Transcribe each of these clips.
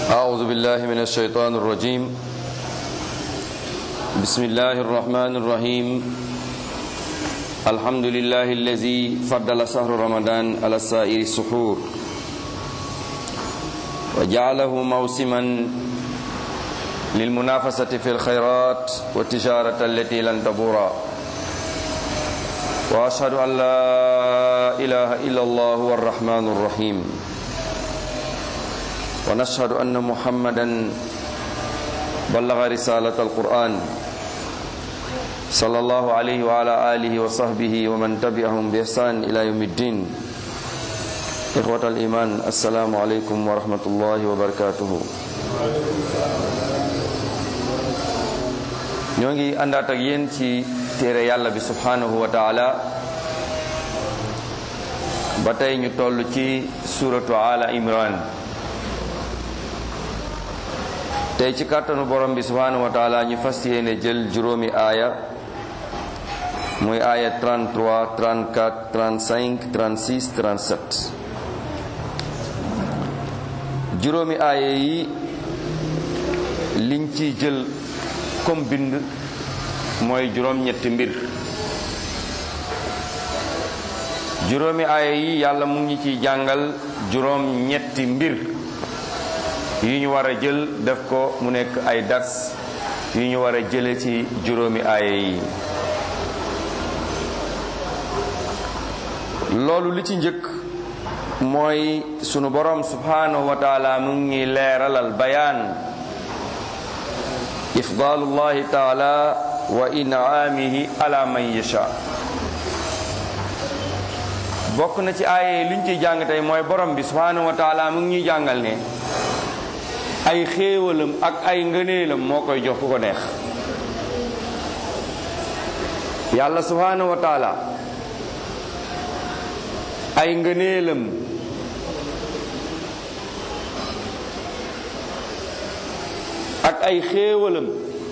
أعوذ بالله من الشيطان الرجيم بسم الله الرحمن الرحيم الحمد لله الذي فضل شهر رمضان على سائر السحور وجعله موسما للمنافسة في الخيرات والتجارة التي لن تبورا وأشهد أن لا إله إلا الله هو الرحمن الرحيم ونشهد أن محمدا بلغ رسالة القرآن صلى الله عليه وعلى آله وصحبه ومن تبعهم بإحسان إلى يوم الدين إخوة الإيمان السلام عليكم ورحمة الله وبركاته ñoo ngi àndaat ak yéen ci téere yàlla bi subhanahu wa taala ba tey ñu toll ci suratu ala imran tey ci kàttanu borom bi subhanahu wa taala ñu fas yéene jël juróomi aaya muy aaya 33 34 35 36 37 juróomi aaya yi liñ ciy jël comme bind mooy juróom ñetti mbir juróomi aaya yi yàlla mu ngi ciy jàngal juróom ñetti mbir yu ñu war a jël def ko mu nekk ay dars yu ñu war a jële ci juróomi aaya yi loolu li ci njëkk mooy sunu borom subhanahu wa taala mu ngi leeralal bayaan ifdaalullahi taala wa inaamihi ala man yasha bokk na ci aaye li ñu ciy jàng tey mooy borom bi subhanahu wa taala mu ngi ñuy jàngal ne ay xéewalam ak ay ngëneelam moo koy jox ku ko neex yàlla subhanahu wa taala ay ngëneelam ak ay xéewalam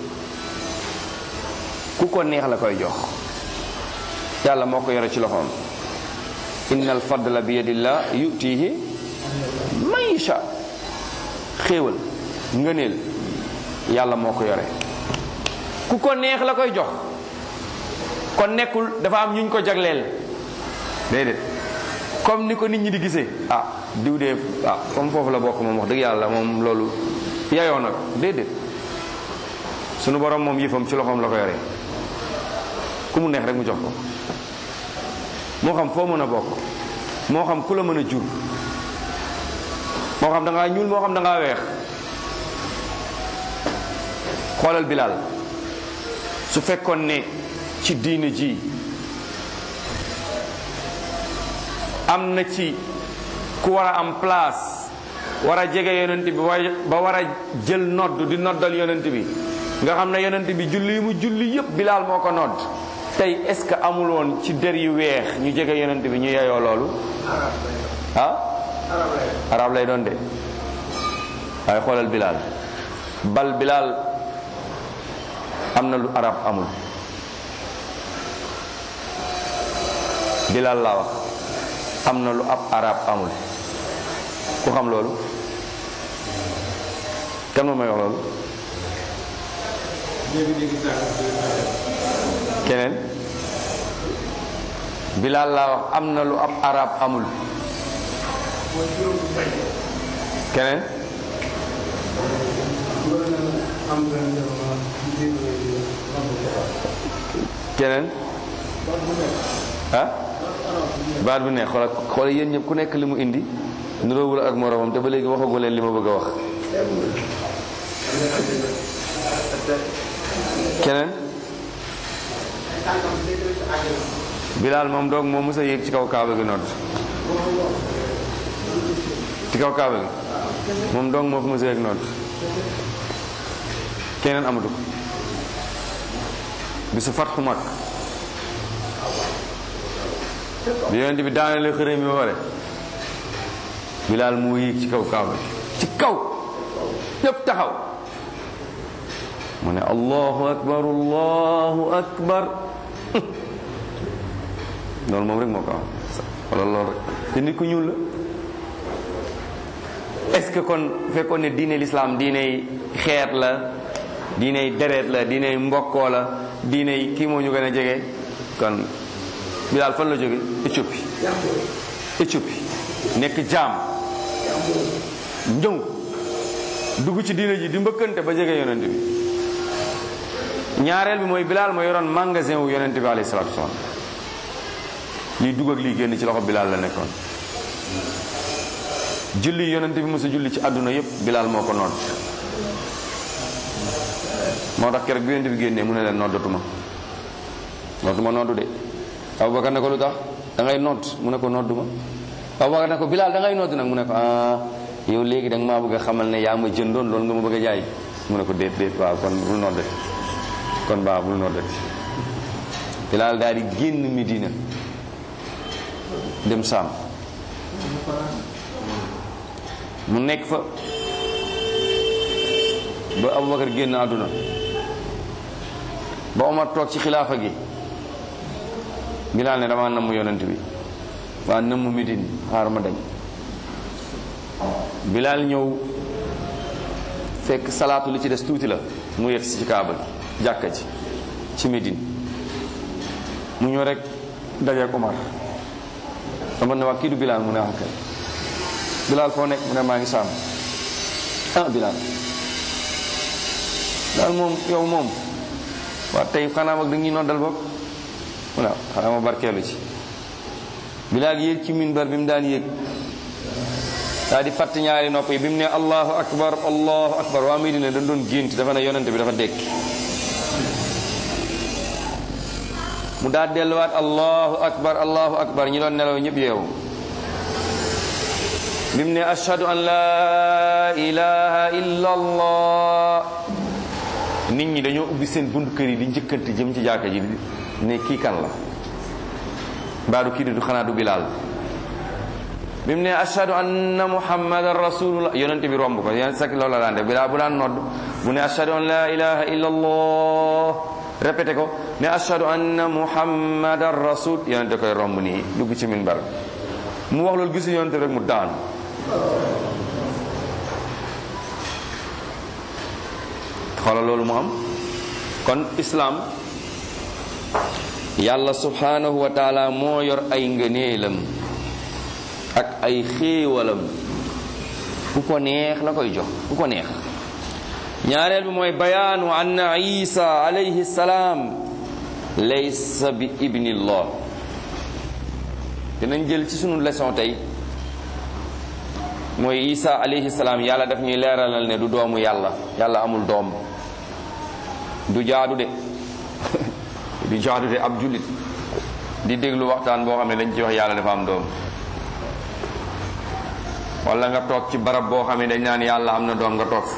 ku ko neex la koy jox yàlla moo ko yore ci loxoom inna al fadla bi yadillah yutihi man yasha xéewal ngëneel yàlla moo ko yore ku ko neex la koy jox kon nekkul dafa am ñu ko jagleel déedéet comme ni ko nit ñi di gisee ah diw dee ah comme foofu la bokk moom wax dëgg yàlla moom loolu yayoo nag déedéet sunu borom moom yëfam ci loxoom la ko yore ku mu neex rek mu jox ko moo xam foo mën a bokk moo xam ku la mën a jur moo xam da ngaa ñuul moo xam da ngaa weex xoolal Bilal su fekkoon ne ci diine ji am na ci ku war a am place war a jege yonent bi ba war a jël nodd di noddal yonent bi nga xam ne yonent bi julli yi mu julli yépp Bilal moo ko nodd tey est-ce que amul woon ci der yu weex ñu jege yonent bi ñu yeyoo loolu ah arab lay doon de waaye xoolal Bilal bal Bilal am na lu arab amul Bilal laa wax am na lu ab arab amul ku xam loolu kan moo may wax loolu keneen Bilal laa wax am na lu ab arab amul keneen keneen ah baat bu ne xoola xoola yéen ñëpp ku nekk li mu indi nuroowul ak moromam te ba léegi waxagu leen li ma bëgg a wax keneen Bilaal moom doog moom mës a yéeg ci kaw kaaba gi nodd ci kaw kaaba gi moom doog moo fi mës a yéeg nodd keneen amatu ko bisu fatxu mag bi yonent bi daanale xërëm bi ba pare Bilaal moo yéeg ci kaw kaaba gi ci kaw ñëpp taxaw mu ne allahu akbar allahu akbar loolu moom rek moo ko am wala loolu rek te nit ku ñuul la est-ce que kon fekkoon ne diine l'islam diiney xeet la diiney deret la diiney mbokkoo la diiney kii moo ñu gën a jege kon Bilaal fan la jóge Éthiopie Éthiopie nekk jaam njëng dugg ci diine ji di mbëkkante ba jege yonent bi ñaareel bi mooy Bilaal moo yoroon magasin wu yonent bi alayhi salaatu wasalaam lii dugg ak lii génn ci loxo Bilaal la nekkoon julli yonent bi mos a julli ci àdduna yépp Bilaal moo ko nodd moo tax keroog bi yonent bi génnee mu ne leen noddatuma nodduma noddu de Abubakar ne ko lu tax da ngay nodd mu ne ko nodduma Abubakar ne ko Bilaal da ngay nodd nag mu ne ko ah yow léegi da nga maa bëgg a xamal ne yaa ma jëndoon loolu nga ma bëgg a jaay mu ne ko déet déet waaw kon bul noddati kon baax bul noddati Bilaal daal di génn Medina dem Saam mu nekk fa ba Abubakar génn àdduna ba Omar toog ci xilaafa gi Bilaal ne damaa namm yonent bi waa namm Medine xaar ma dem Bilaal ñëw fekk salaatu li ci des tuuti la mu yegg ci kaaba gi jàkka ji ci Medine mu ñëw rek dajeek Omar Omar ne waa kii du Bilaal mu ne wax kay Bilaal foo nekk mu ne maa ngi saam ah Bilaal daal moom yow moom waa tey xanaa mag dañuy noddal bopp mu ne xanaa ma barkeelu ci Bilaal yéeg ci minbar bi mu daan yéeg daal di fatt ñaari nopp yi bi mu ne allahu akbar allahu akbar waa Medina dañ doon gént dafa ne yonente bi dafa dekki mu daal delluwaat allahu akbar allahu akbar ñi doon nelaw ñëpp yeewu bi mu ne ashhadu an la ilaha illa allah nit ñi dañoo ubbi seen buntu kër yi di njëkkante jëm ci jàkka ji ne kii kan la mbaadu kii du xanaa du bilaal bi mu ne ashhadu anna muhammadan rasulullah yonent bi romb ko yéen sakk loolu la daan def bilaal bu daan nodd bu ne ashhadu an la ilaha illa allah répété ko ne ashhadu anna muhammadan rasul yonent koy romb nii dugg ci minbar mu wax loolu gisu yonent rek mu daan xoolal loolu mu am kon islaam yàlla subhanahu wa taala moo yor ay ngëneelam ak ay xéewalam ku ko neex la koy jox ku ko neex ñaareel bi mooy bayaanu anna isa alayhi salaam laysa bi ibnillah dinañ jël ci sunu leçon tey mooy isa alayhi salaam yàlla daf ñuy leeralal ne du doomu yàlla yàlla amul doom du jaadu de du jaadu de ab jullit di déglu waxtaan boo xam ne dañ ci wax yàlla dafa am doom wala nga toog ci barab boo xam ne dañ naan yàlla am na doom nga toog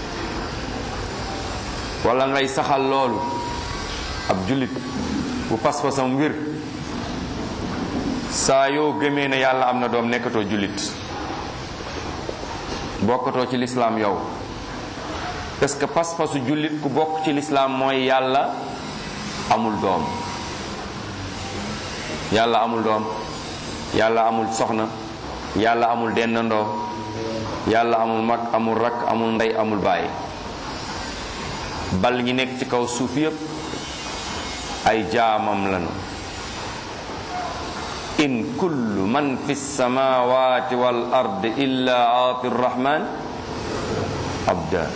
wala ngay saxal loolu ab jullit bu pas-pasam wér saa yoo gëmee ne yàlla am na doom nekkatoo jullit bokkatoo ci lislaam yow parce que pas-pasu jullit ku bokk ci lislaam mooy yàlla amul doom yàlla amul doom yàlla amul soxna yàlla amul dendandoo yàlla amul mag amul rakk amul ndey amul baay bal ñi nekk ci kaw suuf yépp ay jaamam lañu in kullu man fi samawati wal ard illa aati rrahman abda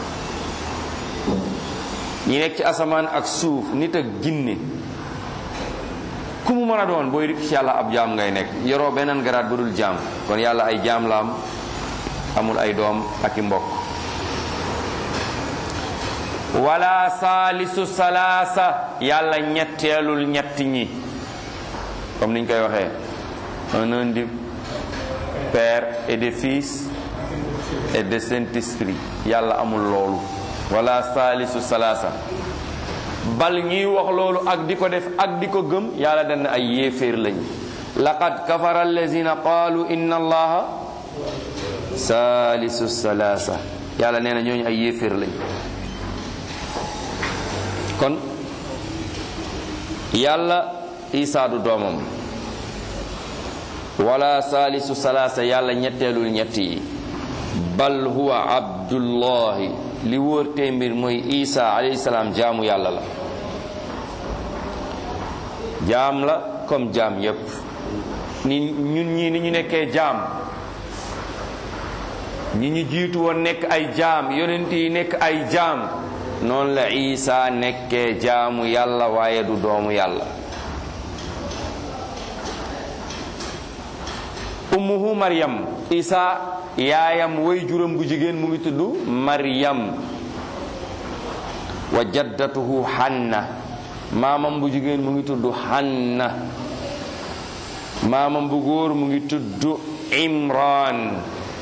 ñi nekk ci asamaan ak suuf nit ak jinne ku mu mën a doon booy rik ci yàlla ab jaam ngay nekk yoroo beneen garaat bu dul jaam kon yàlla ay jaam la am amul ay doom ak i mbokk wala saalisu salaasa yàlla ñetteelul ñetti ñi comme niñ koy waxee un un du père et de fils et de saint-esprit yàlla amul loolu wala saalisu salaasa bal ñuy wax loolu ak di ko def ak di ko gëm yàlla dana ay yéeféer lañ laqad kafara allazina qaalu inna allaha saalisu salaasa yàlla nee na ñooñu ay yéeféer lañ kon yàlla isaa du doomam wala saalisu salaasa yàlla ñetteelul ñett yi bal huwa abdullahi li wóor tey mbir mooy isa alayhi salaam jaamu yàlla la jaam la comme jaam yépp ni ñun ñii ni ñu nekkee jaam ñi ñu jiitu woon nekk ay jaam yonent yi nekk ay jaam noonu la isa nekkee jaamu yàlla waaye du doomu yàlla ummuhu maryam isa yaayam way juram bu jigéen mu ngi tudd maryam wa jaddatuhu hanna maamam bu jigéen mu ngi tudd hanna maamam bu góor mu ngi tudd imran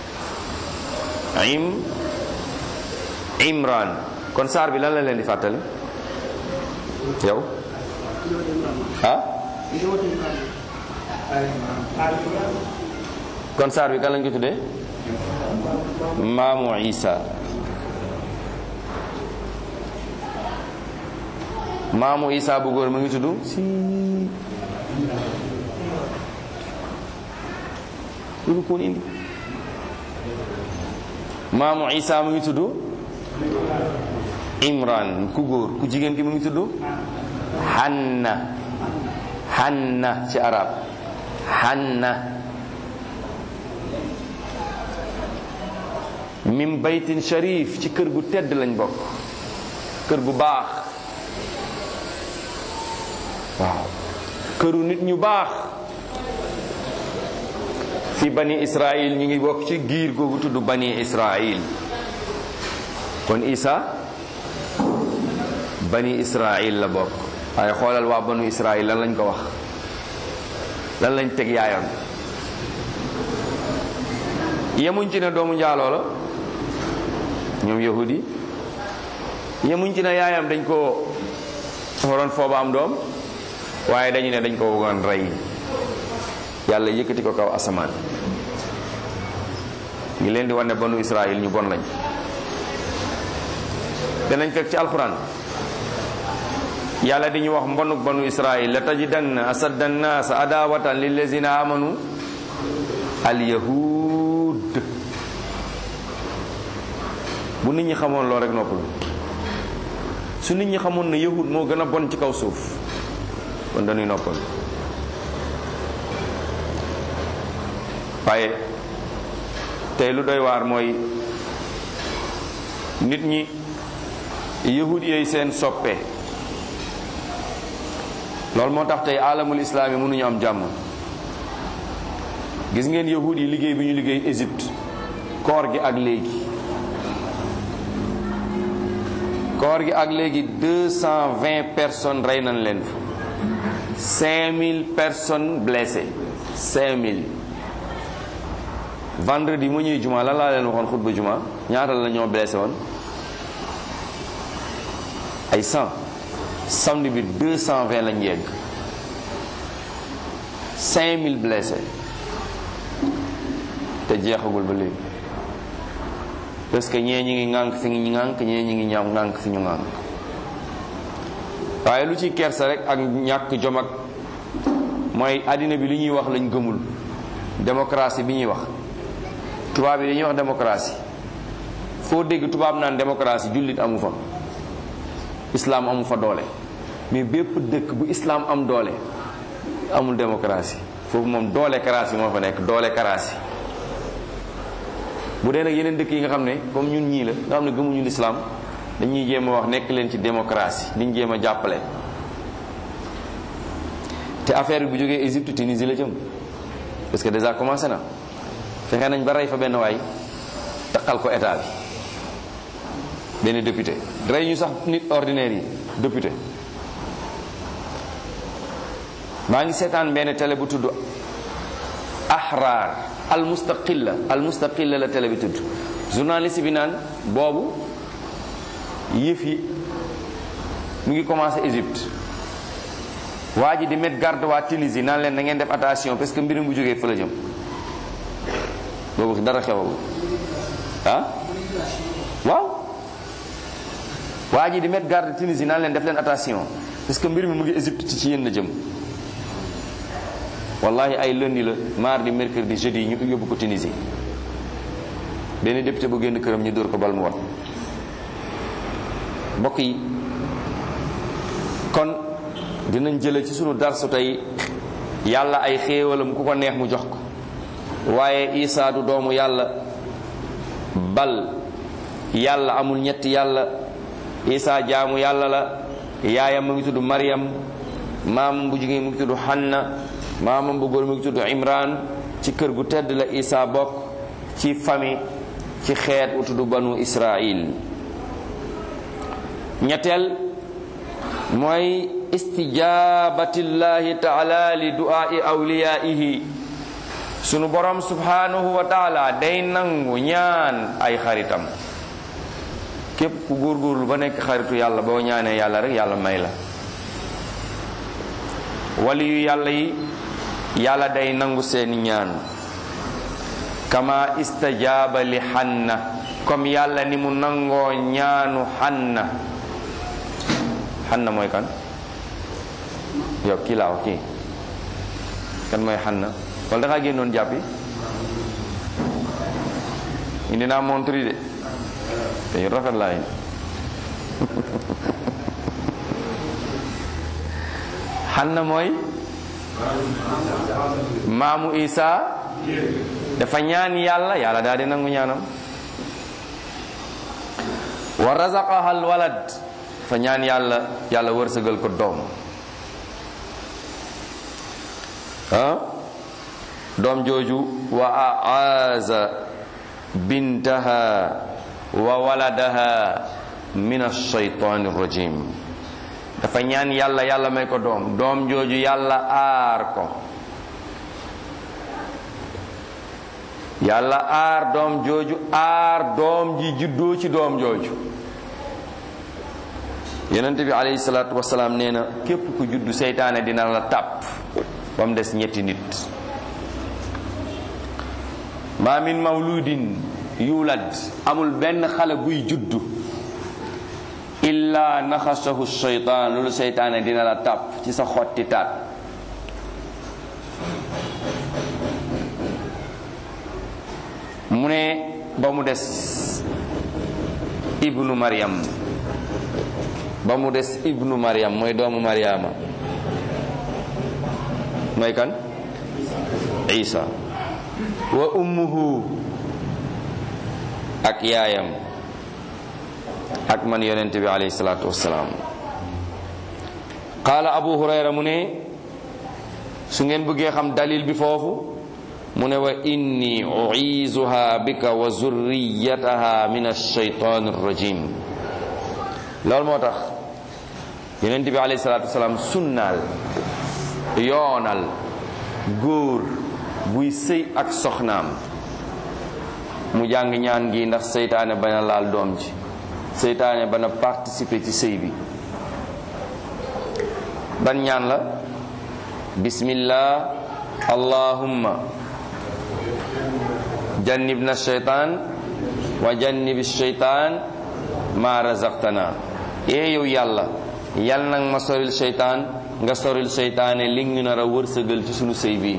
im imran kon saar bi lan la leen di fàttali yow ah kon saar bi kan lañ ko tuddee maamu isa maamu isa bu góor mu ngi tudd si lu ko indi maamu isa mu ngi tudd imran ku góor ku jigéen ki mu ngi tudd hanna hanna ci arab hanna min baytin sharif ci kër gu tedd lañ bokk kër gu baax waaw këru nit ñu baax fi bani israil ñu ngi bokk ci giir googu tudd bani israil kon isa bani israil la bokk waaye xoolal waa banu israil lan lañ ko wax lan lañ teg yaayam yemuñ ci ne doomu njaaloo la ñoom yahudi yemuñ ci ne yaayam dañ ko waroon fooba am doom waaye dañu ne dañ ko bëggoon rey yàlla yëkkati ko kaw asamaan ngi leen di wane banu israil ñu bon lañ danañ fekk ci alquran yàlla di ñu wax mbonuk banu israil la tajidanna asadda nnaas adawatan lillazina amanu alyahud bu nit ñi xamoon loolu rek noppalu su nit ñi xamoon ne yahud moo gën a bon ci kaw suuf kon dañuy noppal waaye tey lu doy waar mooy nit ñi yahud yooyu seen soppe loolu moo tax tey alamul islaam yi mënuñu am jàmm gis ngeen yahud yi liggéey bi ñu liggéey Égypte koor gi ak léegi koor gi ak léegi deux cent vingt personnes rey nañ leen fa cinq mille personnes blessées cinq mille vendredi mu ñuy juma lan laa leen waxoon xutba juma ñaata la ñoo blessé woon ay cent samedi bi deux cent vingt lañ yegg cinq mille blessés te jeexagul ba léegi parce que ñee ñi ngi ŋànk fi ñu ŋànk ñee ñi ngi ñaam ŋànk fi ñu ŋànk waaye lu ci kersa rek ak ñàkk jom ak mooy àddina bi li ñuy wax lañ gëmul démocratie bi ñuy wax tubaab yi dañuy wax démocratie foo dégg tubaab naan démocratie jullit amu fa islam amu fa doole mais bépp dëkk bu islam am doole amul démocratie foofu moom doole karaasi moo fa nekk doole karaasi bu dee nag yeneen dëkk yi nga xam ne comme ñun ñii la nga xam ne gëmuñu l'islam dañuy jéem a wax nekk leen ci démocratie diñ jéem a jàppale te affaire bi bu jógee Égypte Tunisie la jëm parce que déjà commencé na fexe nañ ba rey fa benn waay taqal ko état bi benn député rey ñu sax nit ordinaire yi député maa ngi seetaan benn télé bu tudd ahrar al mustaqilla al mustaqilla la télé bi tudd journaliste bi naan boobu yëf yi mu ngi commencé Égypte waa ji di mettre garde waa Tunisie naan leen na ngeen def attention parce que mbirum bu jógee fa la jëm boobu dara xewagul ah waaw waa ji di mettre garde Tunisie naan leen def leen attention parce que mbir mi mu ngi Égypte ci ci yéen la jëm wallahi ay lundi la mardi mercredi jeudi ñu yóbbu ko Tunisie benn député bu génn këram ñu dóor ko bal mu wat mbokk yi kon dinañ jële ci sunu darsu tey yàlla ay xéewalam ku ko neex mu jox ko waaye Isaa du doomu yàlla bal yàlla amul ñetti yàlla Isaa jaamu yàlla la yaayam mu ngi tudd Maryam maamam bu jigéen mu ngi tudd Hanna maamam bu góor mu ngi tudd Imran ci kër gu tedd la Isaa bokk ci famille ci xeet wu tudd banu Israil ñetteel mooy istijabatillahi taala li du'aai awliyaihi sunu borom subhanahu wa taala day nangu ñaan ay xaritam képp ku góorgóorlu ba nekk xaritu yàlla boo ñaanee yàlla rek yàlla may la wali yu yàlla yi yàlla day nangu seeni ñaan kama istajaaba li xanna comme yàlla ni mu nangoo ñaanu xanna xanna mooy kan yow kii laa wax kii kan mooy xanna wala da ngaa génnoon jàppi indi naa montre de te yu rafet laa indi xanna mooy maamu Isa dafa ñaan yàlla yàlla daal di nangu ñaanam wa razaqaha al walad dafa ñaan yàlla yàlla wërsëgal ko doom ah doom jooju wa aaza bintaha wa waladaha min alshaytan rajim dafa ñaan yàlla yàlla may ko doom doom jooju yàlla aar ko yàlla aar doom jooju aar doom ji juddoo ci doom jooju yonent bi alayhi salaatu wasalaam nee na képp ku juddu seytaane dina la tàpp ba mu des ñetti nit ma min mawludin yulad amul benn xale buy juddu illa naxasahu shaytaan loolu seytaane dina la tàpp ci sa xotti taat mu ne ba mu des ibnu maryam ba mu des ibnu maryam mooy doomu maryama mooy kan isa wa ummuhu ak yaayam ak man yonent bi alayhi salaatu wassalaam qaala abu hurayra mu ne su ngeen bëggee xam dalil bi foofu mu ne wa inni uizuha bika wa zurriyataha min alshaytan arrajim loolu moo tax yonent bi alayhi salaatu wassalaam sunnaal yoonal góor buy sëy ak soxnaam mu jàng ñaan gi ndax seytaane bana laal doom ji seytaane bana participer ci sëy bi ban ñaan la bismillah allahumma jannibna shaytan wa jannibi shaytan ma razaqtana ee yow yàlla yal nag ma soril seytaan nga soril seytaane li ngi nar a wërsëgal ci sunu sëy bi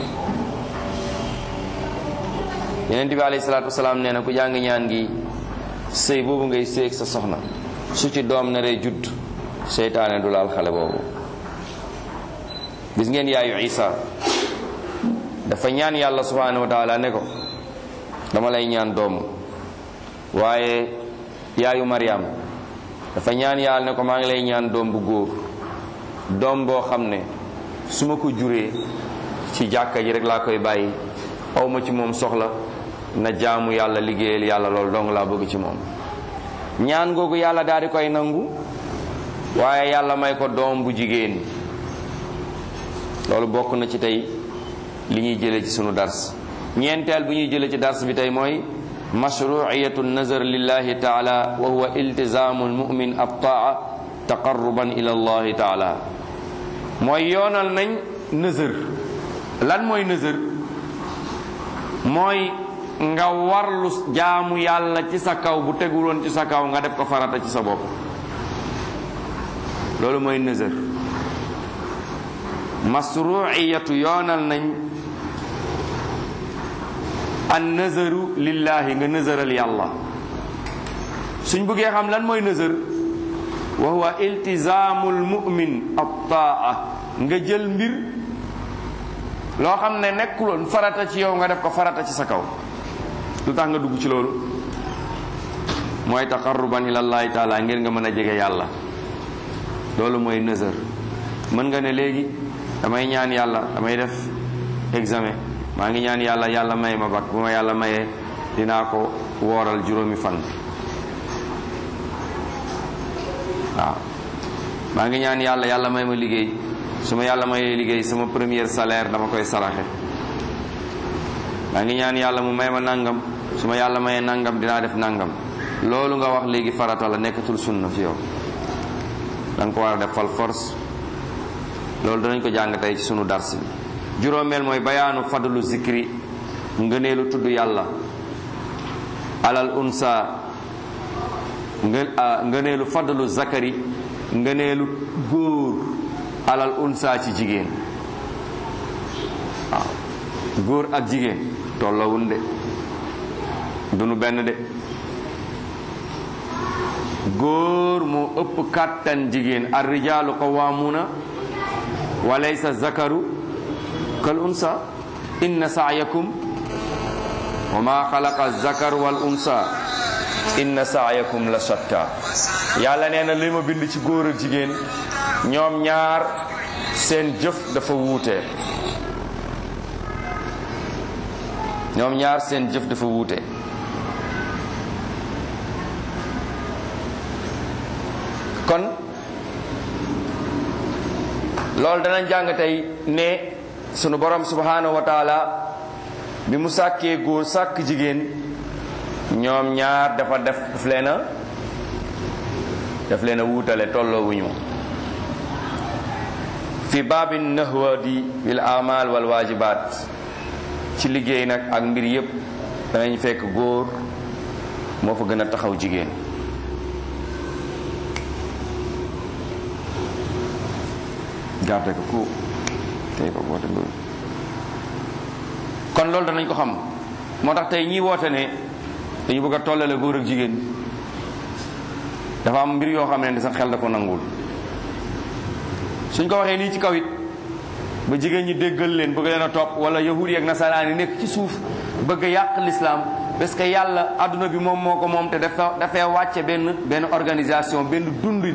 yeneen bi alayhi salaatu wasalaam nee na ku jàng ñaan gi sëy boobu ngay séeg sa soxna su ci doom naree judd seytaane du laal xale boobu gis ngeen yaayu isa dafa ñaan yàlla subhanahu wa taala ne ko dama lay ñaan doom waaye yaayu Maryam dafa ñaan yàlla ne ko maa ngi lay ñaan doom bu góor doom boo xam ne su ma ko juree ci jàkka ji rek laa koy bàyyi awma ci moom soxla na jaamu yàlla liggéeyal yàlla loolu dong laa bëgg ci moom ñaan googu yàlla daal di koy nangu waaye yàlla may ko doom bu jigéen loolu bokk na ci tey li ñuy jëlee ci sunu dars ñeenteel bu ñuy jëlee ci dars bi tey mooy mashruiyatu nazar lillahi taala wa huwa iltizamu almumin attaa taqarruban ila allahi taala mooy yoonal nañ nëzër lan mooy nëzër mooy nga warlu jaamu yàlla ci sa kaw bu teguloon ci sa kaw nga def ko farata ci sa bopp loolu mooy nëzër masruiyatu yoonal nañ an nazaru lillahi nga nazaral yàlla suñ bëggee xam lan mooy nazar wa huwa iltizaamul mu'min at-taa nga jël mbir loo xam ne nekkuloon farata ci yow nga def ko farata ci sa kaw lu tax nga dugg ci loolu mooy taqarruban ilallahi taala ngir nga mën a jege yàlla loolu mooy nazar mën nga ne léegi damay ñaan yàlla damay def examen maa ngi ñaan yàlla yàlla may ma bak bu ma yàlla mayee dinaa ko wooral juróomi fan waaw maa ngi ñaan yàlla yàlla may ma liggéey su ma yàlla mayee liggéey sama premier salaire dama koy saraxe maa ngi ñaan yàlla mu may ma nangam su ma yàlla mayee nangam dinaa def nangam loolu nga wax léegi farata la nekkatul sunna fi yow da nga ko war a def fal force loolu danañ ko jàng tey ci sunu dars bi juróomeel mooy bayaanu fadlu zikri ngëneelu tudd yàlla alal unsa ngëneelu fadlu zakari ngëneelu góor alal unsa ci jigéen waaw góor ak jigéen tollawun de dunu benn de góor moo ëpp kàttan jigéen ar rijaalu qawwamuna wa laysa zakaru kal unsa inna sa'yakum wa ma xalaqa zakar wal unsa inna sa'yakum la shatta yàlla nee na li ma bind ci góor ak jigéen ñoom ñaar seen jëf dafa wuute ñoom ñaar seen jëf dafa wuute kon loolu danañ jàng tey ne sunu borom subhanahu wa taala bi mu sàkkee góor sàkk jigéen ñoom ñaar dafa def daf leen a daf leen a wuutale tolloowuñu fi baabin nahwadi bil amal wal wajibat ci liggéey nag ak mbir yépp danañ fekk góor moo fa gën a taxaw jigéen garde ko ku tey ko woote loolu kon loolu danañ ko xam moo tax tey ñi woote ne dañu bëgg a tollale góor ak jigéen dafa am mbir yoo xam ne sax xel da ko nangul suñ ko waxee nii ci kaw it ba jigéen ñi déggal leen bëgg leen a topp wala yahudi ak nasaraan yi nekk ci suuf bëgg a yàq l'islam parce que yàlla adduna bi moom moo ko moom te dafa dafay wàcce benn benn organisation benn dundin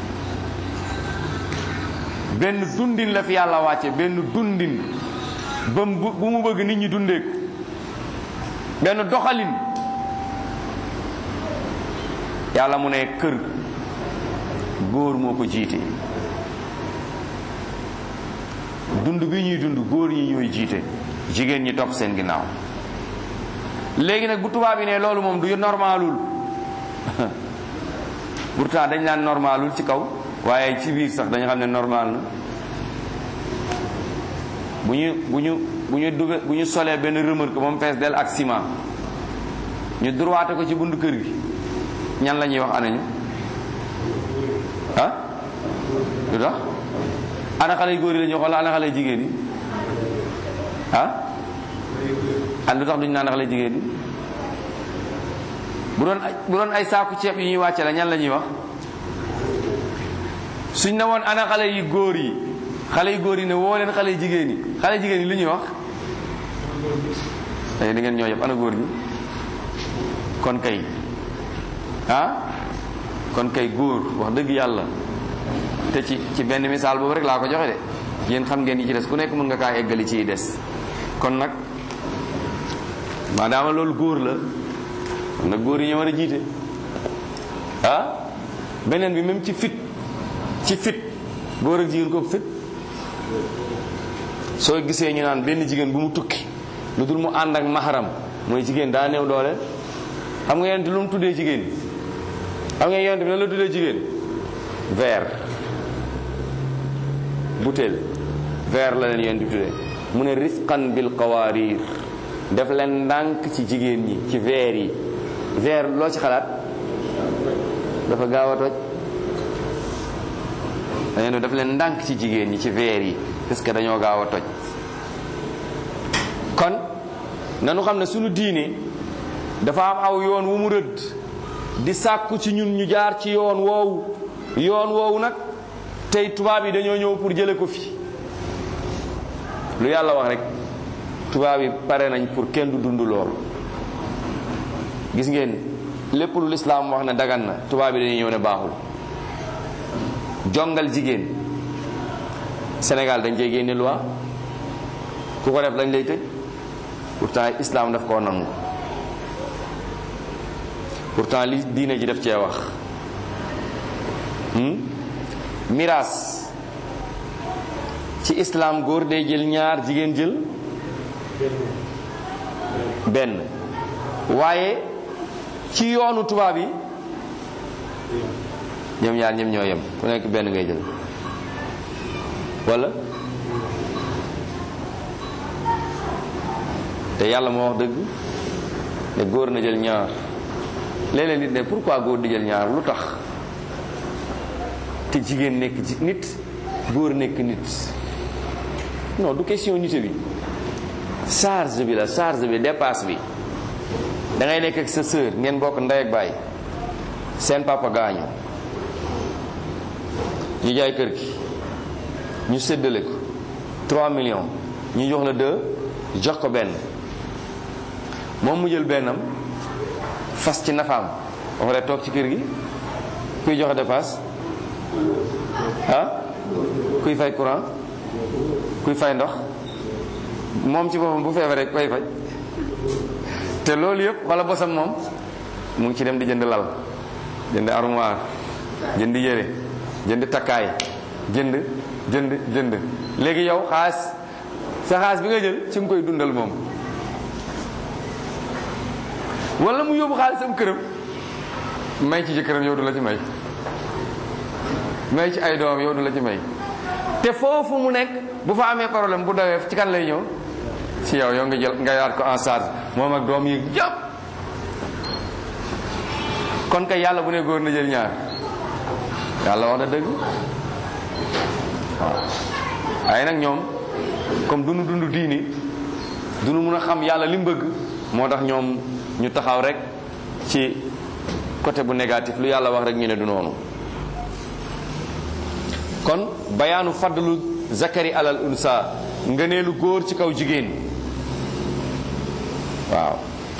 benn dundin la fi yàlla wàcce benn dundin ba mu bu mu bëgg nit ñi dundeeku benn doxalin yàlla mu ne kër góor moo ko jiite dund bi ñuy dund góor ñi ñooy jiite jigéen ñi topp seen ginnaaw léegi nag bu tubaab yi ne loolu moom du normalul pourtant dañ naan normalul ci kaw waaye ci biir sax dañu xam ne normal na bu ñu bu ñu bu ñu duga bu ñu solee benn remorque moom fees del ak ciment ñu droité ko ci buntu kër gi ñan la ñuy wax anañu ah lu tax ana xale yu góor yi la ñuy wax wala ana xale yu jigéen yi ah an lu tax duñu naan xale jigéen yi bu doon bu doon ay saaku ceeb yu ñuy wàcce la ñan la ñuy wax suñ ne woon ana xale yu góor yi xale yu góor yi ne woo leen xale yu jigéen yi xale jigéen yi lu ñuy wax tey da ngeen ñoo yëpp ana góor ñi kon kay ah kon kay góor wax dëgg yàlla te ci ci benn misaal boobu rek laa ko joxe de yéen xam ngeen yi ci des ku nekk mën nga kaa eggali ciy des kon nag maadaama loolu góor la kon nag góor yi ñu war a jiite ah beneen bi même ci fit ci fit góor ak jigéen ko fit soo gisee ñu naan benn jigéen bu mu tukki lu dul mu ànd ak maharam mooy jigéen daa néew doole xam nga yonent lu mu tuddee jigéen xam nga yonent bi nan la tuddee jigéen verre butéel verre la leen yonent bi tuddee mu ne rifqan bil qawarir def leen ndànk ci jigéen ñi ci verre yi verre loo ci xalaat dafa gaaw a toj dañu def leen ndànk ci jigéen ñi ci verre yi parce que dañoo gaaw a toj kon nanu xam ne sunu diine dafa am aw yoon wu mu rëdd di sàkku ci ñun ñu jaar ci yoon woowu yoon woowu nag tey tubaab yi dañoo ñëw pour jële ko fi lu yàlla wax rek tubaab yi pare nañ pour kenn du dund lool gis ngeen lépp lu lislaam wax ne dagan na tubaab yi dañuy ñëw ne baaxul jongal jigéen Sénégal dañ cey génne loi ku ko def dañ lay tëj pourtant islam daf koo nangu pourtant li diine ji def cee wax miraas ci islam góor day jël ñaar jigéen jël benn waaye ci yoonu tubaab yi ñoom ñaar ñoom ñoo yem ku nekk benn ngay jël wala te yàlla moo wax dëgg ne góor na jël ñaar léeg-léeg nit ne pourquoi góor di jël ñaar lu tax te jigéen nekk ci nit góor nekk nit non du question nité bi charge bi la charge bi dépasse bi da ngay nekk ak sa sœur ngeen bokk ndey ak baay seen papa gaañu ñu jaay kër gi ñu séddale ko 3 millions ñu jox la 2 jox ko benn moom mu jël bennam fas ci nafaam ba pare toog ci kër gi kuy joxe dépasse ah kuy fay courant kuy fay ndox moom ci boppam bu feebaree koy fay te loolu yëpp wala bosam moom mu ngi ci dem di jënd lal jënd armoire jënd yére jënd takkaay jënd jënd jënd léegi yow xaas sa xaas bi nga jël ci nga koy dundal moom wala mu yóbbu xaalisam këram may ci jëkkëram yow du la ci may may ci ay doom yow du la ci may te foofu mu nekk bu fa amee problème bu dawee ci kan lay ñëw ci yow yow nga jël nga yaat ko en charge moom ak doom yi yëpp kon kay yàlla bu ne góor na jël ñaar yàlla wax na dëgg waaw waaye nag ñoom comme dunu dund diini dunu mun a xam yàlla li mu bëgg moo tax ñoom ñu taxaw rek ci côté bu négatif lu yàlla wax rek ñu ne du noonu kon bayaanu fadlu zakari alal unsa ngëneelu góor ci kaw jigéen waaw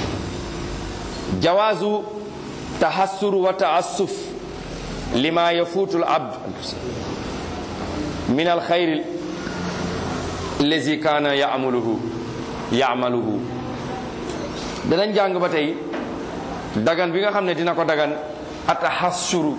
jawaazu tahassur wa taassuf lima yafuutu al abd min al xayri allazi kaana yaamaluhu yaamaluhu danañ jàng ba tey dagan bi nga xam ne dina ko dagan atahassuru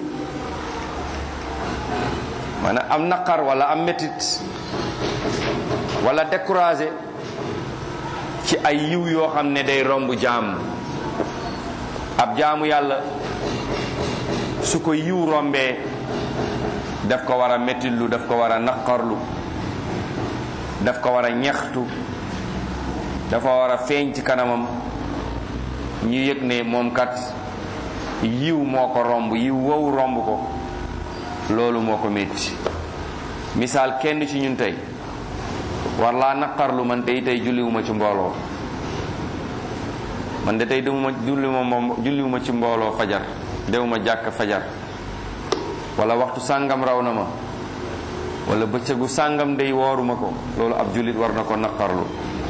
maanaam am naqar wala am métit wala découragé ci ay yiw yoo xam ne day romb jaam ab jaamu yàlla su ko yiw rombee daf ko war a métitlu daf ko war a naqarlu daf ko war a ñaxtu dafa war a feeñ ci kanamam ñu yëg ne moom kat yiw moo ko romb yiw wow romb ko loolu moo ko métti misaal kenn ci ñun tey war laa naqarlu man tey tey julliwuma ci mbooloo man de tey demuma julliwuma julliwuma ci mbooloo fajar dewuma jàkk fajar wala waxtu sàngam raw na ma wala bëccëgu sàngam day wooruma ko loolu ab jullit war na ko naqarlu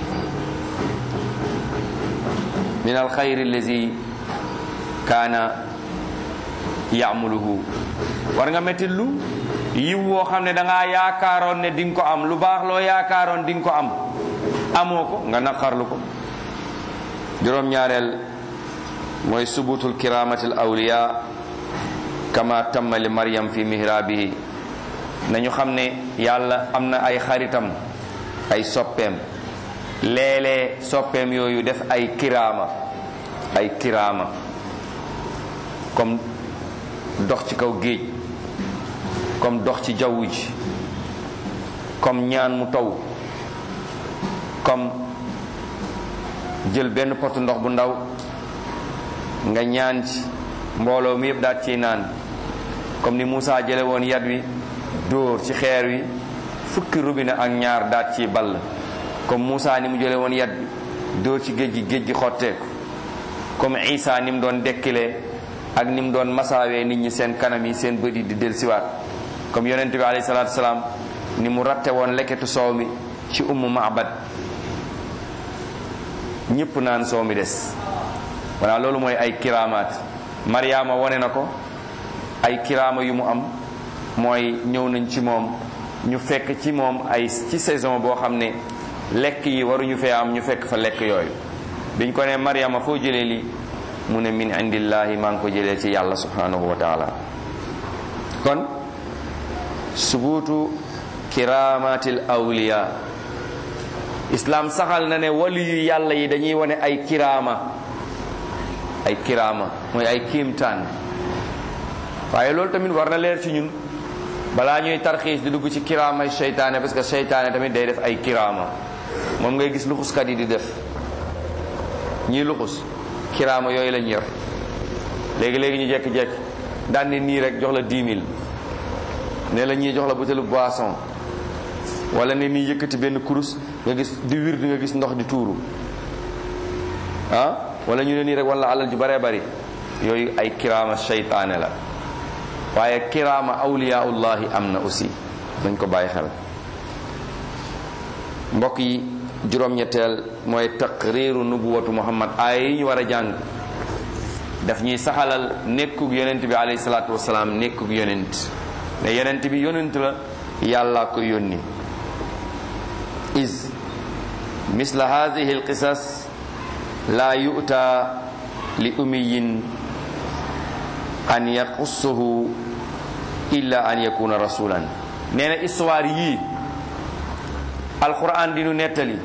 min al xayri allazi kaana yaamuluhu war nga metti lu yiw woo xam ne da ngaa yaakaaroon ne di nga ko am lu baax loo yaakaaroon di nga ko am amoo ko nga naqarlu ko juróom-ñaareel mooy subutul kiramatil awliya kama tamma li maryam fi mihrabihi nañu xam ne yàlla am na ay xaritam ay soppeem léeg-léeg soppeem yooyu def ay kiraama ay kiraama comme dox ci kaw géej comme dox ci jaww ji comme ñaan mu taw comme jël benn pot ndox bu ndaw nga ñaan ci mbooloo mi yëpp daat ciy naan comme ni Moussa jële woon yat wi dóor ci xeer wi fukki robinet ak ñaar daat ciy ball comme Moussa ni mu jële woon yat bi dóor ci géej gi géej gi xotteeku comme Isa ni mu doon dekkilee ak ni mu doon masaawee nit ñi seen kanam yi seen bët yi di del siwaat comme yonent bi alayhi salaatu salaam ni mu ratte woon lekketu soow mi ci ummu maabad ñépp naan soow mi des voilà loolu mooy ay kiraamaat Mariama wone na ko ay kiraama yu mu am mooy ñëw nañ ci moom ñu fekk ci moom ay ci saison boo xam ne lekk yi waruñu fee am ñu fekk fa lekk yooyu biñ ko ne Mariama foo jëlee lii mu ne min indillahi maa ngi ko jëlee ci yàlla subhanahu wa taala kon subuutu kiramatil awliya islam saxal na ne wali yu yàlla yi dañuy wane ay kiraama ay kiraama mooy ay kiimtaan waaye loolu tamit war na leer ci ñun balaa ñuy tarxiis di dugg ci kiraamay seytaane parce que seytaane tamit day def ay kiraama moom ngay gis luxuskat yi di def ñii luxus kiraama yooyu lañ yor léegi-léegi ñu jekki-jekki daan ni nii rek jox la 10 000 ne la ñuy jox la butéelu boisson wala ne nii yëkkati benn kurus nga gis di wir di nga gis ndox di tuuru ah wala ñu ne nii rek wala alal ju baree bari yooyu ay kiraama seytaane la waaye kiraama awliyaullahi am na aussi dañ ko bàyyi xel mbokk yi juróom-ñetteel mooy taqriiru nubuwatu muhammad aaya yi ñu war a jàng daf ñuy saxalal nekkug yonent bi alayhi salaatu wasalaam nekkug yonent ne yonent bi yonent la yàlla ko yónni is misla hadihi alqisas la yu'ta li umiyin an yaqussuhu illa an yakuna rasulan nee na histoire yii alquran di nu nettali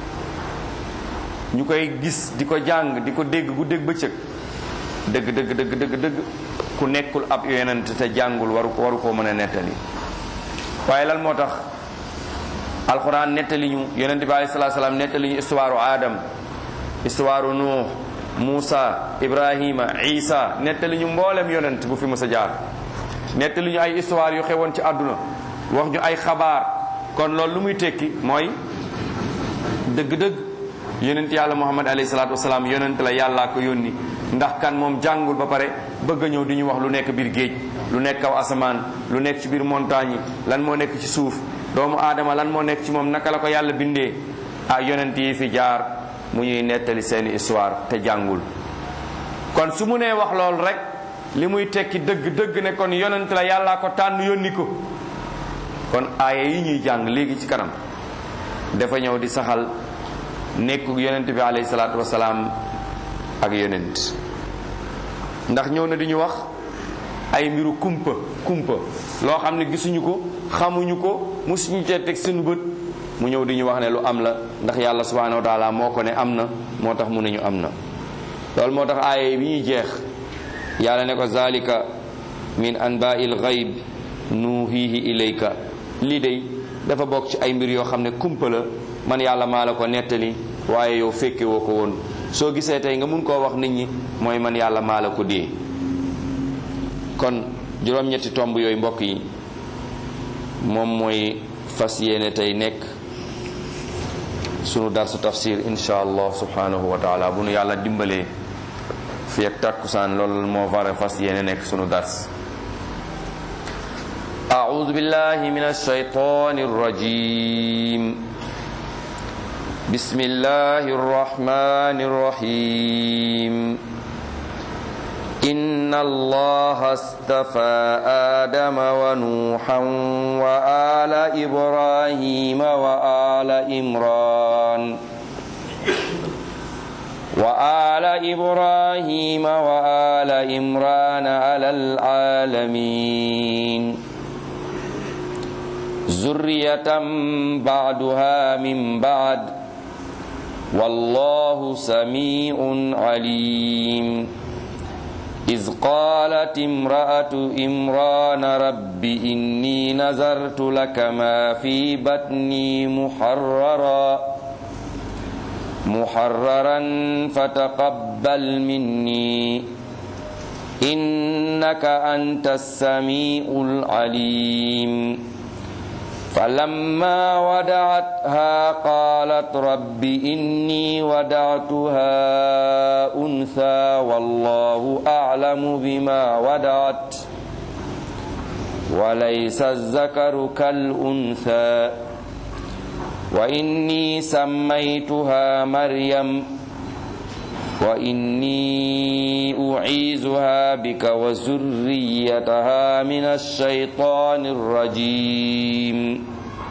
ñu koy gis di ko jàng di ko dégg gu dégg bëccëg dëgg dëgg dëgg dëgg dëgg ku nekkul ab yonent te jàngul waru ko waru koo mën a nettali waaye lan moo tax alquran nettali ñu yonent bi alayhi salaatu salaam nettali ñu histoire Adam histoire Nuux Muusa Ibrahima Isa nettali ñu mboolem yonent bu fi mës a jaar nettali ñu ay histoire yu xewoon ci àdduna wax ñu ay xabaar kon loolu lu muy tekki mooy dëgg-dëgg yonent yàlla muhammad alayhi salaatu wasalaam yonent la yàllaa ko yónni ndax kan moom jàngul ba pare bëgg a ñëw di ñu wax lu nekk biir géej lu nekk kaw asamaan lu nekk ci biir montagne yi lan moo nekk ci suuf doomu aadama lan moo nekk ci moom naka la ko yàlla bindee ah yonent yi fi jaar mu ñuy nettali seeni histoire te jàngul kon su mu nee wax loolu rek li muy tekki dëgg dëgg ne kon yonent la yàllaa ko tànn yónni ko kon aaya yi ñuy jàng léegi ci kanam dafa ñëw di saxal nekku yonent bi alayhi salaatu wasalaam ak yonent ndax ñëw na di ñu wax ay mbiru kumpa kumpa loo xam ne gisuñu ko xamuñu ko musuñu cee teg suñu bët mu ñëw di ñu wax ne lu am la ndax yàlla subhanahu wa taala moo ko ne am na moo tax mu ne ñu am na loolu moo tax aaya bi ñuy jeex yàlla ne ko zalika min anba'il ghaib nuhihi ilayka lii de dafa bokk ci ay mbir yoo xam ne kumpa la man yàlla maa la ko nettali waaye yow fekke woo ko woon soo gisee tey nga mun koo wax nit ñi mooy man yàlla maa la ko dee kon juróom-ñetti tomb yooyu mbokk yi moom mooy fas yéene tey nekk sunu darsu tafsir insha allah subhanahu wa taala bu nu yàlla dimbalee fi ak takkusaan loolu moo fare fas yéene nekk sunu dars أعوذ بالله من الشيطان الرجيم بسم الله الرحمن الرحيم إن الله اصطفى آدم ونوحا وآل إبراهيم وآل إمران وآل إبراهيم وآل إمران على العالمين ذرية بعدها من بعد والله سميع عليم إذ قالت امرأة إمران رب إني نذرت لك ما في بطني محررا محررا فتقبل مني إنك أنت السميع العليم فلما ودعتها قالت رب إني ودعتها أنثى والله أعلم بما ودعت وليس الذكر كالأنثى وإني سميتها مريم وإني أعيذها بك وذريتها من الشيطان الرجيم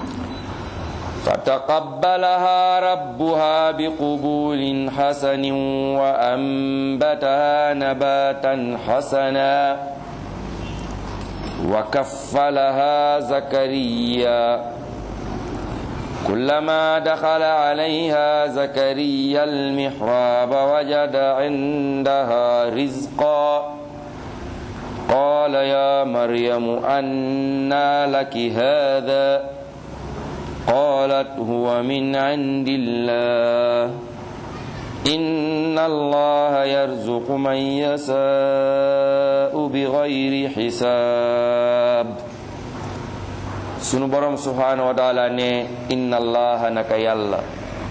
فتقبلها ربها بقبول حسن وأنبتها نباتا حسنا وكفلها زكريا كلما دخل عليها زكريا المحراب وجد عندها رزقا قال يا مريم أنى لك هذا قالت هو من عند الله إن الله يرزق من يشاء بغير حساب sunu borom subhanahu wa taala ne inna allaha naka yàlla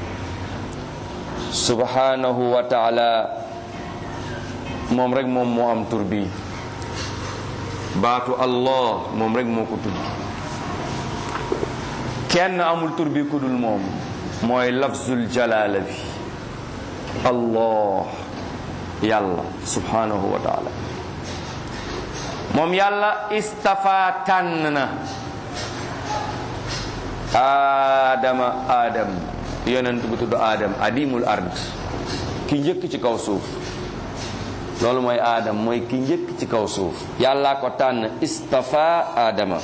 subhanahu wa taala moom rek moom moo am tur bi baatu allah moom rek moo ko tudd kenn amul tur bi ku dul moom mooy lafzul jalaala bi allah yàlla subhanahu wa taala moom yàlla istafa tànn na aadama aadam yonent bu tudd aadam adimul ard ki njëkk ci kaw suuf loolu mooy aadam mooy ki njëkk ci kaw suuf yàllaa ko tànn istafa aadama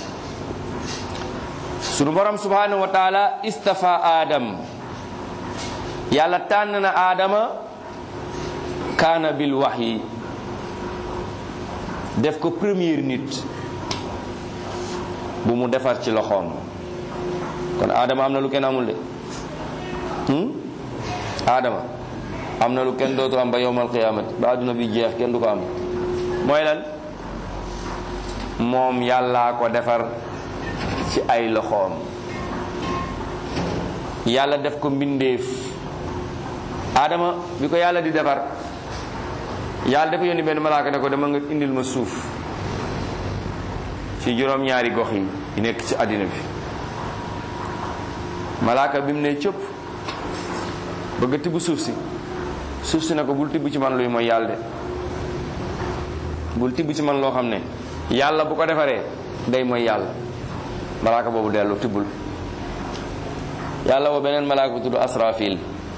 sunu borom subhanahu wa taala istafa aadam yàlla tànn na aadama kaana bil wahyi def ko premier nit bu mu defar ci loxoom kon Adama am na lu kenn amul de Adama am na lu kenn dootul am ba yowmal qiyaamati ba àdduna bi jeex kenn du ko am mooy lan moom yàllaa ko defar ci ay loxoom yàlla def ko mbindeef Adama bi ko yàlla di defar yàlla dafa yónni benn malaaka ne ko dama nga indil ma suuf ci juróom-ñaari gox yi yi nekk ci àddina bi malaaka bi mu ne cëpp bëgg a tibb suuf si suuf si ne ko bul tibb ci man luy mooy yàlla de bul tibb ci man loo xam ne yàlla bu ko defaree day mooy yàlla malaaka boobu dellu tibbul yàlla woo beneen malaaka bu tudd asrafil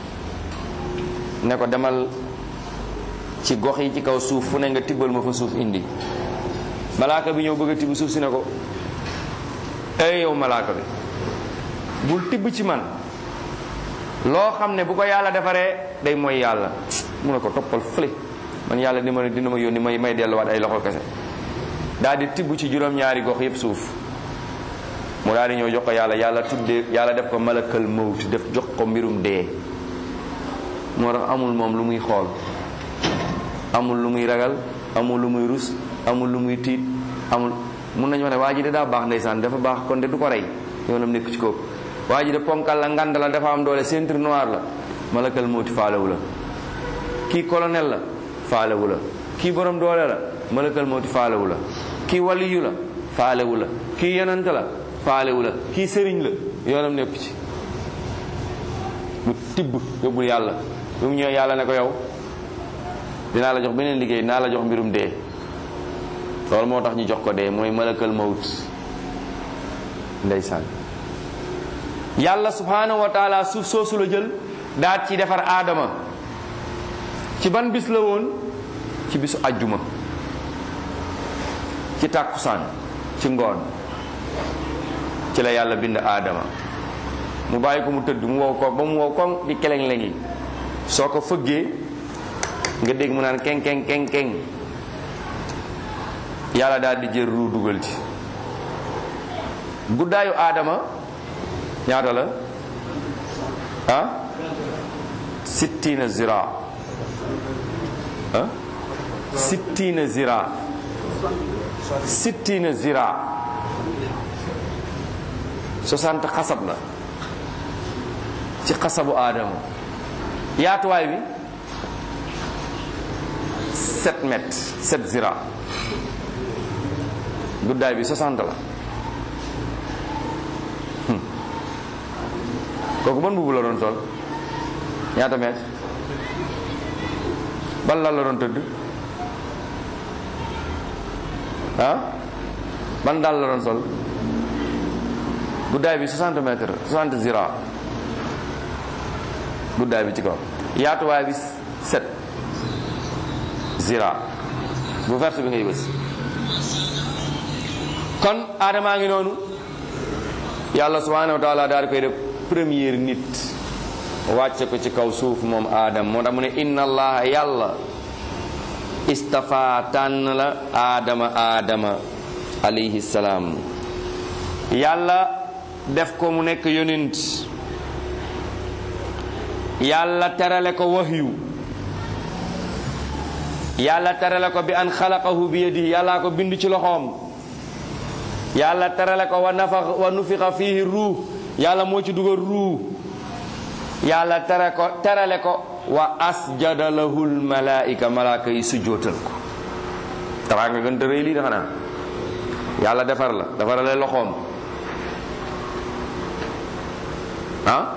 ne ko demal ci gox yi ci kaw suuf fu ne nga tibbal ma fa suuf indi malaaka bi ñëw bëgg a tibb suuf si ne ko ey yow malaaka bi bul tibb ci man loo xam ne bu ko yàlla defaree day mooy yàlla mu ne ko toppal fële man yàlla dina ma dina ma yónni may may delluwaat ay loxo kese daal di tibb ci juróom-ñaari gox yépp suuf mu daal di ñëw jox ko yàlla yàlla tuddee yàlla def ko malakal mawt def jox ko mbirum dee moo tax amul moom lu muy xool amul lu muy ragal amul lu muy rus amul lu muy tiit amul mun nañu wax ne waa ji de daa baax ndeysaan dafa baax kon de du ko rey yoonam nekk ci kooku waa ji de ponkal la ngand la dafa am doole ceinture noire la malakal mawti faalewu la kii colonel la faalewu la kii borom doole la malakal mawti faalewu la kii waliyu la faalewu la kii yonent la faalewu la kii sëriñ la yoonam nekk ci bu tibb yóbbul yàlla bu mu ñëwee yàlla ne ko yow dinaa la jox beneen liggéey dinaa la jox mbirum dee loolu moo tax ñu jox ko dee mooy malakal mawt ndeysaan yàlla subhanahu wa taala suuf soosu la jël daat ci defar aadama ci ban bis la woon ci bisu ajjuma ci tàkkusaan ci ngoon ci la yàlla bind aadama mu bàyyi ko mu tëdd mu wow ko ba mu wow koŋ di keleng lengi soo ko fëggee nga dégg mu naan keng keng keng keng yàlla daal di jël ruu dugal ci guddaayu aadama ñaata la ah sittina zira ah sittina zira sittina zira 60 xasab la ci xasabu aadama yaatuwaay bi 7 mètres 7 zira guddaay bi 60 la kooku ban mbubu la doon sol ñaata mètre ban lal la doon tëdd ah ban daal la doon sol guddaay bi 60 mètres 60 zira guddaay bi ci kaw yaatuwaay bi 7 zira bu verte bi ngay bës kon aadamaa ngi noonu yàlla subhanahu wa taala daal di koy def première nit wàcce ko ci kaw suuf moom aadam moo tax mu ne inna allaha yàlla istafa tànn la aadama aadama alayhi salaam yàlla def ko mu nekk yonent yàlla terale ko wahyu yàlla terale ko bi an xalaqahu bi yadihi yàllaa ko bind ci loxoom yàlla terale ko wa nafax wa nufixa fihi ruux yàlla moo ci dugal ruux yàlla tere ko terale ko wa asjada lahul malaika malaaka yi sujjootal ko taxaa nga gën te rëy lii da xanaa yàlla defar la defarale loxoom ah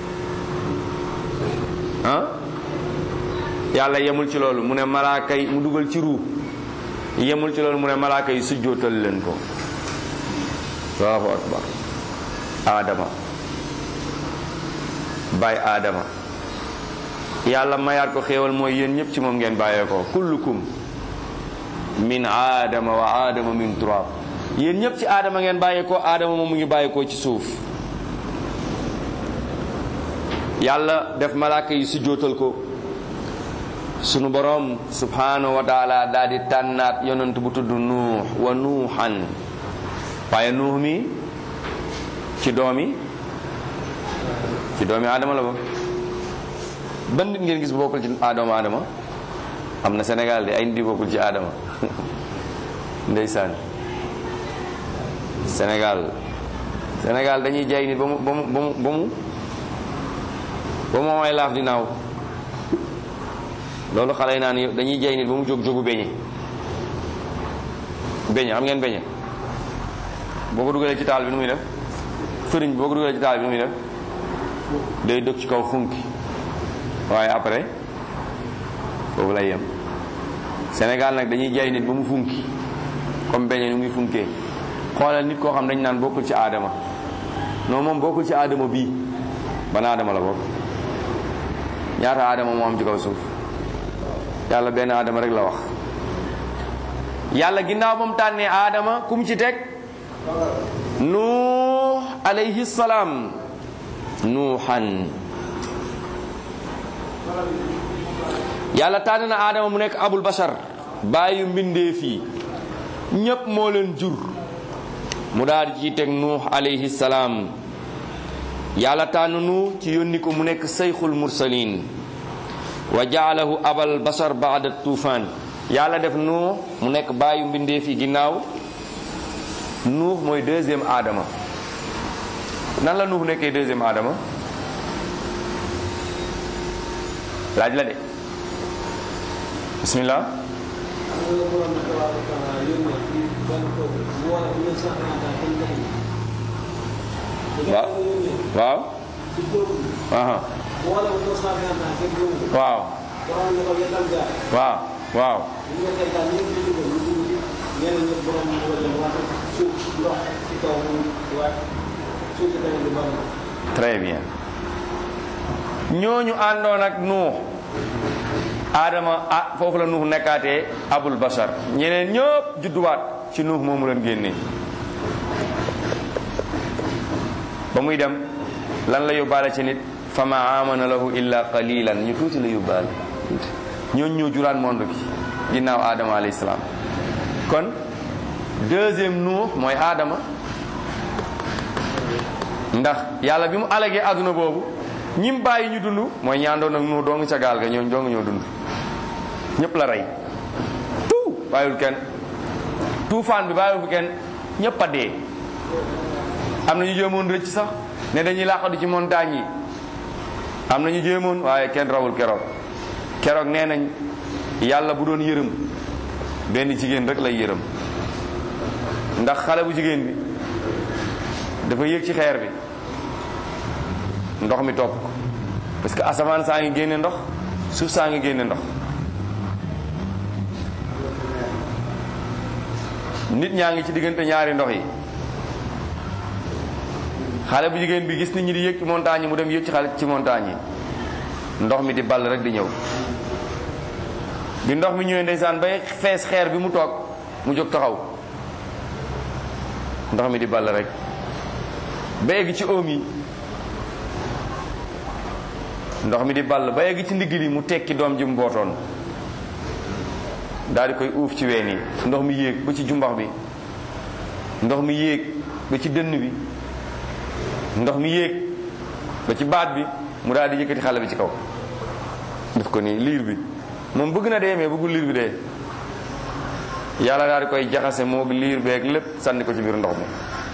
ah yàlla yemul ci loolu mu ne malaaka yi mu dugal ci ruux yemul ci loolu mu ne malaaka yi sujjootal leen ko allahu akbar aadama baay aadama yàlla mayaat ko xéewal mooy yéen ñëpp ci moom ngeen bàyyee ko kullukum min aadama wa aadama min turab yéen ñëpp ci aadama ngeen bàyyee ko aadama moom mu ngi bàyyee ko ci suuf yàlla def malaaka yi sujjootal ko sunu borom subhanahu wa taala daal di tànnaat yonent bu tudd nuux wa nuuxan waaye nuux mi ci doomi ci doomi aadama la ba ban nit ngeen gis bu bokkul ci aadama aadama am na Sénégal de ay nit yu bokkul ci aadama ndeysaan Sénégal Sénégal dañuy jaay nit ba mu ba mu ba mu ba mu ba mu may laaf di naaw loolu xale yi naan dañuy jaay nit ba mu jóg jógu beñe beñe xam ngeen beñe boo ko dugalee ci taal bi nu muy def fëriñ boo ko dugalee ci taal bi nu muy def day dëkk ci kaw funki waaye après foofu lay yem Sénégal nag dañuy jaay nit ba mu funki comme beñe nu muy funkee xoolal nit koo xam dañ naan bokkul ci aadama non moom bokkul ci aadama bii ban aadama la bokk ñaata aadama moo am ci kaw suuf yàlla benn aadama rek la wax yàlla ginnaaw ba mu tànnee aadama kum ci teg nuux alayhi salaam nuuxan yàlla tànn na aadama mu nekk abul bashar bàyyi mbindeef yi ñépp moo leen jur mu daal di ciy teg nuux alayhi salaam yàlla tànn nu ci yónni ko mu nekk sayxul mursalin wa jaalahu abal bashar baada tuufaan yàlla def nuux mu nekk bàyyi mbindeef yi ginnaaw nuux mooy deuxième aadama nan la nuux nekkee deuxième aadama laaj la de bismillah waaw waaw aha waaw waaw waaw très bien ñooñu àndoon ak nuux aadama ah foofu la nuux nekkaatee abul bashar ñeneen ñëpp judduwaat ci nuux moomu leen génnee ba muy dem lan la yóbbaale ci nit fa ma amana lahu illa qalilan ñu tuuti la yóbbaale tuuti ñooñu ñoo juraan monde bi ginnaaw aadama alayhi salaam kon deuxième nuux mooy aadama ndax yàlla bi mu alagee àdduna boobu ñim bàyyi ñu dund mooy ñaandoon ak nuux dong ca gaal ga ñooñ dong ñoo dund ñëpp la rey tout bàyyiwul kenn tuufaan bi bàyyiwul fi kenn ñëpp a dee am na ñu jéemoon rëcc sax ne dañuy làqatu ci montagne yi am na ñu jéemoon waaye kenn rawul keroog keroog nee nañ yàlla bu doon yërëm benn jigéen rek lay yërëm ndax xale bu jigéen bi dafa yéeg ci xeer bi ndox mi topp ko parce que asamaan saa ngi génne ndox suuf saa ngi génne ndox nit ñaa ngi ci diggante ñaari ndox yi xale bu jigéen bi gis nit ñi di yéeg ci montagne yi mu dem yéeg ci xale ci montagne yi ndox mi di ball rek di ñëw bi ndox mi ñëwee ndeysaan bay fees xeer bi mu toog mu jóg taxaw ndox mi di ball rek ba egg ci oom yi ndox mi di ball ba egg ci ndigg li mu tekki doom ji mu bootoon daal di koy uuf ci ween yi ndox mi yéeg ba ci jumbax bi ndox mi yéeg ba ci dënn bi ndox mi yéeg ba ci baat bi mu daal di yëkkati xale bi ci kaw def ko nii liir bi moom bëgg na dee mais bëggul liir bi dee yàlla daal di koy jaxase moog liir beeg lépp sànni ko ci biir ndox mi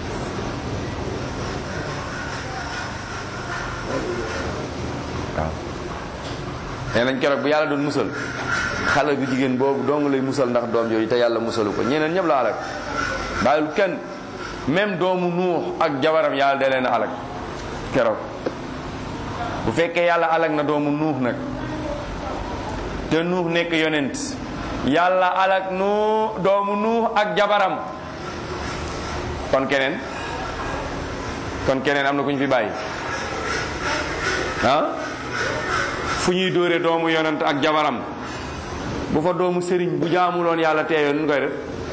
waaw nee nañ keroog bu yàlla doon musal xale bu jigéen boobu dong lay musal ndax doom jooju te yàlla musalu ko ñeneen ñëpp la alak bàyyil kenn même doomu nuux ak jabaram yàlla da leen a alak keroog bu fekkee yàlla alak na doomu nuux nag te nuux nekk yonent yàlla alak nu doomu nuux ak jabaram kon keneen kon keneen am na ku ñu fi bàyyi ah fu ñuy dóore doomu yonent ak jabaram bu fa doomu sëriñ bu jaamuloon yàlla teeyoon nu koy def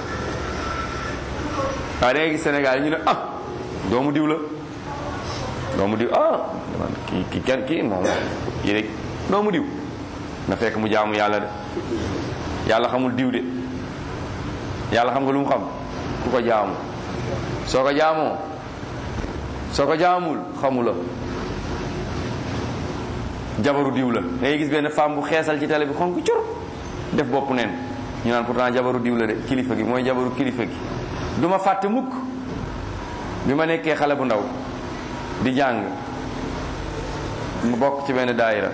waaye da ngay gis Sénégal yi ñu ne ah doomu diw la doomu diw ah kii kii kenn kii moom kii rek doomu diw na fekk mu jaamu yàlla de yàlla xamul diw de yàlla xam nga lu mu xam ku ko jaamu soo ko jaamoo soo ko jaamul xamula jabaru diw la ngay gis benn femme bu xeesal ci télé bi xonk cur def bopp neen ñu naan pourtant jabaru diw la de kilifa gi mooy jabaru kilifa gi du ma fàtte mukk bi ma nekkee xale bu ndaw di jàng mu bokk ci benn daayira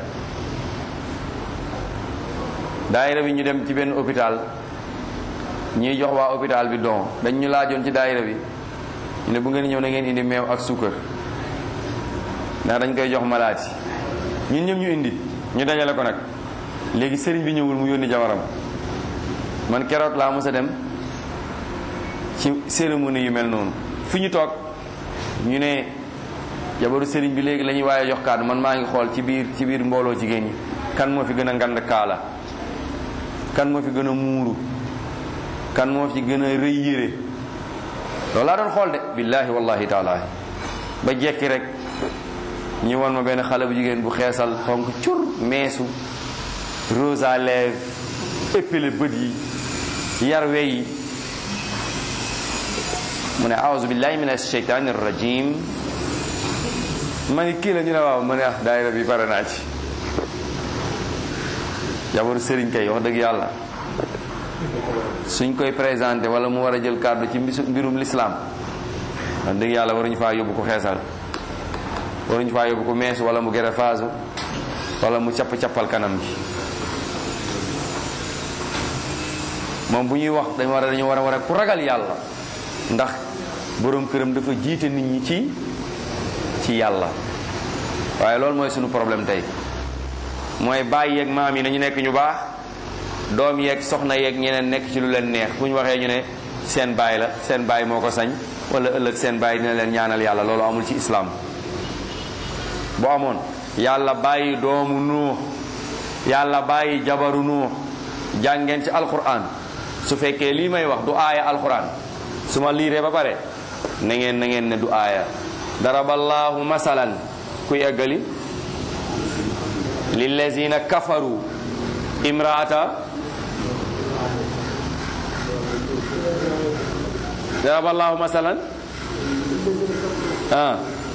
daayira bi ñu dem ci benn hôpital ñuy jox waa hôpital bi don dañ ñu laajoon ci daayira bi ñu ne bu ngeen ñëw na ngeen indi meew ak suukar ndax dañ koy jox malaati ñun ñëpp ñu indi ñu dajale ko nag léegi sëriñ bi ñëwul mu yónni jabaram man keroog laa mos a dem ci cérémonie yu mel noonu fi ñu toog ñu ne jabaru sëriñ bi léegi la ñuy waaye jox kàddu man maa ngi xool ci biir ci biir mbooloo jigéen ñi kan moo fi gën a ngand kaala kan moo fi gën a muuru kan moo fi gën a rëy yére loolu laa doon xool de billaahi wallahi taala ba jekki rek ñu won ma benn xale bu jigéen bu xeesal xonk cur meesu rose à lèvres épilé bët yi yar wey yi mu ne aouzu billahi min asheytani rajim ma ni kii la ñu ne waaw ma ne ah daayira bi pare naa ci jabaru sëriñ kay wax dëgg yàlla suñ koy présenté wala mu war a jël kàddu ci mbirum l'islam wax dëgg yàlla waruñu faa yóbbu ko xeesal waruñu faa yóbbu ko meesu wala mu gere faasu wala mu capp cappal kanam gi moom bu ñuy wax dañ war a dañu war a war a ku ragal yàlla ndax boroom këram dafa jiite nit ñi ci ci yàlla waaye loolu mooy sunu problème tey mooy baay yeeg maam yi nañu nekk ñu baax doom yeeg soxna yeeg ñeneen nekk ci lu leen neex bu ñu waxee ñu ne seen baay la seen baay moo ko sañ wala ëllëg seen baay dina leen ñaanal yàlla loolu amul ci islaam bu amoon yàlla bàyyi doomu nuux yàlla bàyyi jabaru nuux jàngeen ci alquran su fekkee lii may wax du aaya alquran su ma liiree ba pare na ngeen na ngeen ne du aaya daraballahu masalan kuy eggali lillazina kafaru imraata daraballahu masalan ah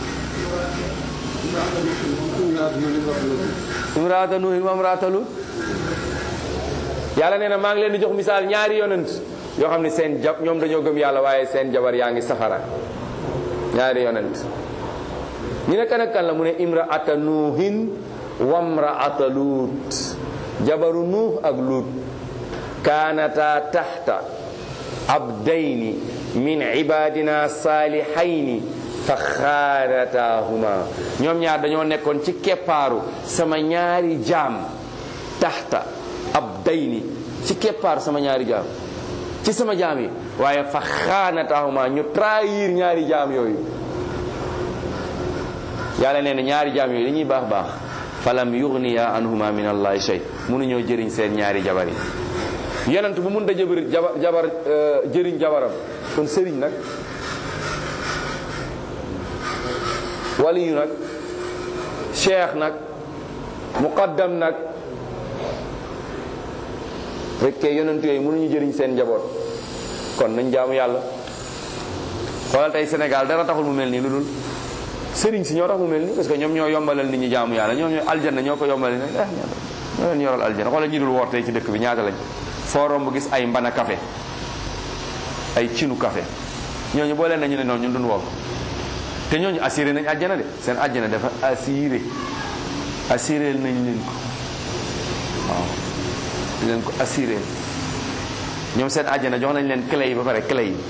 imraata nuuhin wa imraata lut yàlla nee na maa ngi leen di jox misaal ñaari yonent yoo xam ne seen jab ñoom dañoo gëm yàlla waaye seen jabar yaa ngi safara ñaari yonent ñu ne kan ak kan la mu ne imraata nuuhin wamraata luut jabaru nuux ak luut kaanata taxta abdayni min ibadina saalihayni fa xaanataahuma ñoom ñaar dañoo nekkoon ci keppaaru sama ñaari jaam taxta abdayni ci keppaaru sama ñaari jaam ci sama jaam yi waaye fa xaanataahuma ñu trahir ñaari jaam yooyu yàlla nee na ñaari jaam yooyu dañuy baax baax falam yugniya anhuma min allahi shay mënuñoo jëriñ seen ñaari jabar yi yonent bu mun da jabar jabar jëriñ jabaram kon sëriñ nag waliyu nag cheikh nag muqaddam nag fekkee yonent yooyu mënuñu jëriñ seen njaboot kon nañ jaamu yàlla xoolal tey Sénégal dara taxul mu mel nii lu dul sëriñ si ñoo tax mu mel nii parce que ñoom ñoo yombalal nit ñi jaamu yàlla ñoom ñoo aljanna ñoo ko yombalal ne eh ñoo leen yoral aljanna xoolal ñi dul woor tey ci dëkk bi ñaata lañ foo romb gis ay mbana café ay cinu café ñooñu boo leen nañu ne noonu ñun duñ woor te ñooñu assuré nañ àjjana de seen àjjana dafa assuré assuré nañ leen ko waaw leen ko assuré ñoom seen àjjana jox nañ leen clé yi ba pare clé yi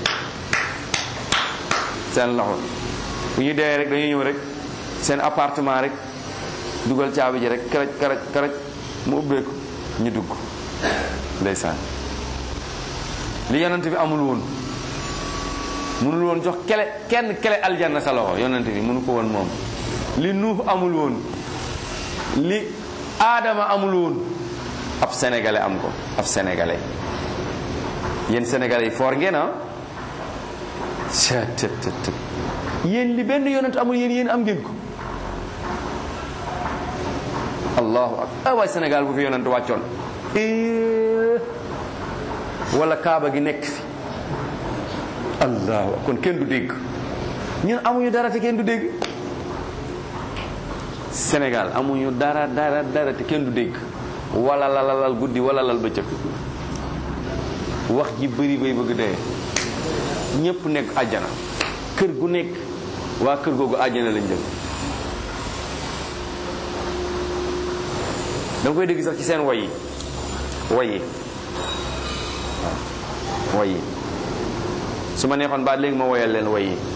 seen loxo bu ñu dee rek dañuy ñëw rek seen appartement rek dugal caabi ji rek karaj karaj karaj mu ubbeeku ñu dugg ndeysaan li yonent bi amul woon mënul woon jox kele kenn kele aljanna sa loxo yonent bi mënu ko woon moom li nuux amul woon li aadama amul woon ab sénégalais am ko ab sénégalais yéen sénégalais yi foor ngeen ah ctt yéen li benn yonent amul yéen yéen am ngeen ko allahu akbar waay sénégal bu fi yonent wàccoon wala kaaba gi nekk fi allahu kon kenn du dégg ñun amuñu dara te kenn du dégg Sénégal amuñu dara dara dara te kenn du dégg wala lalalal guddi wala lal bëccëg wax ji bëri bay bëgg dee ñépp nekk àjjana kër gu nekk waa kër googu àjjana lañ jëm da nga koy dégg sax ci seen woy yi woy yi waaw woy yi su ma neexoon baat léegi ma woyal leen woy yi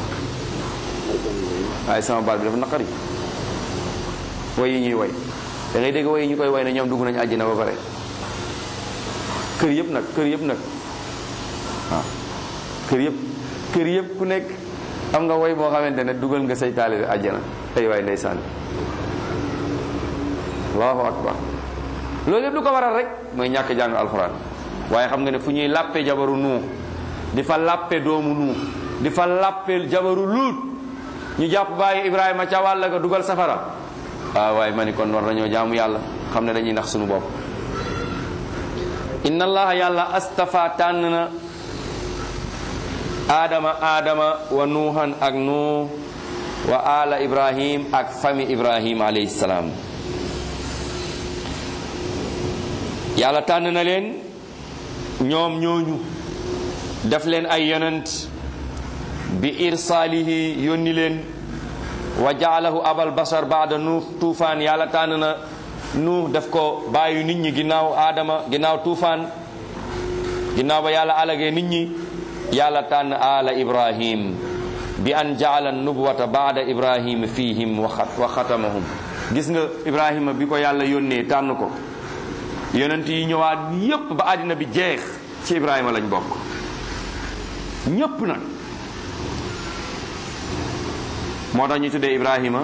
waaye sama baat bi dafa naqari woy yi ñuy woy da ngay dégg woy yi ñu koy woy ne ñoom dugg nañu àjjana ba pare kër yëpp nag kër yëpp nag waaw kër yëpp kër yëpp ku nekk am nga woy boo xamante ne dugal nga say taalibe àjjana ay waay ndeysaan allahu akbar loolu yëpp lu ko waral rek mooy ñàkk jàng alxuraan waaye xam nga ne fu ñuy làppe jabaru nuu di fa làppe doomu nuu di fa làppe jabaru luut ñu jàpp bàyyi ibrahima ca wàll ga dugal safara waaw waaye ma ni kon war nañoo jaamu yàlla xam ne dañuy nax suñu bopp inna allaha yàlla astafa tànn na aadama aadama wa nuuhan ak nuux wa ala ibrahim ak fami ibrahim alayhi salaam yàlla tànn na leen ñoom ñooñu def leen ay yonent bi irsaalihi yónni leen wa jaalahu abal basar baada nuux tuufaan yàlla tànn na nuux def ko bàyyi nit ñi ginnaaw aadama ginnaaw tuufaan ginnaaw ba yàlla alagee nit ñi yàlla tànn ala ibrahim bi an jaala nubuwata baada ibrahim fihim wa xatamahum gis nga ibrahima bi ko yàlla yónnee tànn ko yonent yi ñëwaat yépp ba àddina bi jeex ci ibrahima lañ bokk ñépp nag moo tax ñu tuddee ibrahima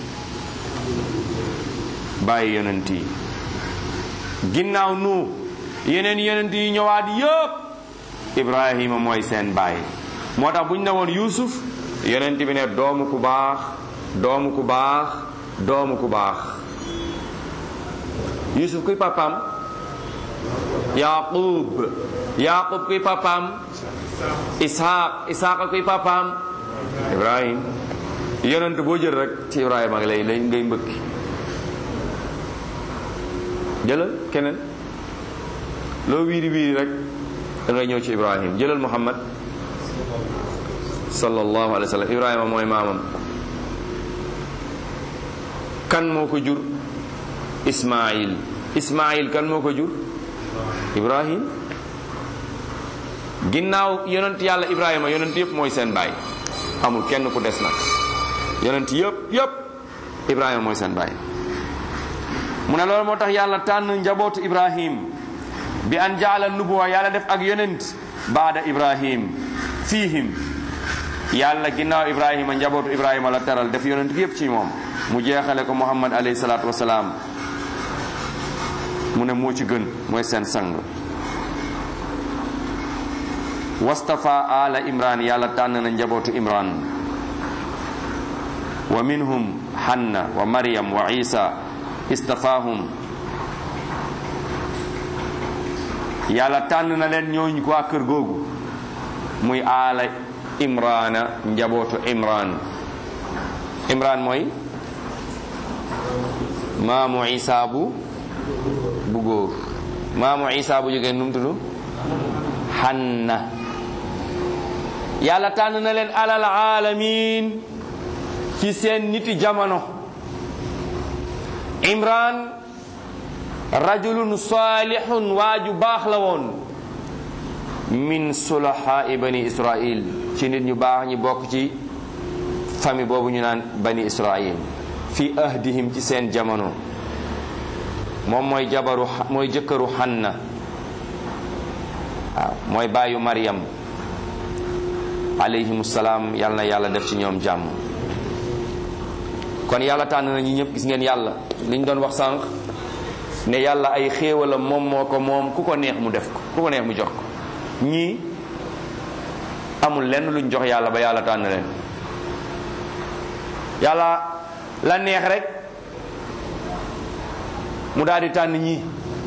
bàyyi yonent yi ginnaaw nu yeneen yonent yi ñëwaat yépp ibrahima mooy seen bàyyi moo tax bu ñu ne woon yuusuf yonent bi ne doomu ku baax doomu ku baax doomu ku baax yuusuf kuy papaam yaqub yaqub kuy papaam ishaq ishaq kuy papaam ibrahim yonent boo jël rek ci ibrahima lay lay ngay mbëkki jëlal keneen loo wiiri wiiri rek da ngay ñëw ci ibrahim jëlal muhammad sallallahu alayhi wa sallam ibrahima mooy maamam kan moo ko jur ismail ismail kan moo ko jur ibrahim ginnaaw yonent yàlla ibrahima yonent yëpp mooy seen baay amul kenn ku des nag yonent yëpp yëpp ibrahima mooy seen baay mu ne loolu moo tax yàlla tànn njabootu ibrahim bi an jaala nubuwa yàlla def ak yonent baada ibrahim fiihim yàlla ginnaaw ibrahima njabootu ibrahima la teral def yonent bi yëpp ci moom mu jeexale ko muhammad alayhi salaatu wasalaam mu ne moo ci gën mooy seen sang wastafa ala imran yàlla tànn na njabootu imran wa minhum hanna wa maryam wa isa istafahum yàlla tànn na leen ñooñ ko waa kër googu muy aala imrana njabootu imran imran mooy maamu isa bu bu góor maamu isa bu jógee num tudd hanna yàlla tànn na leen alal alamin ci seen niti jamono imran rajulun salihun waaju baax la woon min sulahaai bani israil ci nit ñu baax ñi bokk ci famille boobu ñu naan bani israil fi ahdihim ci seen jamono moom mooy jabaru mooy jëkkëru Hanna waaw mooy baayu Maryam alayhimu salaam yal na yàlla def ci ñoom jàmm kon yàlla tànn na ñi ñëpp gis ngeen yàlla li ñu doon wax sànq ne yàlla ay xéewalam moom moo ko moom ku ko neex mu def ko ku ko neex mu jox ko ñii amul lenn luñ jox yàlla ba yàlla tànn leen yàlla la neex rek mu daal di tànn ñii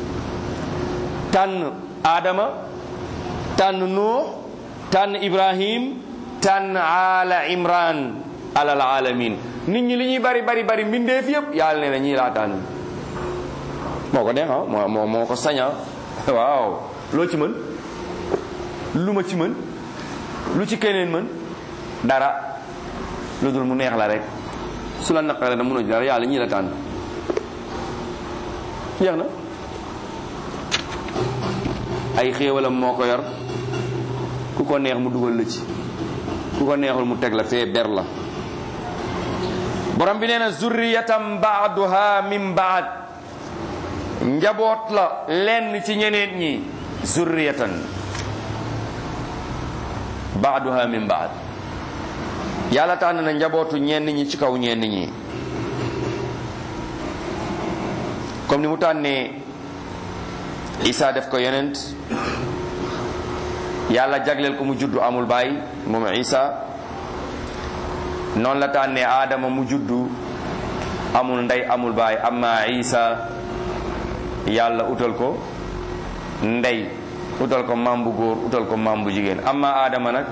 tànn Adama tànn Nuux tànn Ibrahim tànn ala Imran alal alamin nit ñi li ñuy bari bari bari mbindeef yépp yàlla nee na ñii laa tànn moo ko neex moo moo moo ko saña waaw loo ci mën lu ma ci mën lu ci keneen mën dara lu dul mu neex la rek su la naqaree na mënoo ci dara yàlla ñii la tànn jeex na ay xéewalam moo ko yor ku ko neex mu dugal la ci ku ko neexul mu teg la fee ber la borom bi nee na zurriyatam baaduha min baad njaboot la lenn ci ñeneen ñi zurriyatan baaduha min baad yàlla tànn na njabootu ñenn ñi ci kaw ñenn ñi comme ni mu tànnee Isa def ko yonent yàlla jagleel ko mu juddu amul baay moom Isa noonu la tànnee Adama mu juddu amul ndey amul baay amma Isa yàlla utal ko ndey utal ko maam bu góor utal ko maam bu jigéen amma Adama nag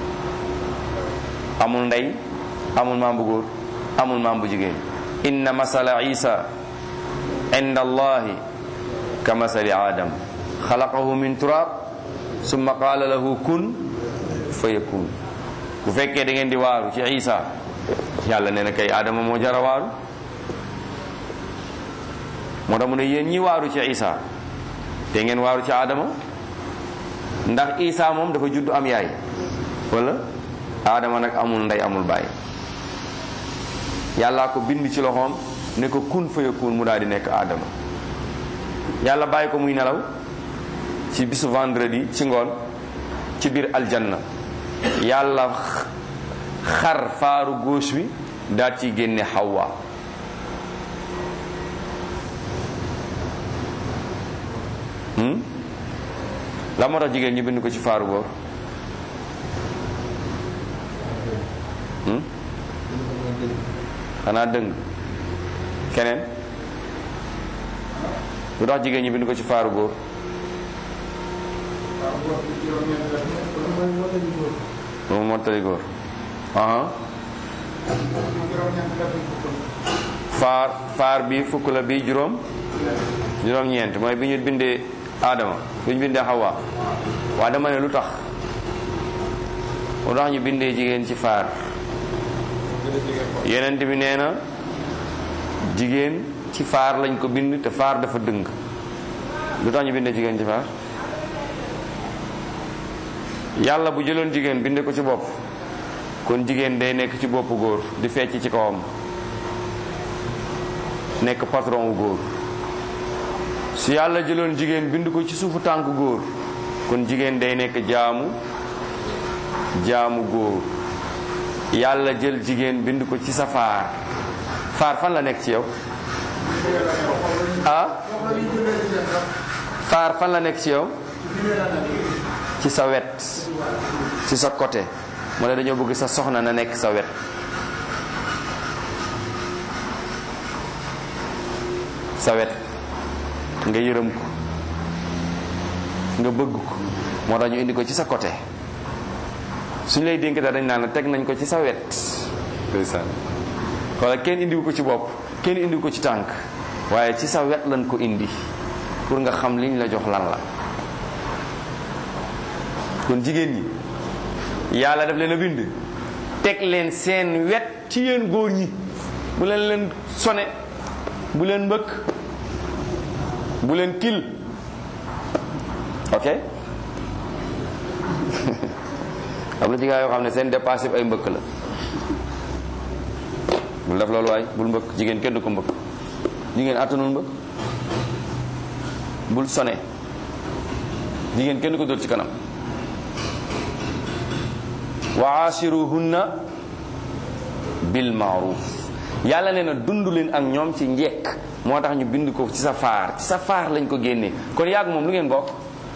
amul ndey amul maam bu góor amul maam bu jigéen inna masala Isa inda allahi ka masali adam xalaqahu min turab summa qaala lahu kun fa yakun bu fekkee da ngeen di waaru ci isa yàlla nee na kay adama moo jara waaru moo tax mu ne yéen ñi waaru ci isa te ngeen waaru ci adama ndax isa moom dafa judd am yaay wala adama nag amul ndey amul baay yàllaa ko bind ci loxoom ne ko kun fa yakun mu daal di nekk adama yàlla bàyyi ko muy nelaw ci bisu vendredi ci ngoon ci biir aljanna yàlla xar faaru gauche bi daal ci génne Hawa la moo tax jigéen ñu bind ko ci faaru góor xanaa dëng keneen lu tax jigéen ñi bind ko ci faaru góor moom mottali góor aha faar faar bi fukk la bi juróom juróom ñeent mooy bi ñu bindee Adama bi ñu bindee Hawa waa dama ne lu tax moo tax ñu bindee jigéen ci faar yenent bi nee na jigéen ci faar lañ ko bind te faar dafa dëng lu tax ñu bindee jigéen ci faar yàlla bu jëloon jigéen binde ko ci bopp kon jigéen day nekk ci boppu góor di fecc ci kawam nekk patron wu góor su yàlla jëloon jigéen bind ko ci suufu tànk góor kon jigéen day nekk jaamu jaamu góor yàlla jël jigéen bind ko ci sa faar faar fan la nekk ci yow ah faar fan la nekk ci yow ci sa wet ci sa côté mu ne dañoo bëgg sa soxna na nekk sa wet sa wet nga yërëm ko nga bëgg ko moo tax ñu indi ko ci sa côté suñ lay dénk daal dañ naan teg nañ ko ci sa wet ndeysaan wala kenn indiwu ko ci bopp kenn indiwu ko ci tànk waaye ci sa wet lañ ko indi pour nga xam liñ la jox lan la kon jigéen ñi yàlla daf leen a bind teg leen seen wet ci yéen góor ñi bu leen leen sone bu leen mbëkk bu leen kil ok am na ci gaa yoo xam ne seen dépassé ay mbëkk la bul def loolu waay bul mbëkk jigéen kenn du ko mbëkk jigéen attanul mbëkk bul sone jigéen kenn du ko dóor ci kanam wa ashiruhunna bil maaruf yàlla nee na dund leen ak ñoom ci njekk moo tax ñu bind ko ci sa faar ci sa faar lañ ko génnee kon yàgg moom lu ngeen bokk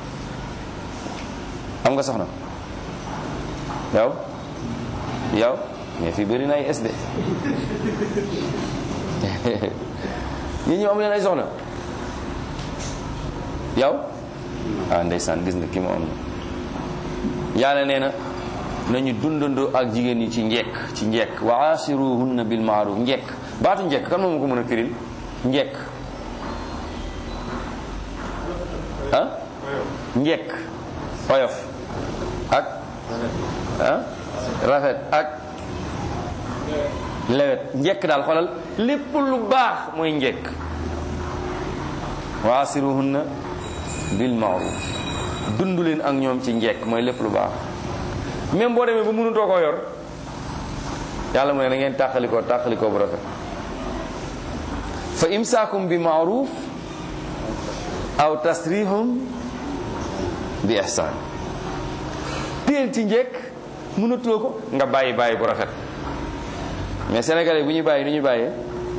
am nga soxna yow yow mais fii bëri na ay SD ñi ñu am leen ay soxna yow ah ndeysaan gis nga ki ma am na yàlla nee na nañu dundandoo ak jigéen ñi ci njekk ci njekk wa asiruhunna bil maaruf njekk baatu njekk kan moom ko mën a firil njekk ah njekk oyof ak ah rafet ak lewet njekk daal xoolal lépp lu baax mooy njekk wa asiruhunna bil maaruf dund leen ak ñoom ci njekk mooy lépp lu baax même boo demee ba mënutoo koo yor yàlla mu ne na ngeen tàqalikoo tàqalikoo bu rafet fa imsaakum bi maaruf aw tasrihum bi ihsaan téel ci njekk mënatoo ko nga bàyyi bàyyi bu rafet mais sénégalais bu ñu bàyyi nu ñu bàyyee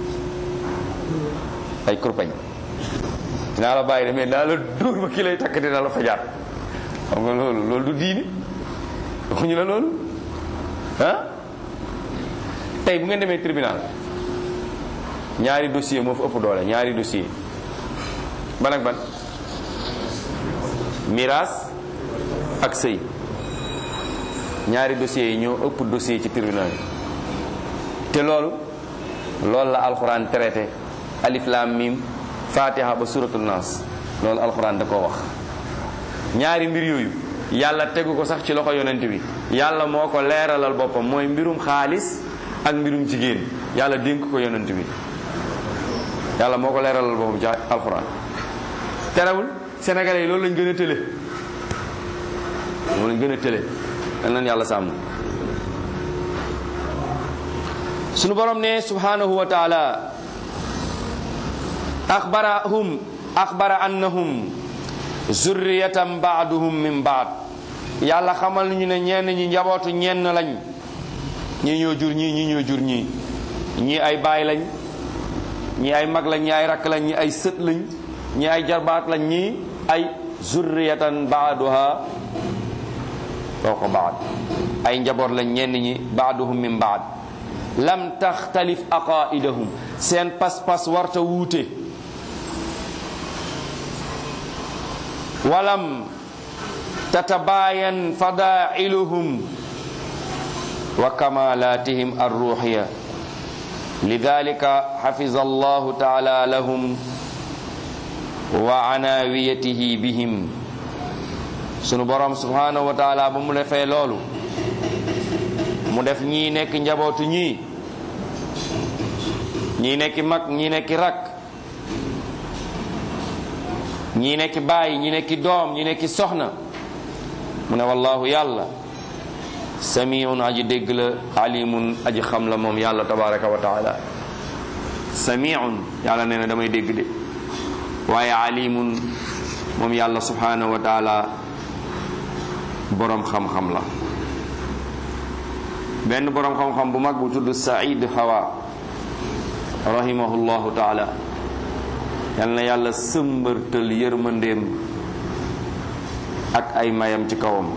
ay kurpañ dinaa la bàyyi de mais dinaa la dóor ba ki lay takk dina la fajaat xam nga loolu loolu du diini waxuñu la loolu ah tey bu ngeen demee tribunal ñaari dossier moo fa ëpp doole ñaari dossier ban ak ban miraas ak sëy ñaari dossiers yi ñoo ëpp dossier ci tribunal yi te loolu loolu la alxuraan traité alif lam mim fatiha ba suratul nas loolu alxuraan da koo wax ñaari mbir yooyu yàlla tegu ko sax ci loxo yonent bi yàlla moo ko leeralal boppam mooy mbirum xaalis ak mbirum jigéen yàlla dénk ko yonent bi yàlla moo ko leeralal boppam ci alxuraan terewul sénégalais yi loolu lañ gën a tële loolu lañ gën a tële dañ leen yàlla sàmm sunu borom ne subhanahu wa taala axbarahum axbara annahum zurriyatan baaduhum min baad yàlla xamal ñu ne ñenn ñi njabootu ñenn lañ ñii ñoo jur ñii ñii ñoo jur ñii ñii ay baay lañ ñii ay mag lañ ñii ay rakk lañ ñii ay sët lañ ñii ay jarbaat lañ ñii ay zurriyatan baaduha fawqa baad ay njaboot lañ ñenn ñi baaduhum min baad lam taxtalif aqaidahum seen pas-pas warta wuute walam tatabayan fadailuhum wa kamalatihim arruhiya lidalika xafiza allahu taala lahum wa anawiyatihi bihim sunu borom subhanahu wa taala ba mu defee loolu mu def ñii nekk njabootu ñii ñii nekki mag ñii nekki rakk ñii nekki baay ñii nekki doom ñii nekki soxna mu ne wallahu yàlla samiun aji dégg la alimun aji xam la moom yàlla tabaraka wa taala samiun yàlla nee na damay dégg de waaye alimun moom yàlla subhanahu wa taala boroom xam-xam la benn boroom xam-xam bu mag bu tudd Saïd Hawa rahimahullahu taala yal na yàlla sëmbërtal yërmandeem ak ay mayam ci kawam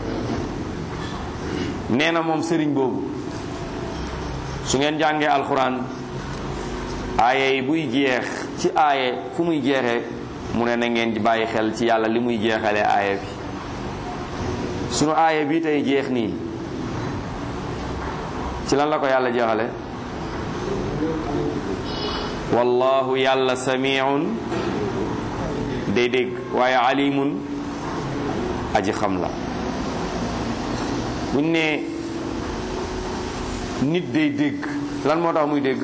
nee na moom sëriñ boobu su ngeen jàngee alxuraan aaye yi buy jeex ci aaye fu muy jeexee mu ne na ngeen di bàyyi xel ci yàlla li muy jeexalee aaye bi sunu aaye bii tey jeex nii ci lan la ko yàlla jeexale wallahu yàlla samiun day dégg waaye alimun aji xam la buñ ne nit day dégg lan moo tax muy dégg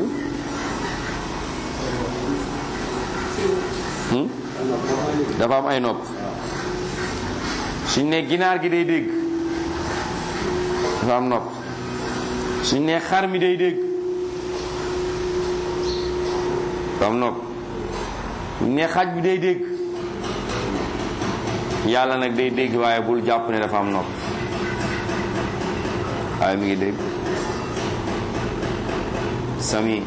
dafa am ay nopp suñ ne ginaar gi day dégg dafa am nopp suñ ne xar mi day dégg dafa am nopp suñ ne xaj bi day dégg yàlla nag day dégg waaye bul jàpp ne dafa am nopp waaye mi ngi dégg sami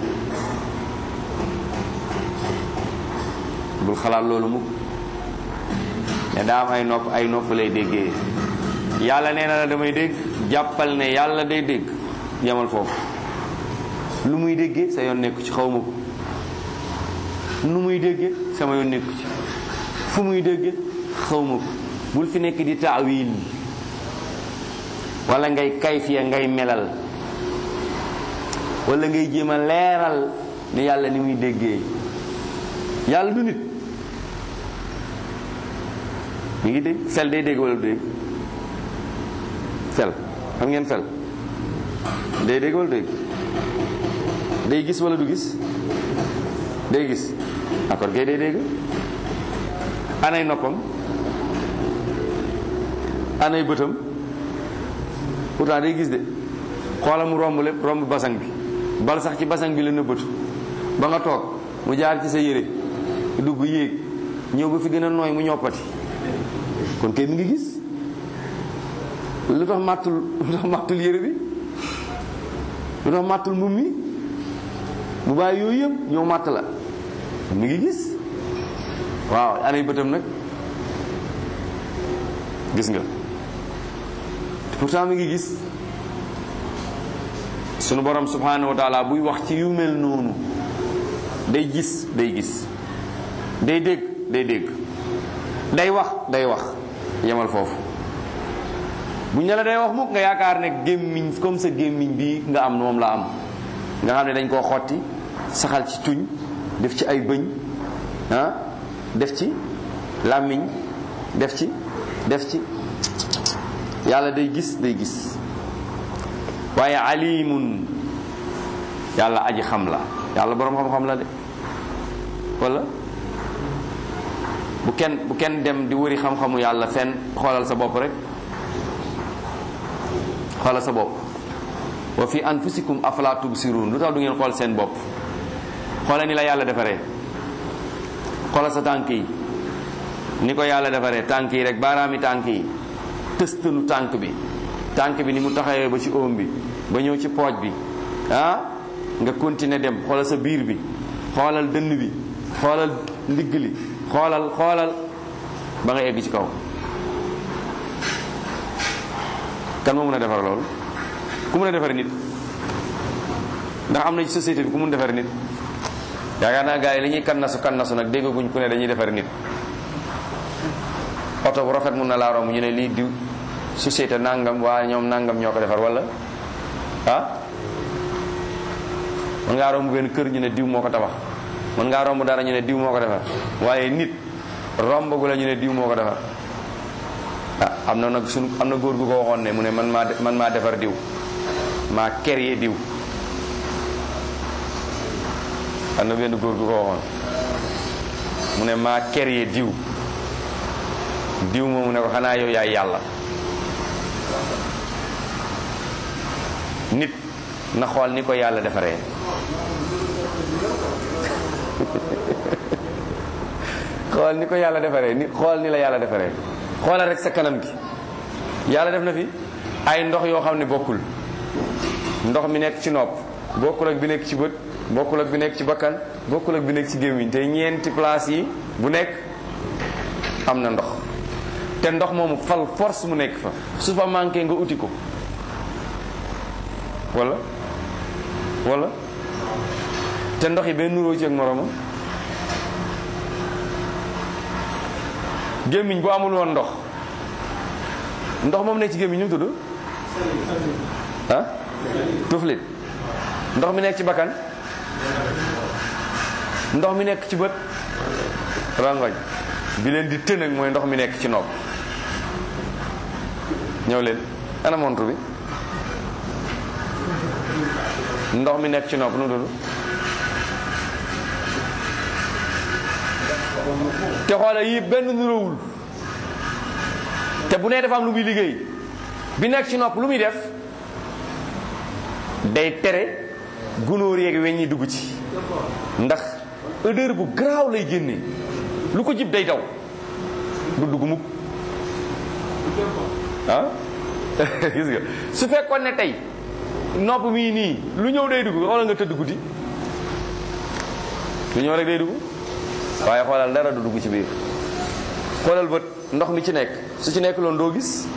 bul xalaat loolu mukk ne daa am ay nopp ay nopp lay déggee yàlla nee na la damay dégg jàppal ne yàlla day dégg yamal foofu lu muy déggee sa yoon nekku ci xaw ma ko nu muy déggee sama yoon nekku ci fu muy déggee xaw ma ko bul fi nekk di taawil wala ngay kayfiya ngay melal wala ngay jéem a leeral ne yàlla ni muy déggee yàlla du nit mi ngi dégg fel day dégg wala du dégg fel xam ngeen fel day dégg wala dégg day gis wala du gis day gis d'accord kay day dégg anay noppam anay bëtam pourtant day gis de xoola mu romb lépp romb basang bi bal sax ci basang bi la nëbbatu ba nga toog mu jaar ci sa yére dugg yéeg ñëw ba fi gën a nooy mu ñoppati kon kay mi ngi gis lu tax màttul lu tax màttul yére bi lu tax màttul mbubb mi bu bàyyi yooyu yëpp ñëw màtt la mi ngi gis waaw anay bëtam nag gis nga pourtant mi ngi gis sunu borom subhanahu wa taala buy wax ci yu mel noonu day gis day gis day dégg day dégg day wax day wax yemal foofu bu ñu la day wax mukk nga yaakaar ne gémmiñ comme sa gémmiñ bi nga am moom la am nga xam ne dañ koo xotti saxal ci tuñ def ci ay bëñ ah def ci làmmiñ def ci def ci yàlla day gis day gis waaye alimun yàlla aji xam la yàlla boroom xam-xam la de wala bu kenn bu kenn dem di wëri xam-xamu yàlla fenn xoolal sa bopp rek xoolal sa bopp wa fi anfusikum afala tubsirun lu tax du ngeen xool seen bopp xoolal ni la yàlla defaree xoolal sa tànk yi ni ko yàlla defaree tànk yi rek baaraami tànk yi tëstanu tànk bi tànk bi ni mu taxawee ba ci oom bi ba ñëw ci pooj bi ah nga continuer dem xoolal sa biir bi xoolal dënn bi xoolal ndigg li xoolal xoolal ba nga egg ci kaw kan moo mën a defar loolu ku mën a defar nit ndax am na ci société bi ku mun defar nit yaakaar naa gars yi li ñuy kannasu kannasu nag déggaguñ ku ne dañuy defar nit oto bu rafet mun na laa romb ñu ne lii diw société nangam waa ñoom nangam ñoo ko defar wala ah mën ngaa romb benn kër ñu ne diw moo ko tabax mën ngaa romb dara ñu ne diw moo ko defar waaye nit romb gu la ñu ne diw moo ko defar ah am na nag suñu am na góor gu ko waxoon ne mu ne man maa man maa defar diw maa créé diw am na benn góor gu ko waxoon mu ne maa créé diw diw moomu ne ko xanaa yow yaay yàlla nit na xool ni ko yàlla defaree xool ni ko yàlla defaree nit xool ni la yàlla defaree xoolal rek sa kanam gi yàlla def na fi ay ndox yoo xam ne bokkul ndox mi nekk ci nopp bokkul ak bi nekk ci bët bokkul ak bi nekk ci bakkan bokkul ak bi nekk ci gémmiñ te ñeenti place yi bu nekk am na ndox te ndox moomu fal force mu nekk fa su fa manqué nga uti ko wala wala te ndox yi benn nuróo ci ak moromam gémmiñ bu amul woon ndox ndox moom nekk ci gémmiñ ñu mu tudd ah tuflit ndox mi nekk ci bakkan ndox mi nekk ci bët rangoñ bi leen di tën ak mooy ndox mi nekk ci nopp ñëw leen ana montre bi ndox mi nekk ci nopp nu mu tudd te xoola yi benn nuróowul te bu nee dafa am lu muy liggéey bi nekk ci nopp lu muy def day tere gunóor yeeg weñ ñi dugg ci ndax odeur bu garaaw lay génne lu ko jib day daw du dugg mukk ah gis nga su fekkoon ne tey nopp mii nii lu ñëw day dugg xoolal nga tëdd guddi lu ñëw rek day dugg waaye xoolal dara du dugg ci biir xoolal bët ndox mi ci nekk su ci nekk loon doo gis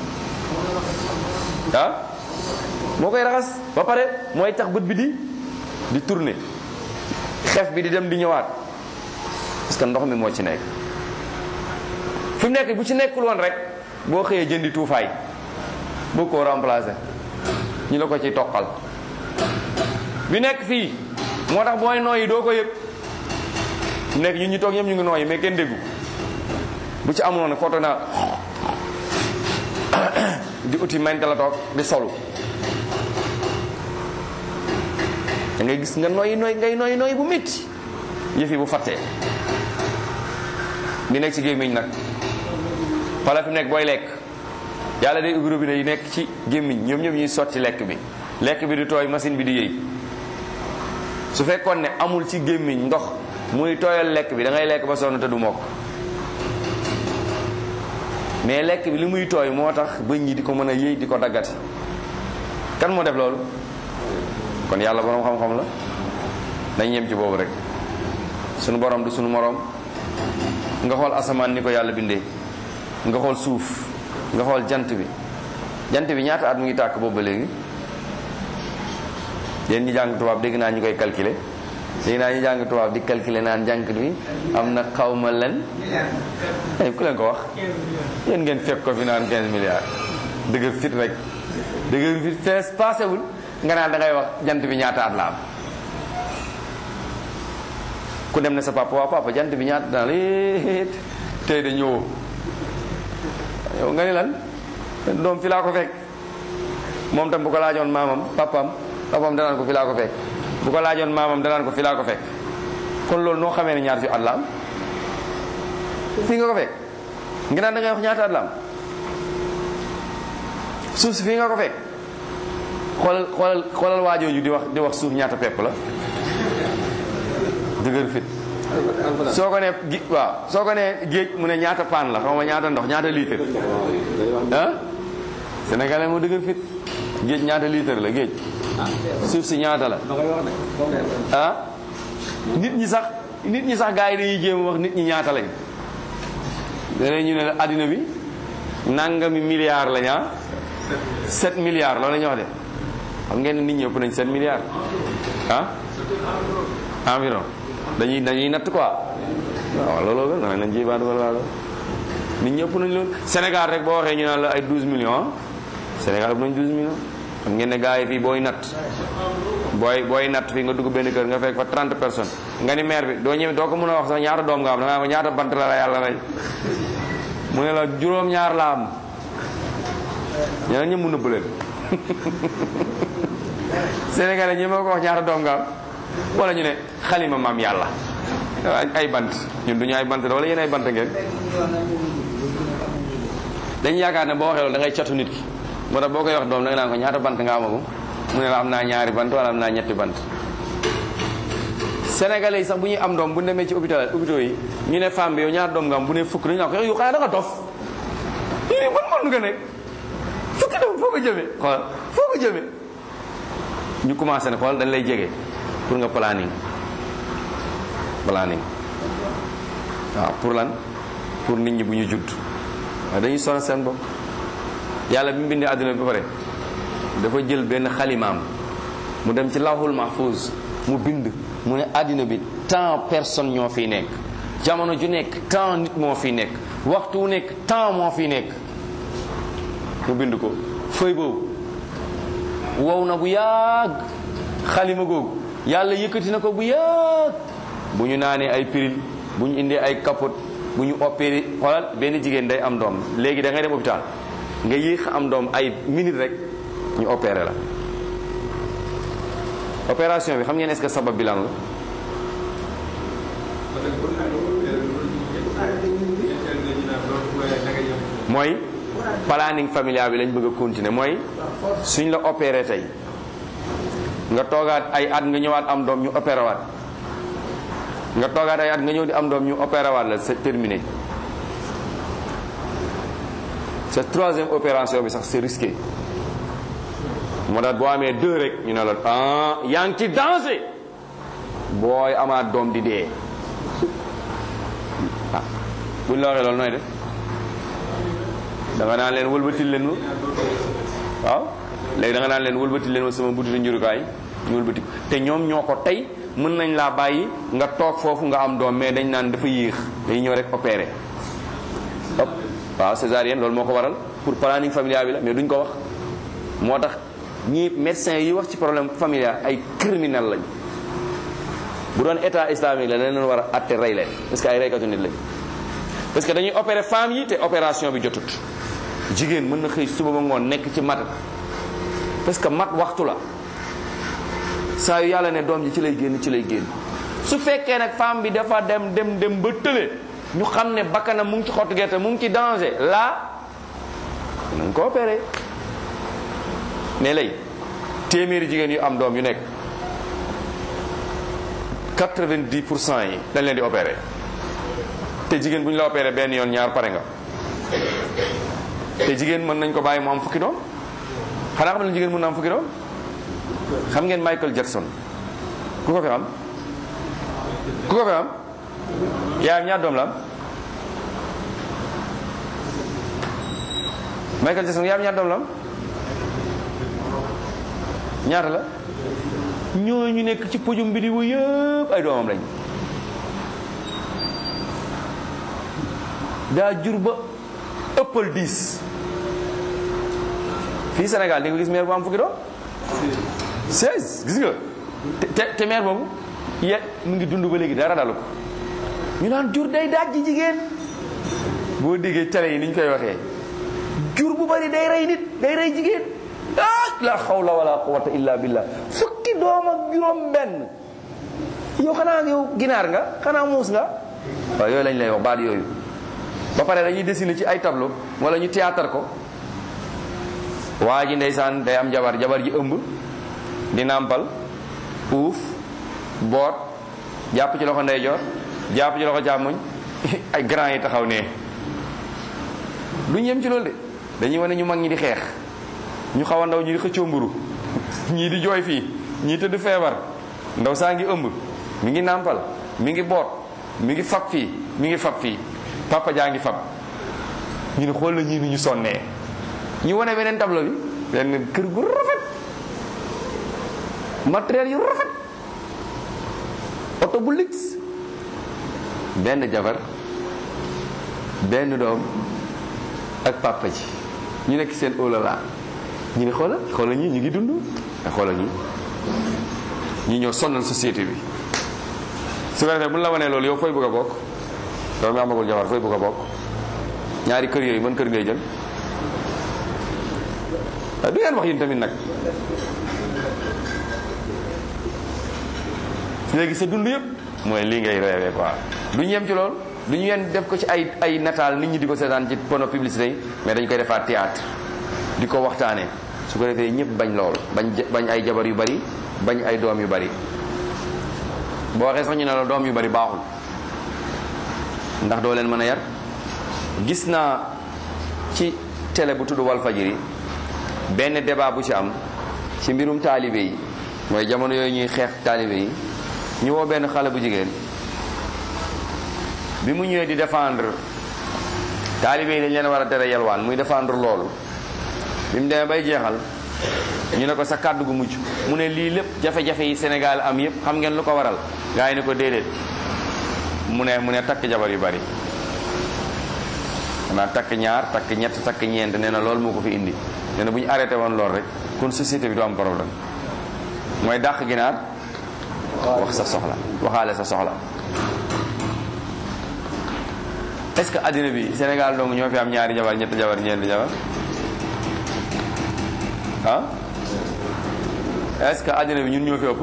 ah moo koy raxas ba pare mooy tax bët bi di di tourner xef bi di dem di ñëwaat parce que ndox mi moo ci nekk fi mu nekk bu ci nekkul woon rek boo xëyee jëndi tuufaay boo ko remplacer ñu la ko ci toqal bi nekk fii moo tax booy nooyi doo ko yëg nekk ñun ñu toog ñëpp ñu ngi nooyi mais kenn déggu bu ci amoon nag foto naa di uti mente la toog di solu da ngay gis nga nooyi nooy ngay nooyi nooyi bu métti yëf yi bu fattee bi nekk ci gémmiñ nag wala fi nekk booy lekk yàlla day ubbi robinet yi nekk ci gémmiñ ñoom ñoom ñuy sotti lekk bi lekk bi di tooy machine bi di yëy su fekkoon ne amul ci gémmiñ ndox muy tooyal lekk bi da ngay lekk ba sonn te du mokk mais lekk bi li muy tooy moo tax bëñ ñi di ko mën a yëy di ko daggati kan moo def loolu kon yàlla borom xam-xam la nañ yem ci boobu rek sunu borom du sunu moroom nga xool asamaan ni ko yàlla bindee nga xool suuf nga xool jant bi jant bi ñaata at mu ngi tàkk boobu ba léegi yéen ñi jàng tubaab dégg naa ñu koy calculer dégg naa ñu jàng tubaab di calculer naan jànk bi am na xawma len ay ku leen ko wax yéen ngeen fekk ko fi naan 15 milliards dëgg fit rek dëgg fit fees paasewul nga naan da ngay wax jant bi ñaata at la am ku dem ne sa papa waaw papa jant bi ñaata daan léet tey de ñëwoo yow nga ni lan doom fi laa ko fekk moom tam bu ko laajoon maamam papam papam danaan ko fi laa ko fekk bu ko laajoon maamam danaan ko fi laa ko fekk kon loolu noo xamee ne ñaata fi at la am fii nga ko fekk nga naan da ngay wax ñaata at la am suuf si fii nga ko fekk xoolal xoolal xoolal waajooju di wax di wax suuf ñaata pepp la dëgër fit soo ko ne gi waaw soo ko ne géej mu ne ñaata paan la xaw ma ñaata ndox ñaata litre ah sénégalais moo dëgër fit géej ñaata litre la géej suuf si ñaata la ah nit ñi sax nit ñi sax gars yi dañuy jéem wax nit ñi ñaata lañ danañ ñu ne la addina bi nangami milliards la ñaa 7 milliards loolu la ñu wax de xam ngeen ne nit ñi ëpp nañ 7 milliards ah environ dañuy dañuy natt quoi waaw looloo gën nañ lañ ciy baatu wala wala nit ñi ëpp nañ loolu Sénégal rek boo waxee ñu naan la ay 12 millions Sénégal ëpp nañ 12 millions xam ngeen ne gars yi fii booy natt booy booy natt fii nga dugg benn kër nga fekk fa 30 personnes nga ni maire bi doo ñëw doo ko mën a wax sax ñaata doom nga am da ngaa ñaata bant la la yàlla rey mu ne la juróom-ñaar la am ñeneen ñëpp mu nëbb leen Sénégalais ñi ma ko wax ñaata doom nga am wala ñu ne xalima maam yàlla ay bant ñun duñu ay bant da wala yéen ay bant ngeen dañu yaakaar ne boo waxee loolu da ngay catu nit ki moo tax boo koy wax doom da nga naan ko ñaata bant nga amagum mu ne la am naa ñaari bant wala am naa ñetti bant Sénégalais yi sax bu ñuy am doom bu ñu demee ci hôpital hôpitaux yi ñu ne femme bi yow ñaata doom nga am bu ne fukk dañu naan ko yow xanaa da nga dof lii ban mën nga nekk fukki doom foo ko jëmee xool foo ko jëmee ñu commencé ne xool dañ lay jege pour nga planning planning waaw pour lan pour nit ñi bu ñu judd waaye dañuy sonal seen bopp yàlla bi mu bindee àdduna bi ba pare dafa jël benn xalimaam mu dem ci lawhul mahfuz mu bind mu ne àddina bi tant personne ñoo fiy nekk jamono ju nekk tant nit moo fiy nekk waxtu wu nekk tant moo fiy nekk mu bind ko fëy boobu wow na bu yàgg xalima googu yàlla yëkkati na ko bu yàgg bu ñu naanee ay piril bu ñu indee ay capote bu ñu opéré xoolal benn jigéen day am doom léegi da ngay dem hôpital nga yéex am doom ay minute rek ñu opéré la opération bi xam ngeen est-ce que sabab bi lan la mooy planning familial bi lañ bëgg a continuer mooy suñ la opéré tey nga toogaat ay at nga ñëwaat am doom ñu opéré waat nga toogaat ay at nga ñëw di am doom ñu opéré waat la c'est terminé sa troisième opération bi sax c'est risqué moo tax boo amee deux rek ñu ne la ah yaa ngi ci danger booy amaat doom di dee ah buñ la waxee loolu nooy def da nga naan leen wëlbatil leen ma waaw léegi da nga naan leen wëlbatil leen ma sama butitu njurukaay ñu wëlbati te ñoom ñoo ko tey mën nañ laa bàyyi nga toog foofu nga am doom mais dañ naan dafa yéex dañuy ñëw rek opéré hop waaw césarienne loolu moo ko waral pour planning familial bi la mais duñ ko wax moo tax ñii médecins yi wax ci problème familial ay criminel lañ bu doon état islamique la dañ leen war a atte rey leen parce que ay reykatu nit lañ parce que dañuy opérer femme yi te opération bi jotut jigéen mën na xëy suba ba ngoon nekk ci mat parce que mat waxtu la saa yu yàlla ne doom ji ci lay génn ci lay génn su fekkee nag femme bi dafa dem dem dem ba tële ñu xam ne bakkanam mu ngi ci xottu gerte mu ngi ci danger là nañ ko opéré mais lay téeméeri jigéen yu am doom yu nekk 90 pour cent yi dañ leen di opéré te jigéen bu ñu la opéré benn yoon ñaar pare nga te jigéen mën nañ ko bàyyi mu am fukki doom xanaa xam ne jigéen mën na am fukki doom xam ngeen Michael Jackson ku ko fi am ku ko fi am yaayam ñaar doom la am Michael Jackson yaayam ñaar doom la am ñaata la ñooñu nekk ci pojum bi di wu yëpp ay doomam lañ daa jur ba ëppal diis fii Sénégal di nga gis maire bu am fukki doom 16 gis nga te te maire boobu ye mu ngi dund ba léegi dara dalu ko ñu naan jur day daaj ji jigéen boo déggee télé yi ni ñu koy waxee jur bu bari day rey nit day rey jigéen ah la xawla wala quwwata illa billah fukki doom ak juróom benn yow xanaa yow ginaar nga xanaa muus nga waaw yooyu lañ lay wax baat yooyu ba pare dañuy dessiner ci ay tableau wala ñu théâtre ko waa ji ndeysaan day am jabar jabar ji ëmb di nàmpal uuf boot jàpp ci loxo ndeyjoor jàpp ci loxo càmmoñ ay grand yi taxaw ne duñ yem ci loolu de dañuy wane ñu mag ñi di xeex ñu xaw a ndaw ñi di xëccoo mburu ñii di jooy fii ñii tëdd feebar ndaw saa ngi ëmb mi ngi nàmpal mi ngi boot mi ngi fab fii mi ngi fab fii papa jaa ngi fab ñu ne xool la ñii ni ñu sonnee ñu wane beneen tableau bi benn kër gu rafet matériel yu rafet oto bu lix benn jabar benn doom ak papa ji ñu nekk seen olala ñu ne xoola xoola ñi ñu ngi dund te xoola ñi ñi ñoo sonnal société bi su ko defee bu ñu la wanee loolu yow fooy bëgg a bokk yow mi amagul jabar fooy bëgg a bokk ñaari kër yooyu mën kër ngay jël du ngeen wax yéen tamit nag léegi sa dund yëpp mooy lii ngay rêvé quoi du ñu yem ci loolu du ñu yem def ko ci ay ay nataal nit ñi di ko seetaan ci panneau publicité yi mais dañ koy defaat théâtre di ko waxtaanee su ko defee ñëpp bañ loolu bañ bañ ay jabar yu bari bañ ay doom yu bari boo waxee sax ñu ne la doom yu bari baaxul ndax doo leen mën a yar gis naa ci télé bu tudd Walfajiri benn débat bu ci am ci mbirum taalibe yi mooy jamono yooyu ñuy xeex taalibe yi ñu woo benn xale bu jigéen bi mu ñëwee di défendre taalibe yi dañ leen war a tere yalwaan muy défendre loolu bi mu demee bay jeexal ñu ne ko sa kàddu gu mujj mu ne lii lépp jafe-jafe yi Sénégal am yépp xam ngeen lu ko waral gaa yi ne ko déedéet mu ne mu ne takk jabar yu bari xanaa takk ñaar takk ñett takk ñeent nee na loolu moo ko fi indi nee na bu ñu arrêté woon loolu rek kon société bi du am problème mooy dàq ginaar wax sa soxla waxaale sa soxla est-ce que addina bi Sénégal dong ñoo fi am ñaari jabar ñetti jabar ñeenti jabar ah est-ce que addina bi ñun ñoo fi ëpp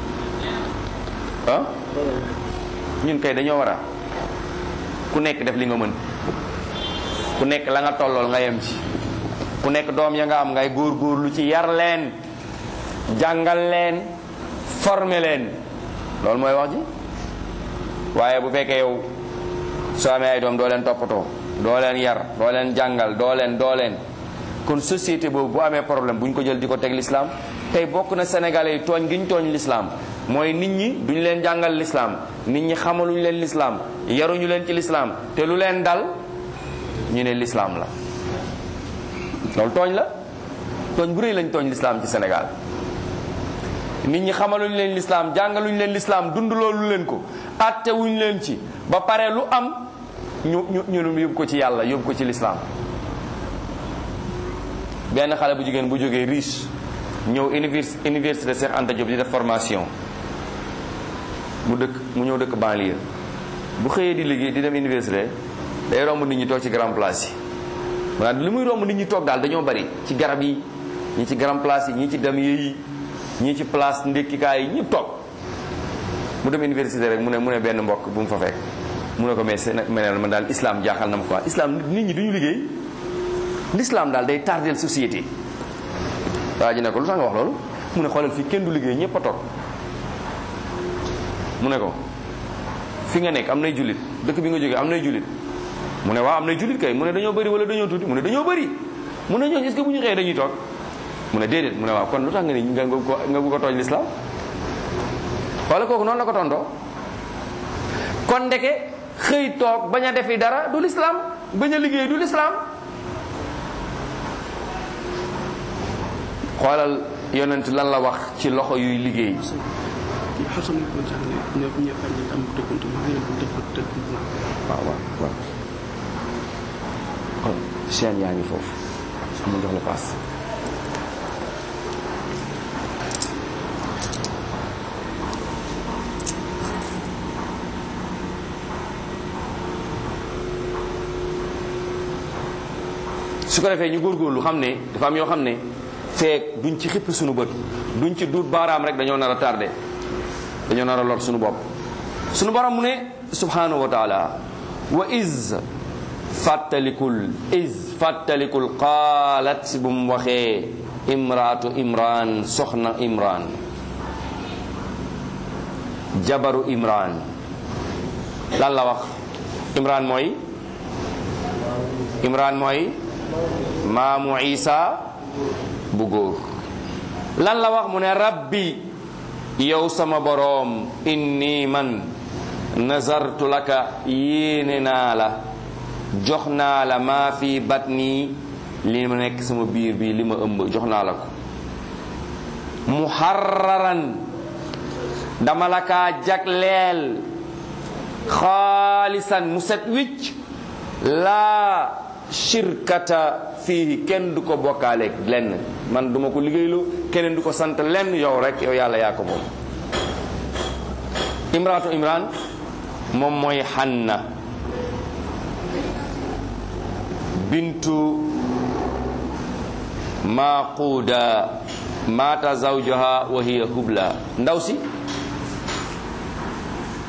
ah ñun kay dañoo war a ku nekk def li nga mën ku nekk la nga tollool nga yem ci ku nekk doom ya nga am ngay góor-góorlu ci yar leen jàngal leen former leen loolu mooy wax ji waaye bu fekkee yow soo amee ay doom doo leen toppatoo doo leen yar doo leen jàngal doo leen doo leen kon société boobu bu amee problème bu ñu ko jël di ko teg l'islam tey bokk na sénégalais yi tooñ gi ñu tooñ l'islam mooy nit ñi duñu leen jàngal l'islam nit ñi xamaluñu leen l'islam yaruñu leen ci l'islam te lu leen dal ñu ne l'islam la loolu tooñ la tooñ bu rëy lañ tooñ l'islam ci Sénégal nit ñi xamaluñu leen l'islam jàngaluñu leen l'islam dund loolu leen ko atte wuñu leen ci ba pare lu am ñu ñu ñu yóbbu ko ci yàlla yóbbu ko ci l'islam benn xale bu jigéen bu jógee riche ñëw univers université Cheikh Anta Diop di def formation mu dëkk mu ñëw dëkk banlieue bu xëyee di liggéey di dem université day romb nit ñi toog ci grand place yi maanaam li muy romb nit ñi toog daal dañoo bari ci garab yi ñi ci grand place yi ñii ci damier yi ñii ci place ndékkikaay yi ñëpp toog mu dem université rek mu ne mu ne benn mbokk bu mu fa fekk mu ne ko mais meneel man daal islam jaaxal na ma quoi islam nit ñi duñu liggéey l'islam daal day tardeel société waa ji ne ko lu tax nga wax loolu mu ne xoolal fii kenn du liggéey ñëpp a toog mu ne ko fi nga nekk am nay jullit dëkk bi nga jógee am nay jullit mu ne waaw am nay jullit kay mu ne dañoo bëri wala dañoo tuuti mu ne dañoo bëri mu ne ñooñu est-ce que bu ñu xëyee dañuy toog mu ne déedéet mu ne waaw kon lu tax nga ni nga nga ko nga bëgg a tooñ l'islam wala kooku noonu la ko tontoo kon ndeke xëy toog bañ a defi dara du l'islam bañ a liggéey du l'islam xoolal yonent lan la wax ci loxo yuy liggéey waaw waaw waaw kon chaîne yaa ngi foofu mu jox la paas su ko defee ñu góorgóorlu xam ne dafa am yoo xam ne feek duñ ci xipp suñu bët duñ ci duut baaraam rek dañoo nar a tardé dañoo nar a lor suñu bopp suñu borom mu ne subhanahu wa taala wa is fàttalikul is fàttalikul qaalat bu mu waxee imraatu imran soxna imran jabaru imran lan la wax imran mooy imran mooy maamu isa bu góor lan la wax mu ne rabbi yow sama boroom inni man nazartu laka yéene naa la jox naa la maa fi batni li ma nekk sama biir bi li ma ëmb jox naa la ko muharraran dama la kaa jagleel xaalisan mu set wicc laa shirkata fii kenn du ko bokkaaleeg lenn man duma ko liggéeylu keneen du ko sant lenn yow rek yow yàlla yaa ko moom imraatu imran moom mooy xanna bintu maquuda maata zawjaha wa hiya hubla ndaw si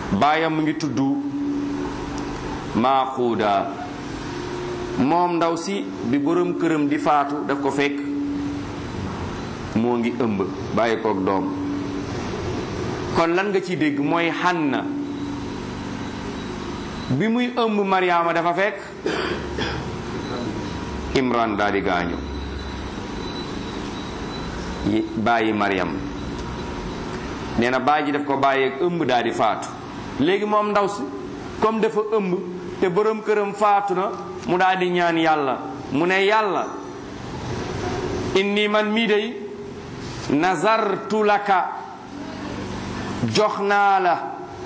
baayam mu ngi tudd maaquuda moom ndaw si bi borom këram di faatu daf ko fekk moo ngi ëmb bàyyi koog doom kon lan nga ci dégg mooy Hanna bi muy ëmb Mariama dafa fekk Imran daal di gaañu bàyyi Mariam nee na bàyyi ji daf ko bàyyi ak ëmb daal di faatu léegi moom ndaw si comme dafa ëmb te borom këram faatu na mu daal di ñaan yàlla mu ne yàlla inni man mii day nazartu laka jox naa la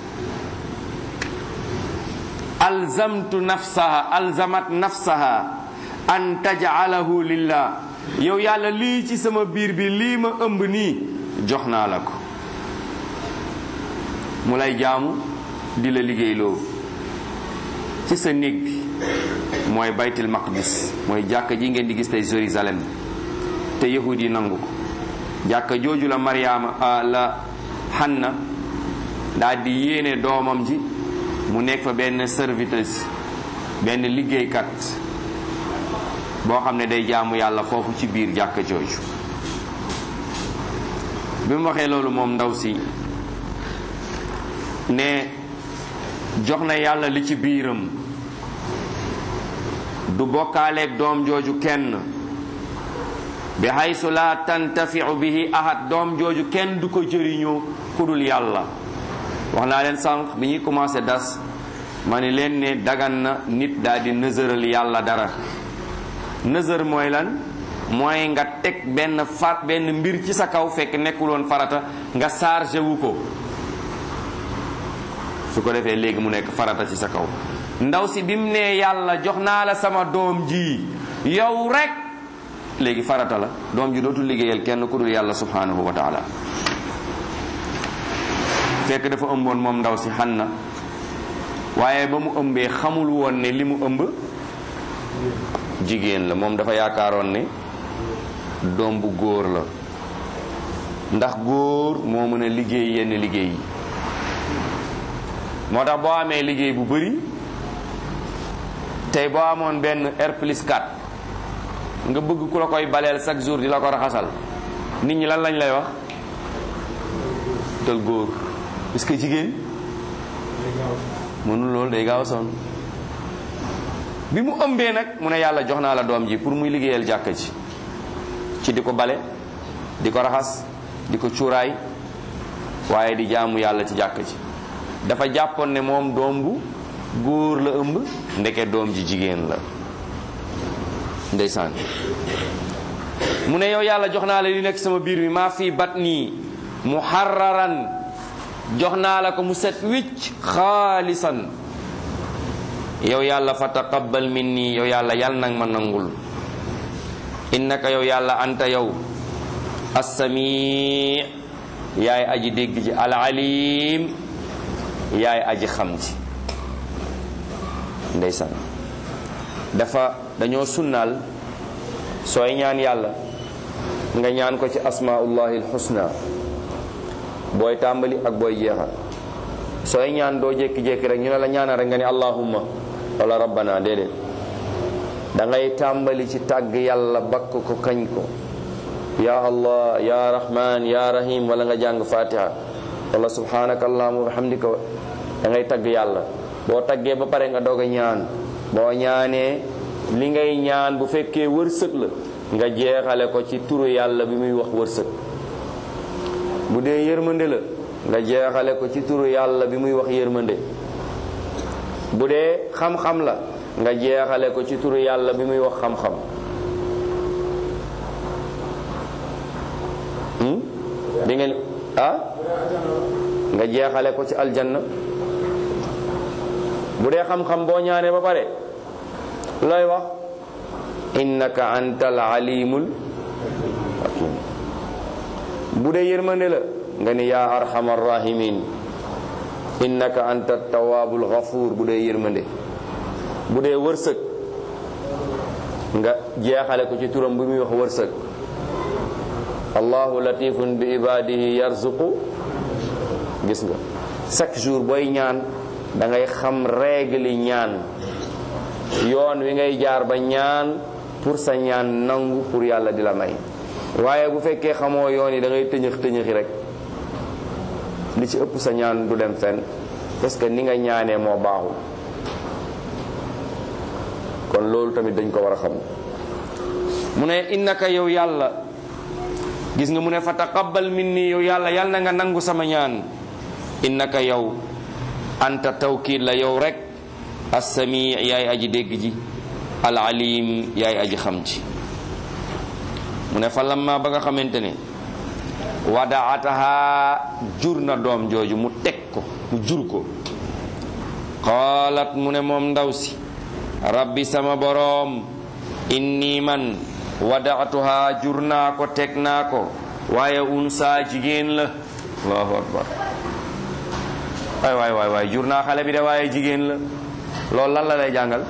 alzamtu nafsaha alzamat nafsaha an tajcalahu lillah yow yàlla lii ci sama biir bi lii ma ëmb nii jox naa la ko mu lay jaamu di la liggéeyloo ci sa néeg bi mooy baytul maqdis mooy jàkka ji ngeen di gis tey Jérusalem te yahud yi nangu ko jàkka jooju la Mariama la Hanna daal di yéene doomam ji mu nekk fa benn serviteuse benn liggéeykat boo xam ne day jaamu yàlla foofu ci biir jàkka jooju bi mu waxee loolu moom ndaw si ne jox na yàlla li ci biiram du bokkaaleeg doom jooju kenn bi haysu la tantafiu bihi ahad doom jooju kenn du ko jëriñoo ku dul yàlla wax naa leen sànq bi ñuy commencé das ma ne leen ne dagan na nit daal di nësëral yàlla dara nësër mooy lan mooy nga teg benn far benn mbir ci sa kaw fekk nekkuloon farata nga chargé wu ko su ko defee léegi mu nekk farata ci sa kaw ndaw si bi mu nee yàlla jox naa la sama doom ji yow rek léegi farata la doom ji dootul liggéeyal kenn ku dul yàlla subhanahu wa taala fekk dafa ëmboon moom ndaw si Hanna waaye ba mu ëmbee xamul woon ne li mu ëmb jigéen la moom dafa yaakaaroon ne doom bu góor la ndax góor moo mën a liggéey yenn liggéey yi moo tax boo amee liggéey bu bari tey boo amoon benn R plus 4 nga bëgg ku la koy baleel chaque jour di la ko raxasal nit ñi lan lañ lay wax dal góor parce que jigéen mënul loolu day gaaw a sonn bi mu ëmbee nag mu ne yàlla jox naa la doom ji pour muy liggéeyal jàkka ji ci di ko bale di ko raxas di ko cuuraay waaye di jaamu yàlla ci jàkka ji dafa jàppoon ne moom doom bu góor la ëmb ndeke doom ji jigéen la ndeysaan mu ne yow yàlla jox naa la li nekk sama biir mi maa fii bat nii muharraran jox naa la ko mu set wicc xaalisan yow yàlla fa taqabbal minni yow yàlla yàlla nag ma nangul innaka yow yàlla anta yow assami yaay aji dégg ji alalim yaay aji xam ji ndeysaan dafa dañoo sunnaal sooy ñaan yàlla nga ñaan ko ci asmaullahi alxusna booy tàmbali ak booy jeexal sooy ñaan doo jékki-jékki rek ñu ne la ñaanal rek nga ni allahumma wala rabbana déedéet da ngay tàmbali ci tàgg yàlla bakk ko kañ ko ya allah ya rahman ya rahim wala nga jàng fatiha wala subhanaka allahumma wa bihamdika da ngay tagg yàlla boo taggee ba pare nga doog a ñaan boo ñaanee li ngay ñaan bu fekkee wërsëg la nga jeexale ko ci turu yàlla bi muy wax wërsëg bu dee yërmande la nga jeexale ko ci turu yàlla bi muy wax yërmande bu dee xam-xam la nga jeexale ko ci turu yàlla bi muy wax xam-xam di ngeen ah nga jeexale ko ci aljanna bu dee xam-xam boo ñaanee ba pare looy wax innaka antal alimul hakim bu dee yërmande la nga ni yaa arhamar rahimin innaka anta tawabul ghafuur bu dee yërmande bu dee wërsëg nga jeexale ko ci turam bi muy wax wërsëg allahu latifun bi ibadihi yarzuqu gis nga chaque jour booy ñaan da ngay xam règle yi ñaan yoon wi ngay jaar ba ñaan pour sa ñaan nangu pour yàlla di la may waaye bu fekkee xamoo yoon yi da ngay tëñëx tëñëxi rek li ci ëpp sa ñaan du dem fenn parce que ni nga ñaanee moo baaxul kon loolu tamit dañ ko war a xam mu ne innaka yow yàlla gis nga mu ne fa taqabbal minni yow yàlla yàlla na nga nangu sama ñaan innaka yow anta tawkiid la yow rek assami yaay aji dégg ji al alim yaay aji xam ci mu ne fa lamma ba nga xamante ne wadaataha jur na doom jooju mu teg ko mu jur ko qaalat mu ne moom ndaw si rabbi sama boroom inni man wadaatuha jur naa ko teg naa ko waaye unsa jigéen la allahu akbar waay waay waay waay jur naa xale bi de waaye jigéen la loolu lan la lay jàngal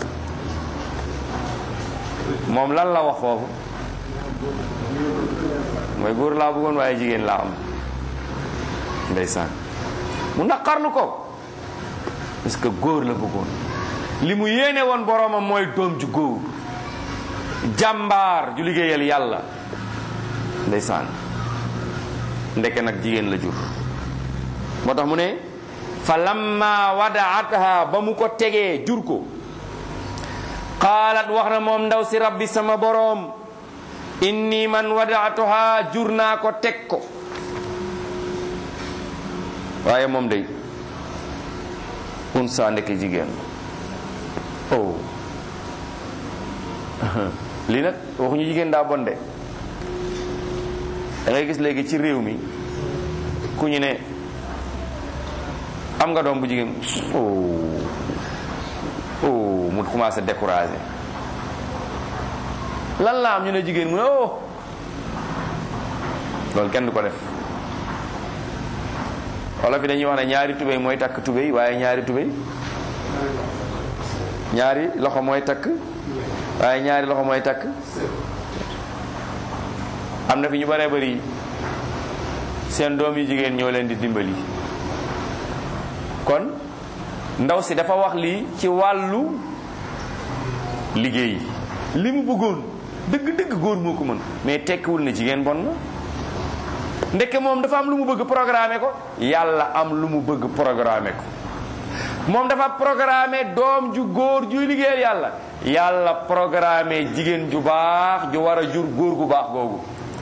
moom lan la wax foofu mooy góor laa bëggoon waaye jigéen laa am ndeysaan mu naqarlu ko parce que góor la bëggoon li mu yéene woon boroomam mooy doom ju góor jàmbaar ju liggéeyal yàlla ndeysaan ndeke nag jigéen la jur moo tax mu ne fa lamma wadaatha ba mu ko tegee jur ko qaalat wax na moom ndaw si rabbi sama boroom inni man wadaatuha jur naa ko teg ko waaye moom day unsa ndeke jigéen oh lii nag waxuñu jigéen daa bon de da ngay gis léegi ci réew mi ku ñu ne am nga doom bu jigéen oh oh mu commencé découragé lan la am ñu ne jigéen mu ne oh loolu kenn du ko def wala fi dañuy wax ne ñaari tubéy mooy takk tubéy waaye ñaari tubéy ñaari loxo mooy takk waaye ñaari loxo mooy takk am na fi ñu baree bari seen doom yi jigéen ñoo leen di dimbali kon ndaw si dafa wax lii ci wàllu liggéey li mu bëggoon dëgg-dëgg góor moo ko mën mais tekkiwul ne jigéen bon na ndeke moom dafa am lu mu bëgg programmer ko yàlla am lu mu bëgg programmer ko moom dafa programmer doom ju góor juy liggéeyal yàlla yàlla programmer jigéen ju baax ju war a jur góor gu baax googu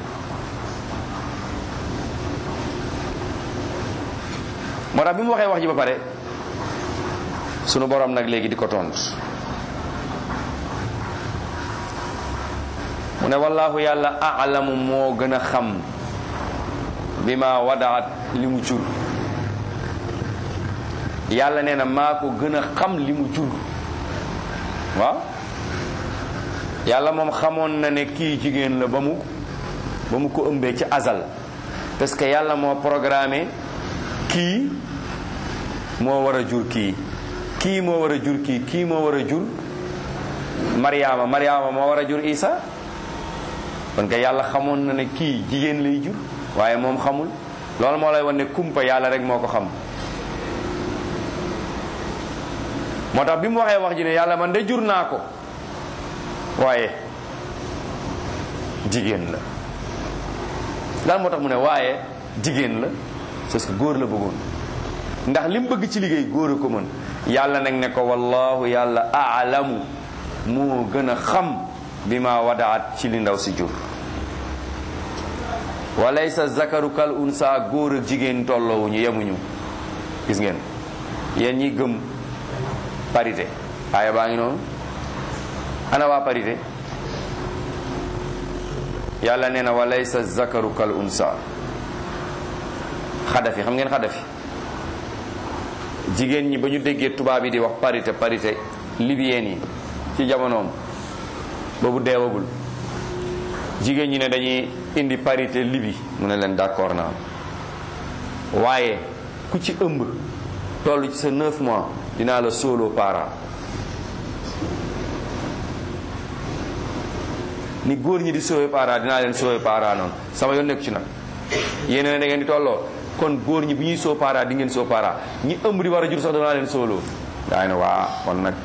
moo tax bi mu waxee wax ji ba pare sunu borom nag léegi di ko tontu mu ne wallaahu yàlla alamu moo gën a xam bi ma wadaat li mu jur yàlla nee na maa ko gën a xam li mu jur waaw yàlla moom xamoon na ne kii jigéen la ba mu ba mu ko ëmbee ci azal parce que yàlla moo programmé kii moo war a jur kii kii moo war a jur kii kii moo war a jur Mariama Mariama moo war a jur Isa kon que yàlla xamoon na ne kii jigéen lay jur waaye moom xamul loolu moo lay wan ne kumpa yàlla rek moo ko xam moo tax bi mu waxee wax ji ne yàlla man de jur naa ko waaye jigéen la lan moo tax mu ne waaye jigéen la parce que góor la bëggoon ndax li mu bëgg ci liggéey góor a ko mën yàlla nag ne ko wallahu yàlla aalamu moo gën a xam bi ma wadaat ci li ndaw si jur walaysa zakaru kal unsa góor ak jigéen tolloowuñu yemuñu gis ngeen yéen ñi gëm parité aaya baa ngi noonu ana waa parité yàlla nee na walaysa zakaru kal unsa xadafi xam ngeen xadafi jigéen ñi ba ñu déggee tubaab yi di wax parité parité libyen yi ci jamonoom boobu deewagul jigéen ñi ne dañuy indi parité libi mu ne leen d'accord naa waaye ku ci ëmb toll ci sa neuf mois dinaa la solo parent ni góor ñi di sauvé parent dinaa leen sauvé parent noonu sama yoon nekk ci nag yéen ne da ngeen di tolloo kon góor ñi bu ñuy soo para di ngeen soo para ñi ëmb di war a jur sax danaa leen sooloo daa ne waa kon nag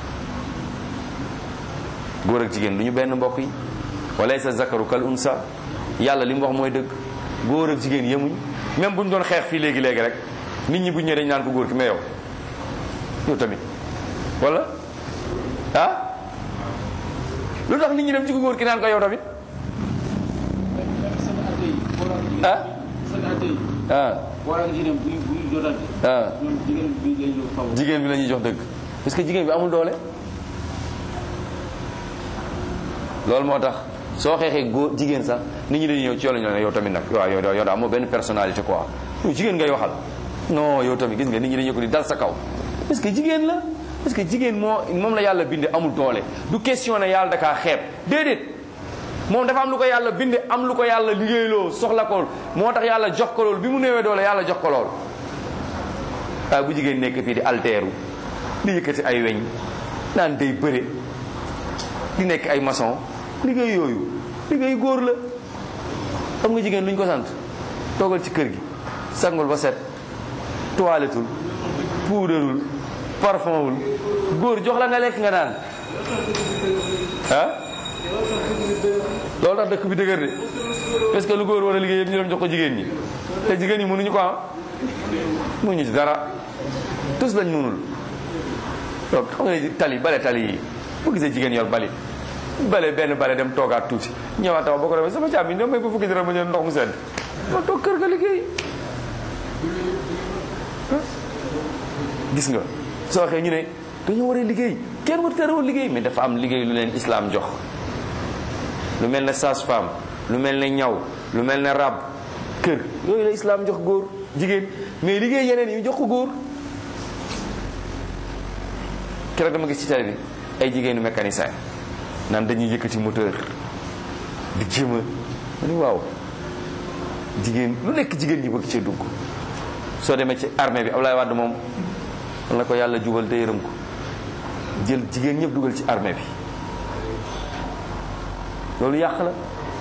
góor ak jigéen du ñu benn mbokk yi wala sa zakaru kal unsa yàlla li mu wax mooy dëgg góor ak jigéen yemuñ même bu ñu doon xeex fii léegi léegi rek nit ñi bu ñu ñëwee dañu naan ko góor ki mais yow yow tamit wala ah lu tax nit ñi dem ci ko góor ki naan ko yow tamit ah ah ah jigéen bi la ñuy jox dëgg parce que jigéen bi amul doole loolu moo tax soo xeexee góor jigéen sax nit ñi dañuy ñëw ci yow la ñu ne yow tamit nag waaw yow yow daa amoo benn personnalité quoi yow jigéen ngay waxal non yow tamit gis nga nit ñi dañuy ko di dal sa kaw parce que jigéen la parce que jigéen moo moom la yàlla binde amul doole du question ne yàlla dakaa xeeb déedéet moom dafa am lu ko yàlla binde am lu ko yàlla liggéeyloo soxla ko moo tax yàlla jox ko loolu bi mu néewee doole yàlla jox ko loolu waaye bu jigéen nekk fii di alteeru di yëkkati ay weñ naan day bëre di nekk ay maçon liggéey yooyu liggéey góor la xam nga jigéen lu ñu ko sant toogal ci kër gi sangul ba set toilettul puudarul parfumul góor jox la nga lekk nga naan ah loolu tax dëkk bi dëgër de parce que lu góor war a liggéey yëpp ñu dem jox ko jigéen ñi te jigéen ñi mënuñu ko am mënuñu ci dara tous lañ mënul donc xam nga ne tali bale tali yi bu gisee jigéen yor bali bale benn bale dem toogaat tuuti ñëwaat taw boo ko defee sama càmm yi ñoom may ba fukki dara ma ñëw ndox mu sedd ma toog kër ga liggéey gis nga soo waxee ñu ne dañoo war a liggéey kenn war terewul liggéey mais dafa am liggéey lu leen islam jox lu mel ne sage-femme lu mel ne ñaw lu mel ne rab kër yooyu la islam jox góor jigéen mais liggéey yeneen yi jox ko góor keroog dama gis ci télé bi ay jigéenu mécanicien naan dañuy yëkkati moteur di jéem a ma ni waaw jigéen lu nekk jigéen ñi bëgg cee dugg soo demee ci armée bi Abdoulaye Wade moom man na ko yàlla jubal te yërëm ko jël jigéen ñëpp dugal ci armée bi loolu yàq la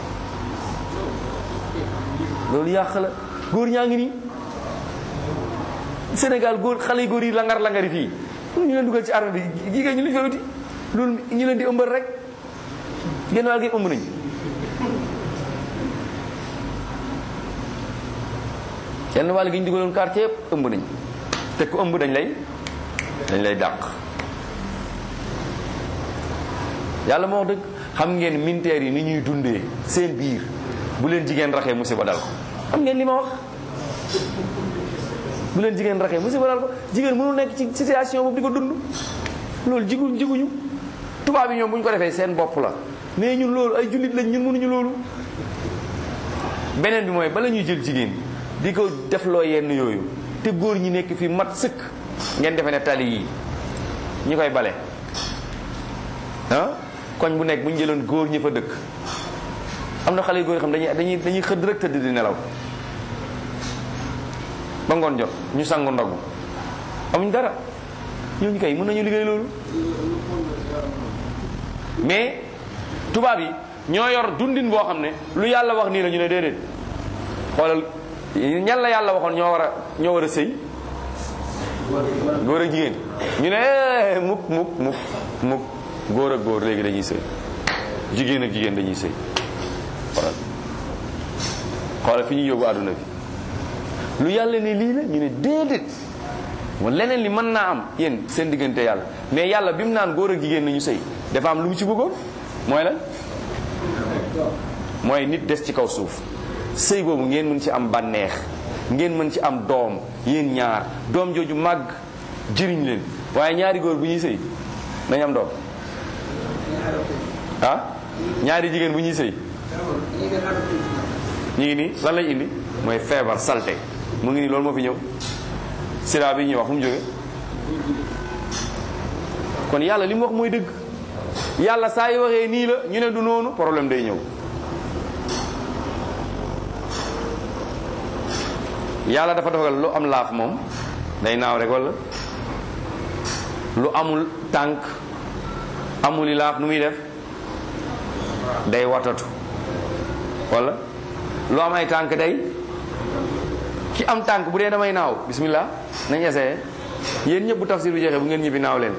loolu yàq la góor ñaa ngi nii Sénégal góor xale yu góor yi langar langari fii ñu leen dugal ci armée bi jigéen ñi lu ñu fa wuti loolu ñu leen di ëmbal rek genn wàll gi ëmb nañ genn wàll gi ñu dugaloon quartier yëpp ëmb nañ te ku ëmb dañ lay dañ lay dàq yàlla moo wax dëgg xam ngeen militaires yi ni ñuy dundee seen biir bu leen jigéen raxee musiba dal ko xam ngeen li ma wax bu leen jigéen raxee musiba dal ko jigéen mënul nekk ci situation boobu di ko dund loolu jigu jiguñu tubaab yi ñoom bu ñu ko defee seen bopp la mais ñun loolu ay jullit lañ ñun mënuñu loolu beneen bi mooy bala ñuy jël jigéen di ko def loo yenn yooyu te góor ñi nekk fi mat sëkk ngeen defe ne tali yi ñi koy bale ah koñ bu nekk bu ñu jëloon góor ñi fa dëkk am na xale yu góor yi xam dañuy dañuy dañuy xëdd rek tëdd di nelaw ba ngoon jot ñu sangu ndogu amuñ dara ñooñu kay mën nañu liggéey loolu mais tubaab yi ñoo yor dundin boo xam ne lu yàlla wax nii la ñu ne déedéet xoolal ñan la yàlla waxoon ñoo war a ñoo war a sëy góor ak jigéen ñu ne mukk mukk mukk mukk góor ak góor léegi dañuy sëy jigéen ak jigéen dañuy sëy xoolal xoolal fi ñuy yóbbu àdduna bi lu yàlla ne lii la ñu ne déedéet wala leneen li mën naa am yéen seen diggante yàlla mais yàlla bi mu naan góor ak jigéen nañu sëy dafa am lu mu ci bëggoon mooy lan mooy nit des ci kaw suuf sëy boobu ngeen mën ci am bànneex ngeen mën ci am doom yéen ñaar doom jooju màgg jëriñ leen waaye ñaari góor bu ñuy sëy dañu am doom ah ñaari jigéen bu ñuy sëy ñu ngi nii lan lañ indi mooy feebar salte mu ngi nii loolu moo fi ñëw sida bi ñuy wax fu mu jóge kon yàlla li mu wax mooy dëgg yàlla saa yi waxee nii la ñu ne du noonu problème day ñëw yàlla dafa dogal lu am laaf moom day naaw rek walla lu amul tànk amuli laaf nu muy def day watatu walla lu am ay tànk day ki am tànk bu dee damay naaw bismillah nañ essayé yéen ñëpp bu tafsir bi jeexee bu ngeen ñibbi naaw leen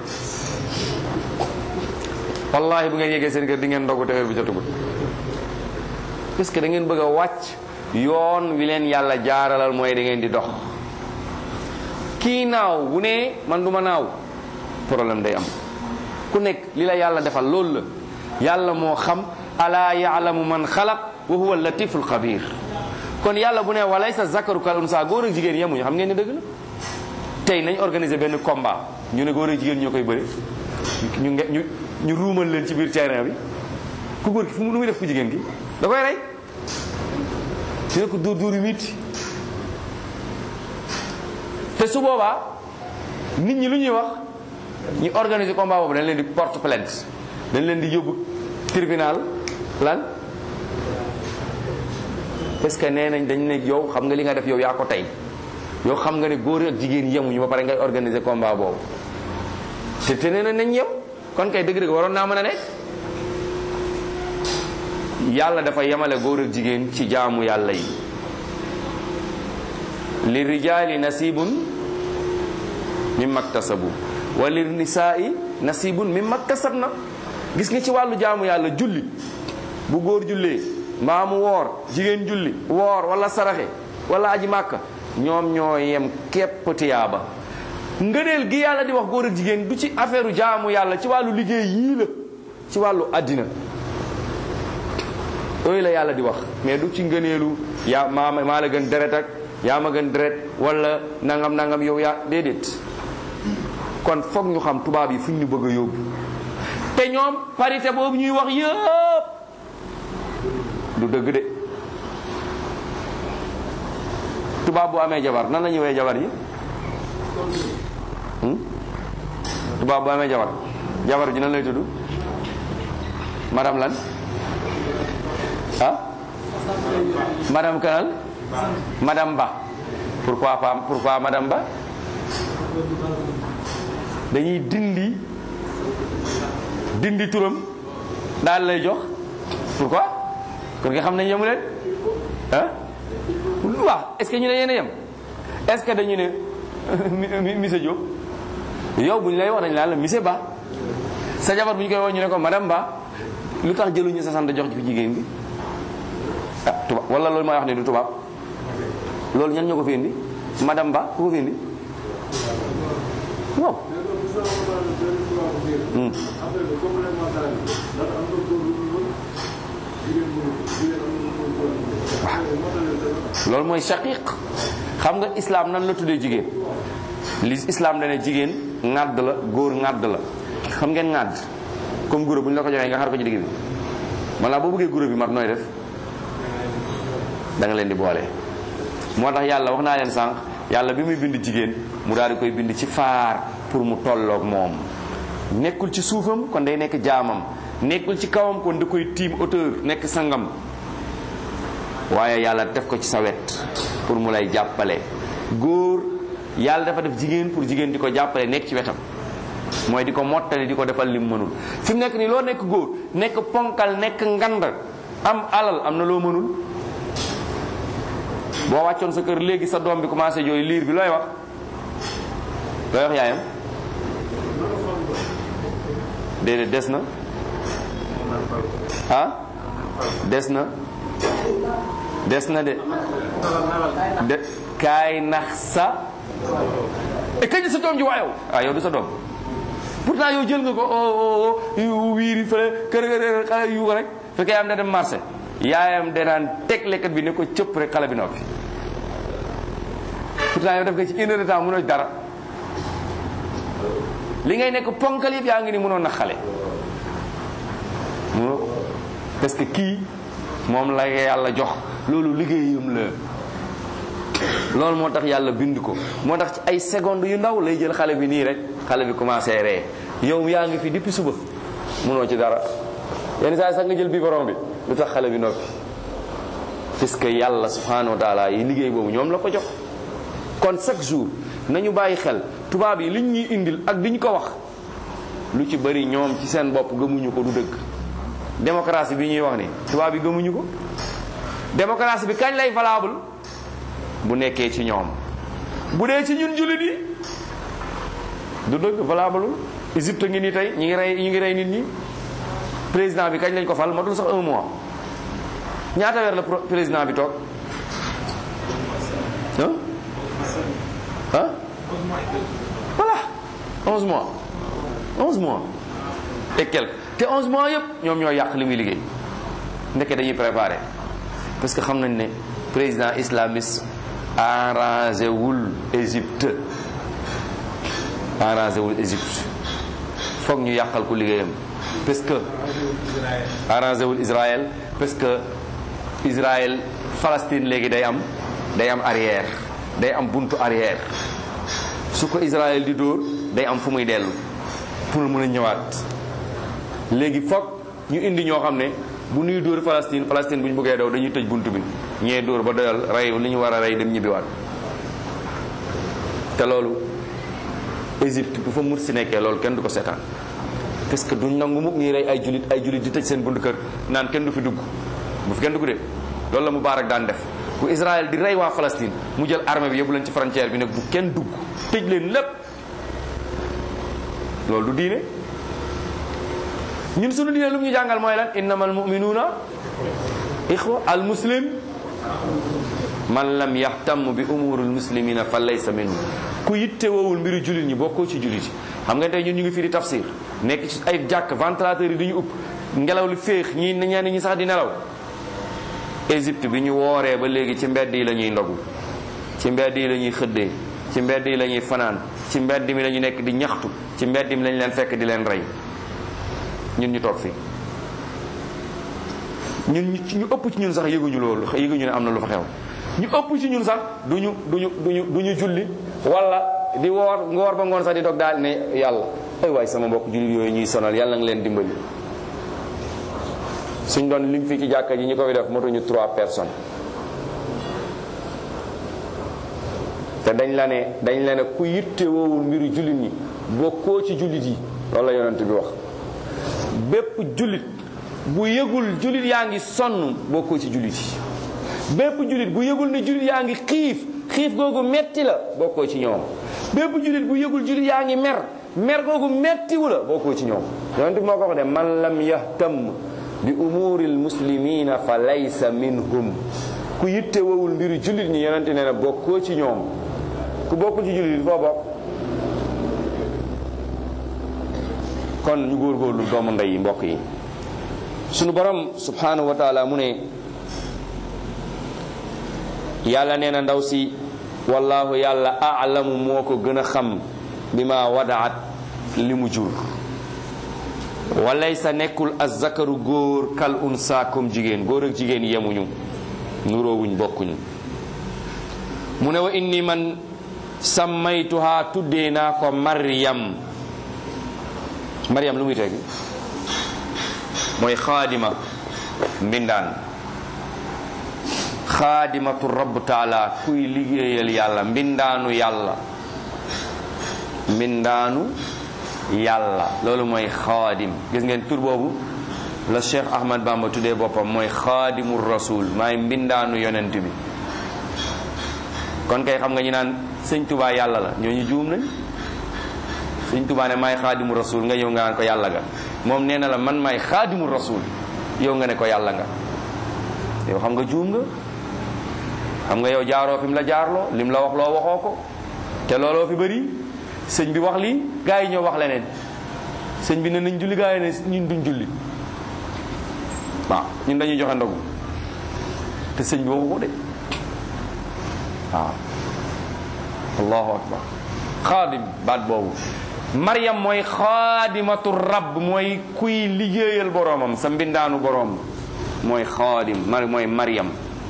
wallahi bu ngeen yeggee seen kër di ngeen ndogu te heure bi jotagut parce que da ngeen bëgg a wàcc yoon wi leen yàlla jaaralal mooy da ngeen di dox kii naaw bu ne man du ma naaw problème day am ku nekk li la yàlla defal loolu la yàlla moo xam alaa yaalamu man xalaq wa huwa latiful xabir kon yàlla bu ne walaysa zakaru kal unsa góor ak jigéen yemuñu xam ngeen ne dëgg la tey nañ organiser benn combat ñu ne góor ak jigéen ñoo koy bëri ñu nge ñu ñu ruumal leen ci biir terrain bi ku góor ki fu mu nu muy def ku jigéen gi da koy rey ñu ne ko dóor dóor yu mitti te su boobaa nit ñi lu ñuy wax ñu organiser combat boobu dañ leen di porte plainte dañ leen di yóbbu tribunal lan parce que nee nañ dañ ne yow xam nga li nga def yow yaa ko tey yow xam nga ne góor ak jigéen yemuñu ba pare ngay organiser combat boobu te te nee nañ nañ yem kon kay dëgg-dëgg waroon naa mën a nekk yàlla dafa yemale góor ak jigéen ci jaamu yàlla yi li rijaali nasibun mimma ktasabu wa li nisaai nasibun mimma ktasabna gis nga ci wàllu jaamu yàlla julli bu góor jullee mbaa mu woor jigéen julli woor wala saraxe wala aji màkka ñoom ñoo yem képp tiyaaba ngëneel gi yàlla di wax góor ak jigéen du ci affaire jaamu yàlla ci wàllu liggéey yii la ci wàllu àddina yooyu la yàlla di wax mais du ci ngëneelu yaa maa maa la gën deret ak yaa ma gën deret wala nangam nangam yow yaa déedéet kon foog ñu xam tubaab yi fu ñu bëgg a yóbbu te ñoom parité boobu ñuy wax yëpp du dëgg de tubaab bu amee jabar nan la ñuy woowee jabar yi tubaab bu amee jabar jabar ji nan lay tudd madame lan ah madame kanal madame Ba pourquoi pas pourquoi madame Ba dañuy dindi dindi turam daal lay jox pourquoi kon nga xam ne yemu leen ah waaw est-ce que ñu ne yéen a yem est-ce que dañu ne monsieur Diop yow bu ñu lay wax dañu naan la monsieur Ba sa jabar bu ñu koy wax ñu ne ko madame Ba lu tax jëluñu sa sant jox ci jigéen gi ah tubaab wala loolu may wax ne du tubaab loolu ñan ñoo ko fi indi madame Ba ku ko fi indi waaw. loolu mooy shaqiq xam nga islam nan la tuddee jigéen li islam dane jigéen ŋàdd la góor ŋàdd la xam ngeen ŋàdd comme guro bu ñu la ko joxee nga xar ko ci digg bi walla boo bëggee guro bi mat nooy def da nga leen di boole. moo tax yàlla wax naa leen sànq yàlla bi muy bind jigéen mu daal di koy bind ci faar pour mu tolloog moom nekkul ci suufam kon day nekk jaamam nekkul ci kawam kon da koy tiim auteur nekk sangam waaye yàlla def ko ci sa wet pour mu lay jàppale góor yàlla dafa def jigéen pour jigéen di ko jàppale nekk ci wetam mooy di ko mottali di ko defal lim mënul fi mu nekk nii loo nekk góor nekk ponkal nekk ngand am alal am na loo mënul boo wàccoon sa kër léegi sa doom bi commencé jooy liir bi looy wax looy wax yaayam déedéet des na ah des na des na de de kaay nax sa e kañ sa doom ji waayow ah yow du sa doom pourtant yow jël nga ko o o wiiri fële kër kër xale yu ko rek fekk yaayam da dem marché yaayam danaan teg lekkat bi ne ko cëpp rek xale bi noppi pourtant yow def nga ci une heure de temps mënoo dara li ngay nekk ponkal yëpp yaa ngi ni mënoon na xale mënoo parce que kii moom la yàlla jox loolu liggéeyam la loolu moo tax yàlla bind ko moo tax ci ay secondes yu ndaw lay jël xale bi nii rek xale bi commencé ree yow yaa ngi fi depuis suba mënoo ci dara yenn saa yi sax nga jël biberon bi lu tax xale bi noppi parce que yàlla subhanahu wa taala yi liggéey boobu ñoom la ko jox kon chaque jour nañu bàyyi xel tubaab yi liñ ñuy indil ak diñ ko wax lu ci bëri ñoom ci seen bopp gëmuñu ko du dëgg démocratie bi ñuy wax ni tubaab yi gëmuñu ko démocratie bi kañ lay valable bu nekkee ci ñoom bu dee ci ñun jullit yi du dëgg valable Égypte ngi nii tey ñu ngi rey ñu ngi rey nit ñi président bi kañ lañ ko fal matul sax un mois ñaata weer la président bi toog ah ah voilà onze mois onze mois et quelque te onze mois yëpp ñoom ñoo yàq li muy liggéey ndeke dañuy préparé parce que xam nañ ne président islamiste arrangé wul Égypte arrangé wul Égypte foog ñu yàqal ko liggéeyam parce que arrangé wul Israël parce que Israël Palestine léegi day am day am arrière day am buntu arrière su ko Israël di dóor day am fu muy dellu pour mën a ñëwaat léegi foog ñu indi ñoo xam ne bu nuy dóor Palestine Palestine bu ñu bëggee daw dañuy tëj buntu bi ñee dóor ba doyal rey li ñu war a rey dem ñibbiwaat te loolu Égypte bu fa Morsi nekkee loolu kenn du ko seetaan parce que duñ nangu mukk ñuy rey ay julit ay julit di tëj seen buntu kër naan kenn du fi dugg bu fi kenn dugg de loolu la Mubaarak daan def bu Israël di rey waa Palestine mu jël armée bi yóbbu leen ci frontière bi nag bu kenn dugg tëj leen lépp loolu du diine ñun sunu diine lu mu ñu jàngal mooy lan innamal mu'minuuna ixwa al muslim man lam yahtam bi umuril muslimina fa laysa minhu ku yitte woowul mbiru jullit ñi bokkoo ci jullit yi xam nga tey ñun ñu ngi fii di tafsir nekk ci ay jàkk ventilateur yi du ñu upp ngelaw li féex ñi ñenn ñi sax di nelaw Égypte bi ñu wooree ba léegi ci mbedd yi la ñuy ndogu ci mbedd yi la ñuy xëddee ci mbedd yi la ñuy fanaan ci mbedd mi la ñu nekk di ñaxtu ci mbedd mi lañ leen fekk di leen rey ñun ñu toog fii ñun ñu ëpp ci ñun sax yëguñu loolu yëguñu ne am na lu fa xew ñu ëpp ci ñun sax duñu duñu duñu duñu julli wala di woor ngoor ba ngoon sax di dog daal ne yàlla ay waay sama mbokk jullit yooyu ñuy sonal yàlla nga leen dimbali suñ doon lim fii ci jàkka ji ñu ko fi def motuñu trois personnes te dañ la ne dañ la ne ku yitte woowul mbiru jullit ñi bokkoo ci jullit yi loolu la yonent bi wax bépp jullit bu yëgul jullit yaa ngi sonn bokkoo ci jullit yi bépp jullit bu yëgul ne jullit yaa ngi xiif xiif googu metti la bokkoo ci ñoom bépp jullit bu yëgul jullit yaa ngi mer mer googu mettiwu la bokkoo ci ñoom yonent bi moo ko wax de man lam yahtam bi umuri almuslimina fa laysa minhum ku yitte wowul mbiru jullit ñi yonent nee na bokkoo ci ñoom ku bokkul ci jullit foo bokk kon ñu góorgóorlu doomu ndey yi mbokk yi sunu borom subhanahu wa taala mu ne yàlla nee na ndaw si wallahu yàlla aalamu moo ko gën a xam bi ma wadaat li mu jur walaysa nekkul azzakaru góor kal unsa comme jigéen góor ak jigéen yemuñu nuroowuñ bokkuñu mu ne wa inni man sammaytuha tuddee naa ko maryam maryam lu muy tegi mooy xaadima mbindaan xaadimatu rabb taala kuy liggéeyal yàlla mbindaanu yàlla mbindaanu yàlla loolu mooy xaadim gis ngeen tur boobu la Cheikh Ahmad Bamba tuddee boppam mooy xaadimu rasul maay mbindaanu yonent bi kon kay xam nga ñu naan sëñ tubaa yàlla la ñooñu juum nañ sëñ tubaa ne maay xaadimu rasul nga ñëw nga naan ko yàlla nga moom nee na la man maay xaadimu rasul yow nga ne ko yàlla nga yow xam nga juum nga xam nga yow jaaroo fi mu la jaarloo lim la wax loo waxoo ko te looloo fi bëri sëñ bi wax lii gaa yi ñoo wax leneen sëñ bi ne nañ julli gaa yi ne ñun duñ julli waaw ñun dañuy joxe ndogu te sëñ bi waxu ko de waaw allahu akbar xaadim baat boobu maryam mooy xaadimatu rabb mooy kuy liggéeyal boroomam sa mbindaanu boroom mooy xaadim mar mooy maryam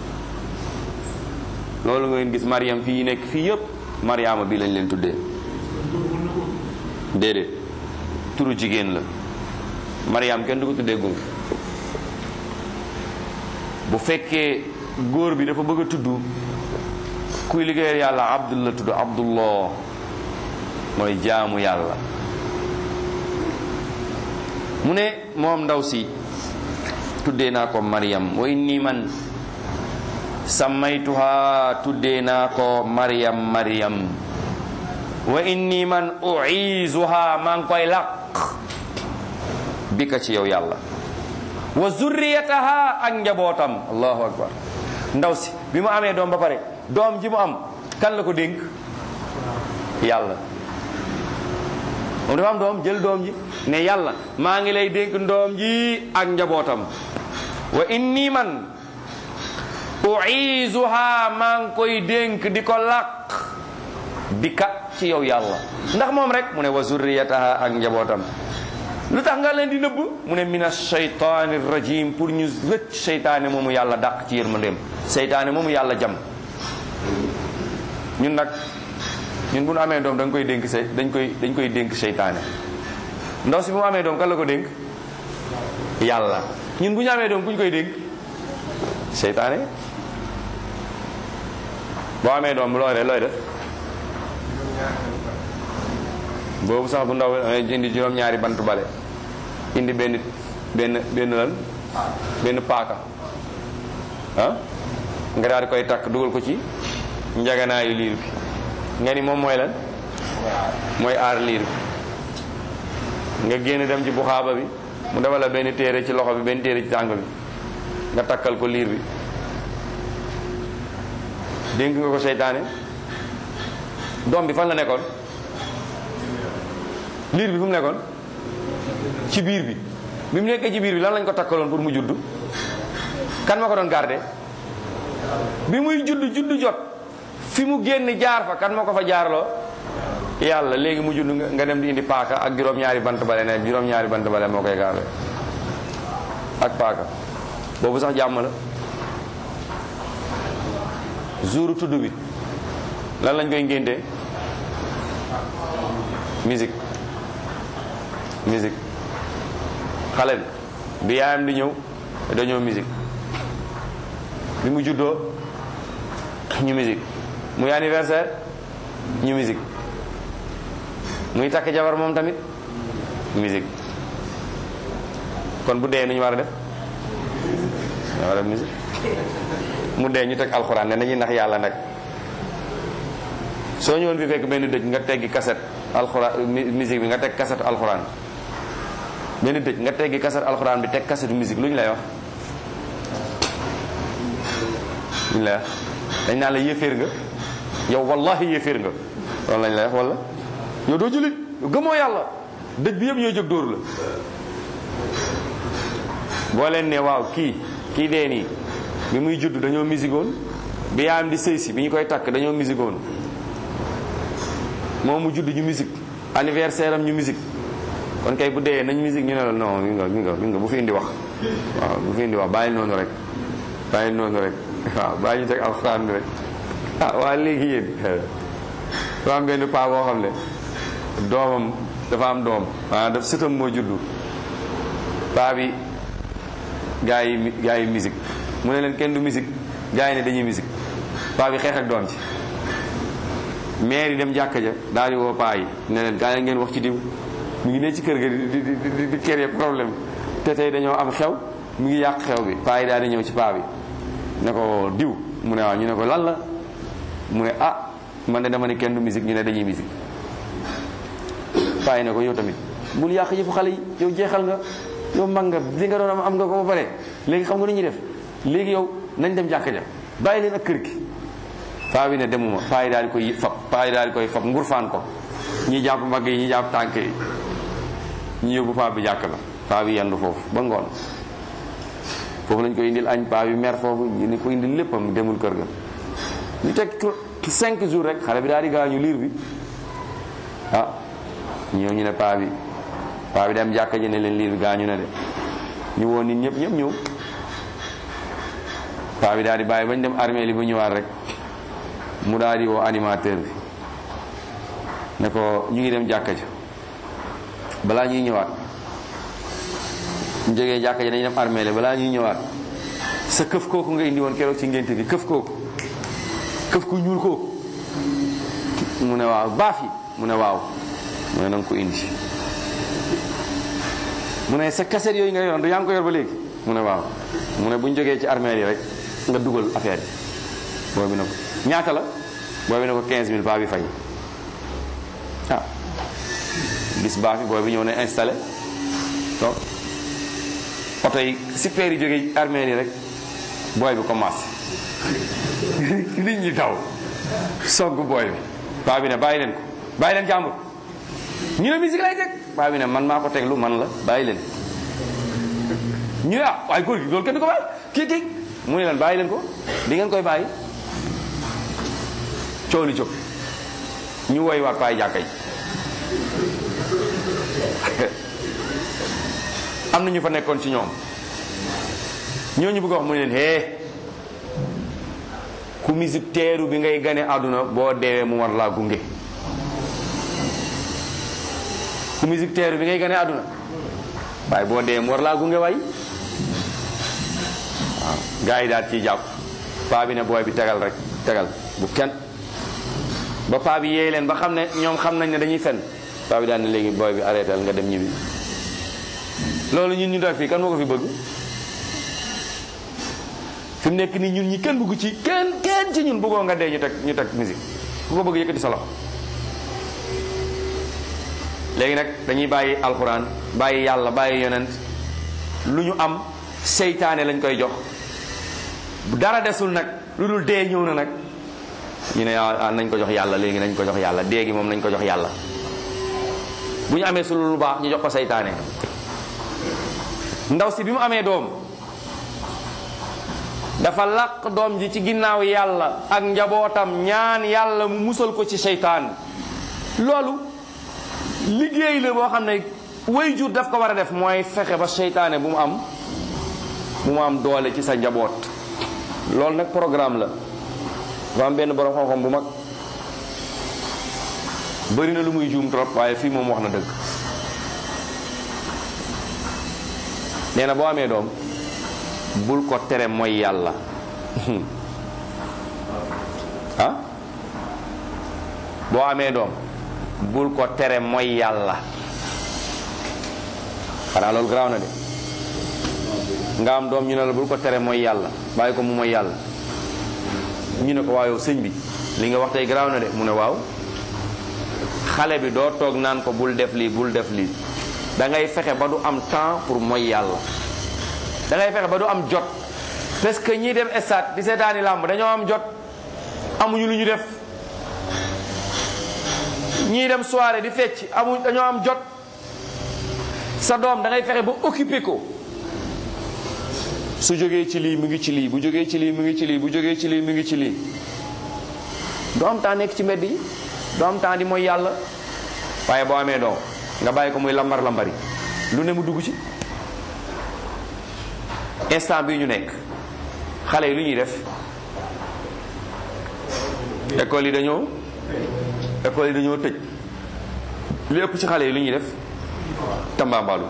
loolu ngeen gis maryam fii nekk fii yëpp maryaama bi lañ leen tuddee déedéet turu jigéen la maryam kenn du ko tuddee góor bu fekkee góor bi dafa bëgg a tudd kuy liggéeyal yàlla abdul la tudd abdullah mooy jaamu yàlla mu ne moom ndaw si tuddee naa ko maryam wa inni man sammaytuha tuddee naa ko maryam maryam wa inni man uizuha maa ngi koy laq bi ka ci yow yàlla wa zurriyataha ak njabootam allahu akbar ndaw si bi mu amee doom ba pare doom ji mu am kan la ko dénk yàlla moom dafa am doom jël doom ji ne yàlla maa ngi lay dénk doom ji ak njabootam wa inni man uizuha maa ngi koy dénk di ko làq bi ka ci yow yàlla ndax moom rek mu ne wa zurriyataha ak njabootam lu tax nga leen di nëbb mu ne mina shaytaani rajim pour ñu rëcc seytaane moomu yàlla dàq ci yërmandeem seytaane moomu yàlla jam ñun nag ñun bu nu amee doom dañ koy dénk say dañ koy dañ koy dénk seytaane ndaw si bu mu amee doom kan la ko dénk yàlla ñun bu ñu amee doom ku ñu koy dénk seytaane boo amee doom looy def looy def boobu sax bu ndaw indi juróom-ñaari bant bale indi benn benn benn lan benn paaka ah nga daal di koy takk dugal ko ci njaganaayu liir bi nga ni moom mooy lan mooy aar liir bi nga génn dem ci buxaaba bi mu defal la benn téere ci loxo bi benn téere ci tànk bi nga takkal ko liir bi dénk nga ko seytaane doom bi fan la nekkoon liir bi fu mu nekkoon ci biir bi bi mu nekkee ci biir bi lan lañ ko takkaloon pour mu judd kan ma ko doon garde bi muy judd judd jot fi mu génn jaar fa kan moo ko fa jaarloo yàlla léegi mu judd nga dem di indi paaka ak juróom-ñaari bant bale ne juróom-ñaari bant bale moo koy garde ak paaka boobu sax jàmm la jouru tudd bi lan lañ koy ngéntee musique musique xale bi bi yaayam di ñëw dañoo musique bi mu juddoo ñu musique muy anniversaire ñu musique muy takk jabar moom tamit musique kon bu dee nu ñu war a def ñu war a def musique mu dee ñu teg alxuraan ne nañuy nax yàlla nag soo ñëwoon fi fekk benn dëj nga teggi kaset alxuraan musique bi nga teg kaset alxuraan benn dëj nga teggi kaset alxuraan bi teg kasetu musique lu ñu lay wax lu ñu lay wax dañ naan la yéeféer nga yow wallahi yéeféer nga loolu lañ lay wax wala yow doo jullit gëmoo yàlla dëj bi yëpp ñooy jóg dóor la boo leen ne waaw kii kii dee nii bi muy judd dañoo musigoon bi yaayam di sëy si bi ñu koy takk dañoo musigoon moom mu judd ñu musique anniversaire am ñu musique kon kay bu dee nañ musique ñu ne la non mi nga mi nga mi nga bu fi indi wax waaw bu fi indi wax bàyyi noonu rek bàyyi noonu rek waaw bàyyi ñu teg alxuraan bi rek ah waa léegi yéen dafa am benn paa boo xam ne doomam dafa am doom ah daf sëtam moo juddu paa bi gaa yi gaa yi musique mu ne leen kenn du musique gaa yi ne dañuy musique paa bi xeex ak doom ci maire yi dem jàkka ja daal di woo paa yi ne leen gaa yi ngeen wax ci diw mu ngi ne ci kër ga di di di di créer problème te tey dañoo am xew mu ngi yàq xew bi paa yi daal di ñëw ci paa bi ne ko diw mu ne waaw ñu ne ko lan la mu ne ah man de dama ne kenn du musique ñu ne dañuy musique paa yi ne ko yow tamit bul yàq yëfu xale yi yow jeexal nga yow mag nga li nga doon am am nga ko ba pare léegi xam nga nu ñuy def léegi yow nañ dem jàkka ja bàyyi leen ak kër gi paa bi ne demuma paa yi daal di koy fab paa yi daal di koy fab ngurfaan ko ñi jàpp mbagg yi ñi jàpp tànk yi ñu yóbbu paa bi jàkk la paa bi yendu foofu ba ngoon foofu lañ koy indil añ paa bi mer foofu ñu ni ko indil léppam demul kër ga ñu teg cinq jours rek xale bi daal di gaañu liir bi ah ñëw ñu ne paa bi paa bi dem jàkka ji ne leen liir bi gaañu na de ñu woon nit ñëpp ñëpp ñëw paa bi daal di bàyyi bañ dem armée li ba ñëwaat rek mu daal di woo animateur bi ne ko ñu ngi dem jàkka ja balaa ñuy ñëwaat ñu jógee jàkka ja dañuy dem armée li balaa ñuy ñëwaat sa këf kooku nga indi woon keroog ci ngénte gi këf kooku këf ku ñuul kooku mu ne waaw baaf yi mu ne waaw mu ne nanga ko indi mu ne sa kaset yooyu nga yoroon du yaa ngi ko yor ba léegi mu ne waaw mu ne bu ñu jógee ci armée yi rek nga dugal affaire yi booy bi ne ko ñaata la booy bi ne ko 15000 paa bi fay ah bis baa fi booy bi ñëw ne installé donc oto yi super yi jógee armée yi rek booy bi commencé nit ñi daw sogg booy bi paa bi ne bàyyi leen ko bàyyi leen jàmbur ñu ne musique lay teg paa bi ne man maa ko teglu man la bàyyi leen ñu ne ah waaye góor gi loolu kenn du ko bàyyi kii kii mu ne leen bàyyi leen ko di ngeen koy bàyyi coow li jóg ñu woy waat paay jàkka yi am na ñu fa nekkoon ci ñoom ñooñu bëgg a wax mu ne leen hee ku musique teeru bi ngay gane àdduna boo deewee mu war laa gunge ku musique teeru bi ngay gane àdduna waaye boo deewee mu war laa gunge waay waaw gars yi daal ciy jàpp paa bi ne booy bi tegal rek tegal bu kenn ba paa bi yeey leen ba xam ne ñoom xam nañ ne dañuy fen paa bi daal ne léegi booy bi arrêté nga dem ñibbi loolu ñun ñu def fii kan moo ko fi bëgg fi mu nekk nii ñun ñi kenn bëgg ci kenn kenn ci ñun bëggoo nga dee ñu teg ñu teg musique ku ko bëgg yëkkati sa loxo léegi nag dañuy bàyyi alxuraan bàyyi yàlla bàyyi yonent lu ñu am seytaane lañ koy jox dara desul nag lu dul dee ñëw na nag ñu ne ah nañ ko jox yàlla léegi nañ ko jox yàlla dee gi moom nañ ko jox yàlla bu ñu amee su lu baax ñu jox ko seytaane ndaw si bi mu amee doom dafa làq doom ji ci ginnaaw yàlla ak njabootam ñaan yàlla mu musal ko ci seytaan loolu liggéey la boo xam ne way jur daf ko war a def mooy fexe ba seytaane bu mu am bu mu am doole ci sa njaboot loolu nag programme la dafa am benn borom xam-xam bu mag bëri na lu muy juum trop waaye fii moom wax na dëgg nee na boo amee doom bul ko tere mooy yàlla ah boo amee doom bul ko tere mooy yàlla xanaa loolu garaaw na de nga am doom ñu ne la bul ko tere mooy yàlla bàyyi ko mu mooy yàlla ñu ne ko waaw yow sëñ bi li nga wax tey garaaw na de mu ne waaw xale bi doo toog naan ko bul def lii bul def lii da ngay fexe ba du am temps pour mooy yàlla da ngay fexe ba du am jot parce que ñii dem stade di seetaani làmb dañoo am jot amuñu lu ñu def ñii dem soirée di fecc amuñ dañoo am jot sa doom da ngay fexe ba occupé ko su jógee ci lii mu ngi ci lii bu jógee ci lii mu ngi ci lii bu jógee ci lii mu ngi ci lii doo am temps nekk ci mbedd yi doo am temps di mooy yàlla waaye boo amee doom nga bàyyi ko muy lambar lambari lu ne mu dugg ci instant bii ñu nekk xale yi lu ñuy def école yi dañoo école yi dañoo tëj li ëpp ci xale yi lu ñuy def tambaambaalu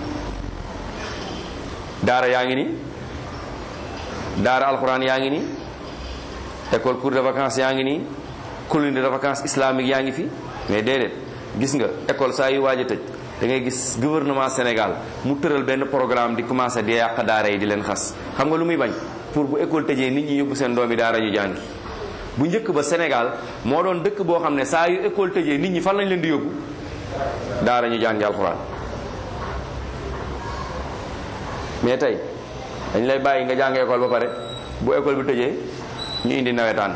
daara yaa ngi nii daara alxuraan yaa ngi nii école cours de vacances yaa ngi nii colonie de vacances islamique yaa ngi fi mais déedéet gis nga école saa yu waaj a tëj da ngay gis gouvernement Sénégal mu tëral benn programme di commencé di yàq daara yi di leen xas xam nga lu muy bañ pour bu école tëjee nit ñi yóbbu seen doomi daara ñu jàngi bu njëkk ba Sénégal moo doon dëkk boo xam ne saa yu école tëjee nit ñi fan lañ leen di yóbbu daara ñu jàngi alxuraan mais tey dañ lay bàyyi nga jàng école ba pare bu école bi tëjee ñu indi nawetaan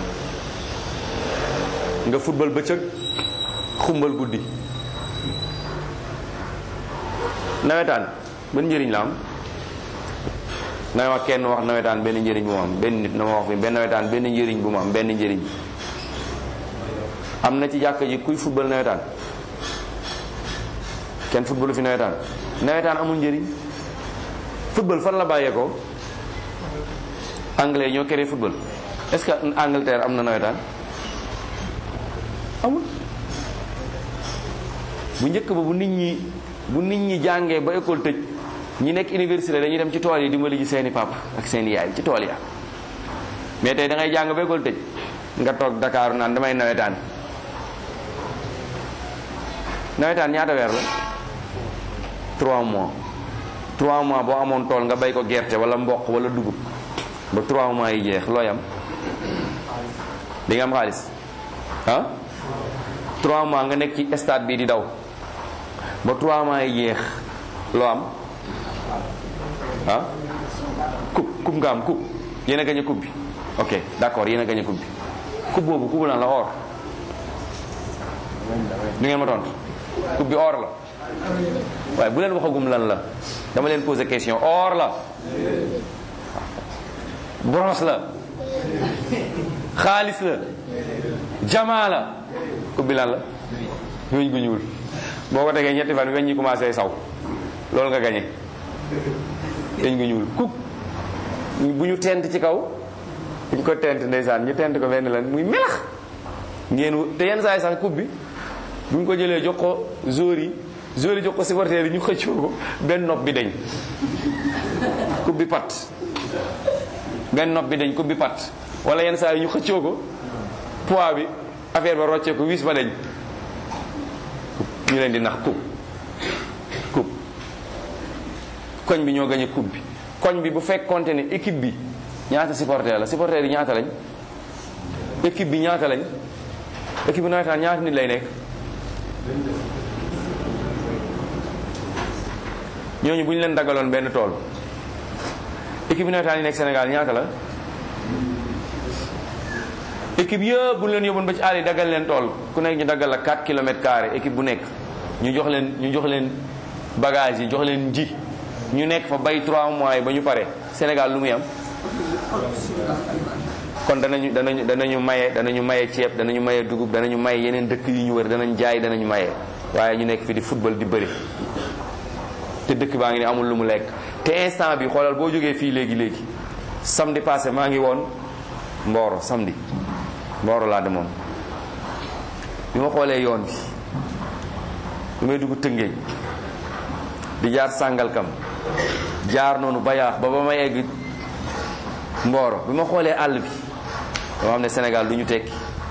nga football bëccëg xumbal guddi nawetaan ban njëriñ la am na wax kenn wax nawetaan benn njëriñ bu mu am benn nit na ma wax fi benn nawetaan benn njëriñ bu mu am benn njëriñ am na ci jàkka ji kuy football nawetaan kenn footballu fi nawetaan nawetaan amul njëriñ football fan la bàyyeekoo anglais ñoo créé football est-ce que Angleterre am na nawetaan amul bu njëkk ba bu nit ñi bu nit ñi jàngee ba école tëj ñi nekk université dañuy dem ci tool yi dimbali ji seeni papa ak seeni yaay ci tool ya mais tey da ngay jàng ba école tëj nga toog Dakar naan damay nawetaan nawetaan ñaata weer la 3 mois 3 mois boo amoon tool nga bay ko gerte wala mboq wala dugub ba 3 mois yi jeex looy am di nga am xaalis ah trois mois nga nekk ci stade bi di daw ba trois mois yi jeex loo am ah coupe coupe nga am coupe yéen a gañe coupe bi ok d'accord yéen a gañe coupe bi coupe boobu coupe lan la or du ngeen ma tontu coupe bi or la waaye bu leen waxagum lan la dama leen poser question or la bronze la xaalis la jamaa la coupe bi lan la weñ gu ñuul boo ko tegee ñetti fan weñ ñi commencé saw loolu nga gañe weñ gu ñuul coupe bu ñu tent ci kaw bu ñu ko tent ndeysaan ñu tent ko benn lan muy melax ngeen te yenn saa yi sax coupe bi bu ñu ko jëlee jox ko joueurs yi joueurs yi jox ko supporters yi ñu xëccoo ko benn nopp bi dañ coupe bi pat benn nopp bi dañ coupe bi pat wala yenn saa yi ñu xëccoo ko poids bi affaire ba roccee ko wis ba dañ ñu leen di nax coupe coupe koñ bi ñoo gañe coupe bi koñ bi bu fekkonte ne équipe bi ñaata supporter la supporter yi ñaata lañ équipe bi ñaata lañ équipe bi nawetaan ñaata nit lay nekk ñooñu bu ñu leen daggaloon benn tool équipe bi nawetaan yi nekk Sénégal ñaata la équipe yëpp bu ñu leen yóbboon ba ci àll yi daggal leen tool ku nekk ñu daggal la 4 kilomètres carrés équipe bu nekk ñu jox leen ñu jox leen bagage yi jox leen nji ñu nekk fa bay 3 mois yi ba ñu pare Sénégal lu muy am kon danañu danañu danañu maye danañu maye ceeb danañu maye dugub danañu maye yeneen dëkk yu ñu wër danañ jaay danañu maye waaye ñu nekk fi di football di bëri te dëkk baa ngi ne amul lu mu lekk te instant bi xoolal boo jógee fii léegi léegi samedi passé maa ngi woon Mboro samedi Mboro laa demoon bi ma xoolee yoon bi bi may dugg Tëngéej di jaar Sàngalkam jaar noonu bayaax ba ba ma egg Mboro bi ma xoolee àll bi dama xam ne Sénégal du ñu tekki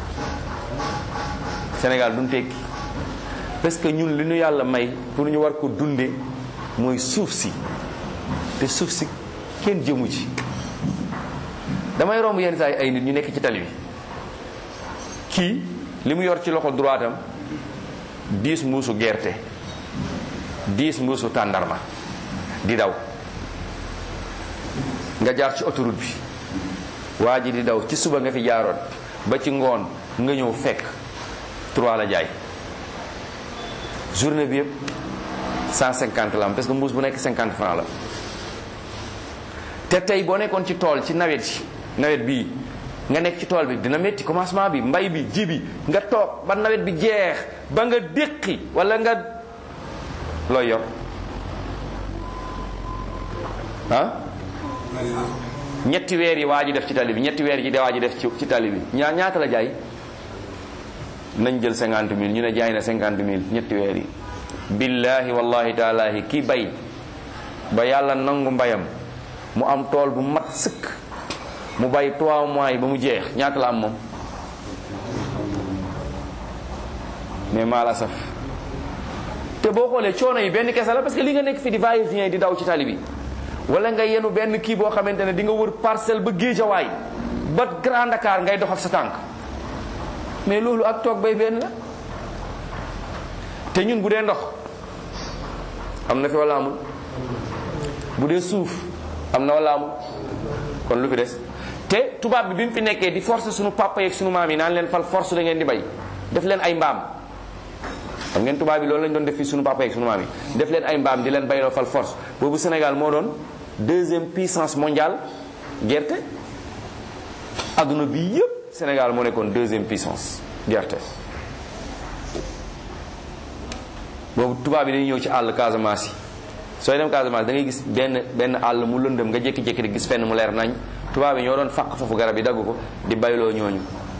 Sénégal duñu tekki parce que ñun li ñu yàlla may pour ñu war ko dunde mooy suuf si te suuf si kenn jëmu ci damay romb yenn saa yi ay nit ñu nekk ci tali bi kii li mu yor ci loxo droitam dix mbuusu gerte dix mbuusu tàndarma di daw nga jaar ci autoroute bi waa ji di daw ci suba nga fi jaaroon ba ci ngoon nga ñëw fekk trois la jaay journée bi yëpp 150 la am parce que mbuus bu nekk 50 francs la te tey boo nekkoon ci tool ci nawet yi nawet bii nga nekk ci tool bi dina métti commencement bi mbay bi ji bi nga toog ba nawet bi jeex ba nga déqi wala nga looy yor ah ñetti weer yi waa ji def ci tali bi ñetti weer yi de waa ji def ci ci tali bi ñaa ñaata la jaay nañ jël cinquante mille ñu ne jaay na cinquante mille ñetti weer yi billahi wallahi taalahi ki bay ba yàlla nangu mbayam mu am tool bu mat sëkk mu bay trois mois yi ba mu jeex ñaata la am moom mais maa la saf te boo xoolee coono yi benn kese la parce que li nga nekk fi di va-et vient di daw ci tali bi wala nga yenu benn kii boo xamante ne di nga wër parcelle ba géejawaay ba Grand Dakar ngay dox ak sa tànk mais loolu ak toog bay benn la te ñun bu dee ndox am na fi wala amul bu dee suuf am na wala amul kon lu fi des te tubaab bi bi mu fi nekkee di force suñu papa yeeg suñu maam yi naan leen fal force da ngeen di bay def leen ay mbaam xam ngeen tubaab bi loolu lañ doon def fi suñu papa yeeg suñu maam yi def leen ay mbaam di leen bayloo fal force boobu Sénégal moo doon deuxième puissance mondiale gerte adduna bi yëpp Sénégal moo nekkoon deuxième puissance gerte boobu tubaab yi dañuy ñëw ci àll Casamance yi sooy dem Casamance da ngay gis benn benn àll mu lëndëm nga jékki-jékki di gis fenn mu leer nañ tubaab yi ñoo doon fàq foofu garab yi dagg ko di bayloo ñooñu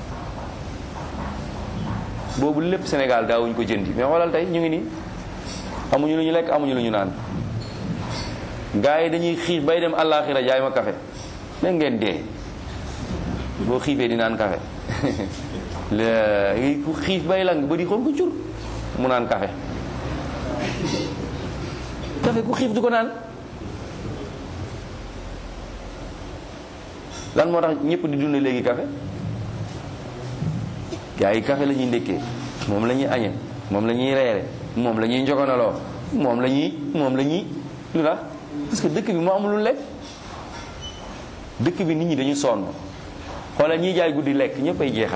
boobu lépp Sénégal daawuñu ko jëndi mais xoolal tey ñu ngi nii amuñu lu ñu lekk amuñu lu ñu naan gars yi dañuy xiif bay dem àllaaxira jaay ma café mais ngeen dee boo xiifee di naan café léegi ku xiif bay lang ba di xool ko cur mu naan café café ku xiif du ko naan lan moo tax ñëpp di dund léegi café gars yi café la ñuy ndékkee moom la ñuy añe moom la ñuy reere moom la ñuy njogonaloo moom la ñuy moom la ñuy lu tax parce que dëkk bi moo amul lu lekk dëkk bi nit ñi dañu sonn xoolal ñiy jaay guddi lekk ñëpp ay jeexal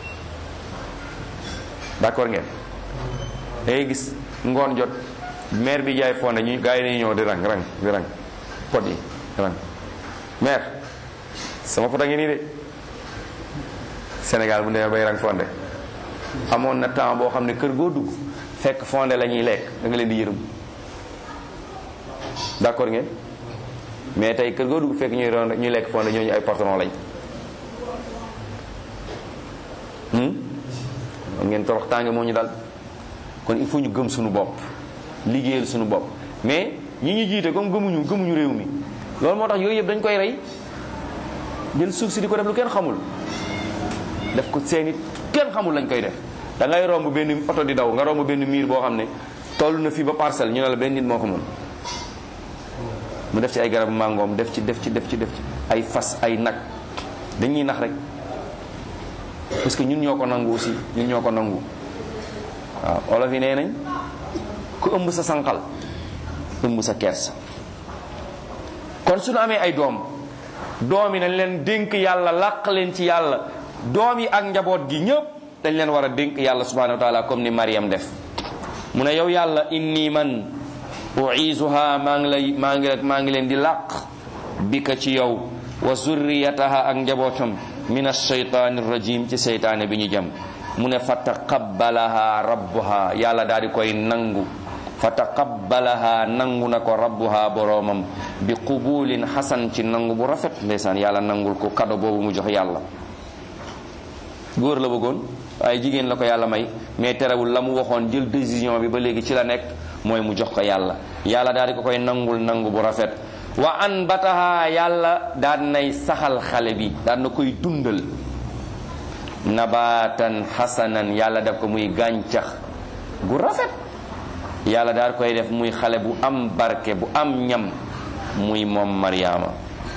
d'accord ngeen dangay gis ngoon jot maire bi jaay fonde ñu gars yi dañuy ñëw di rang rang di rang pot yi rang maire sama pot a ngi nii de Sénégal bu demee bay rang fonde amoon na temps boo xam ne kër goo dugg fekk fonde la ñuy lekk da nga leen di yërëm d'accord ngeen mais tey kër goo dugg fekk ñuy ron ñuy lekk fonde ñooñu ay patron lañ am ngeen torox tànge moo ñu dal kon il faut ñu gëm suñu bopp liggéeyal suñu bopp mais ñi ñu jiite comme gëmuñu gëmuñu réew mi loolu moo tax yooyu yëpp dañ koy rey jël suuf si di ko def lu kenn xamul def ko seeni kenn xamul lañ koy def da ngay romb benn oto di daw nga romb benn miir boo xam ne toll na fii ba parcelle ñu ne la benn nit moo ko mën mu def ci ay garabu màngoom def ci def ci def ci def ci ay fas ay nag dañuy nax rek parce que ñun ñoo ko nangu aussi ñun ñoo ko nangu waaw olof yi nee nañ ku ëmb sa sànqal ëmb sa kersa kon suñu amee ay doom doom yi nañ leen dénk yàlla làq leen ci yàlla doom yi ak njaboot gi ñëpp dañ leen war a dénk yàlla subhanahu wa taala comme ni Mariam def mu ne yow yàlla inni man uisuha maa ngi lay maa ngi maa ngi leen di làq bika ci yow wa zurriyataha ak njabootam min alsheytaani rajim ci seytaane bi ñu jëm mu ne fa taqabbalaha rabbuha yàlla daal di koy nangu fa taqabbalaha nangu na ko rabbuha boroomam bi qubulin xasan ci nangu bu rafet ndeysaan yàlla nangul ko kado boobu mu jox yàlla góor la bëggoon waaye jigéen la ko yàlla may mais terewul la mu waxoon jël décision bi ba léegi ci la nekk mooy mu jox ko yàlla yàlla daal di ko koy nangul nangu bu rafet wa an bataha yàlla daan nay saxal xale bi daan na koy dundal nabatan xasanan yàlla def ko muy gàncax gu rafet yàlla daal koy def muy xale bu am barke bu am ñam muy moom Mariama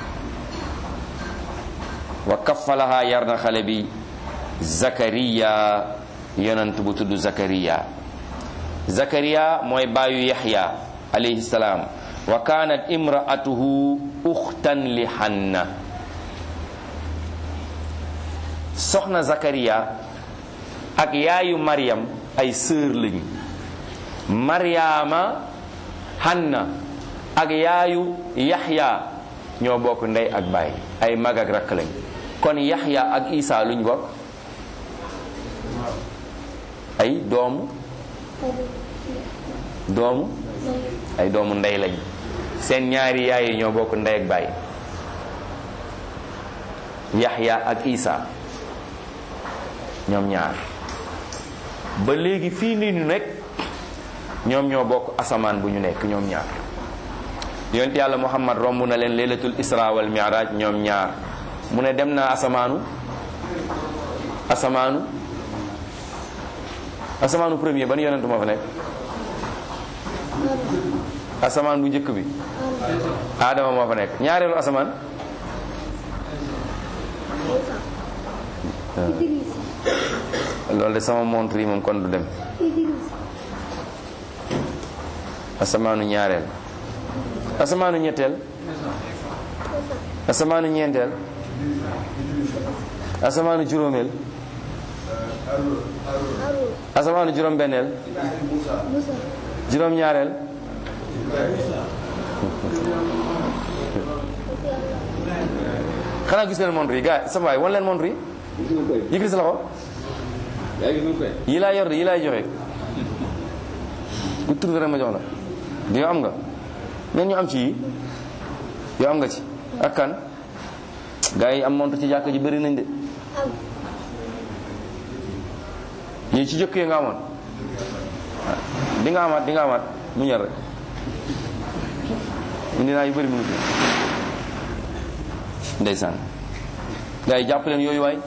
wa kafalaha yar na xale bi Zakariya yonent bu tudd Zakariya Zakariya mooy baayu Yaxya alayhi salaam wa kaanat imraatuhu uxtan li Hanna soxna Zakariya ak yaayu Maryam ay sœur lañu Maryama Hanna ak yaayu Yaxya ñoo bokk ndey ak baay ay mag ak rakk lañ kon Yaxya ak Isa luñ bokk ay doomu doomu ay doomu ndey lañ seen ñaari yaay yi ñoo bokk ndey ak baay Yaxya ak Isa ñoom ñaar ba léegi fii nii ñu nekk ñoom ñoo bokk asamaan bu ñu nekk ñoom ñaar yonent yàlla Muhammad romb na leen laylatul isra wal mi'raj ñoom ñaar mu ne dem naa asamaanu asamaanu asamaanu premier ban yonent moo fa nekk asamaan bu njëkk bi Adama moo fa nekk ñaareelu asamaan loolu de sama montre yi moom kon du dem asamaanu ñaareel asamaanu ñetteel asamaanu ñeenteel asamaanu juróomeel asamaanu juróom benneel juróom ñaareel xanaa gis leen montre yi gars sama waay wan leen montre yi yëkkati sa loxo yi laa yor de yi laay joxe ku trouvé rek ma jox la di yow am nga ñen ñu am ci yi yow am nga ci ak kan gars yi am montre ci jàkk ji bëri nañ de yi ci jëkk yi nga amoon di nga amaat di nga amaat mu ñor rek indi naa yu bëri mu ngi ndeysaan gars yi jàpp leen yooyu waay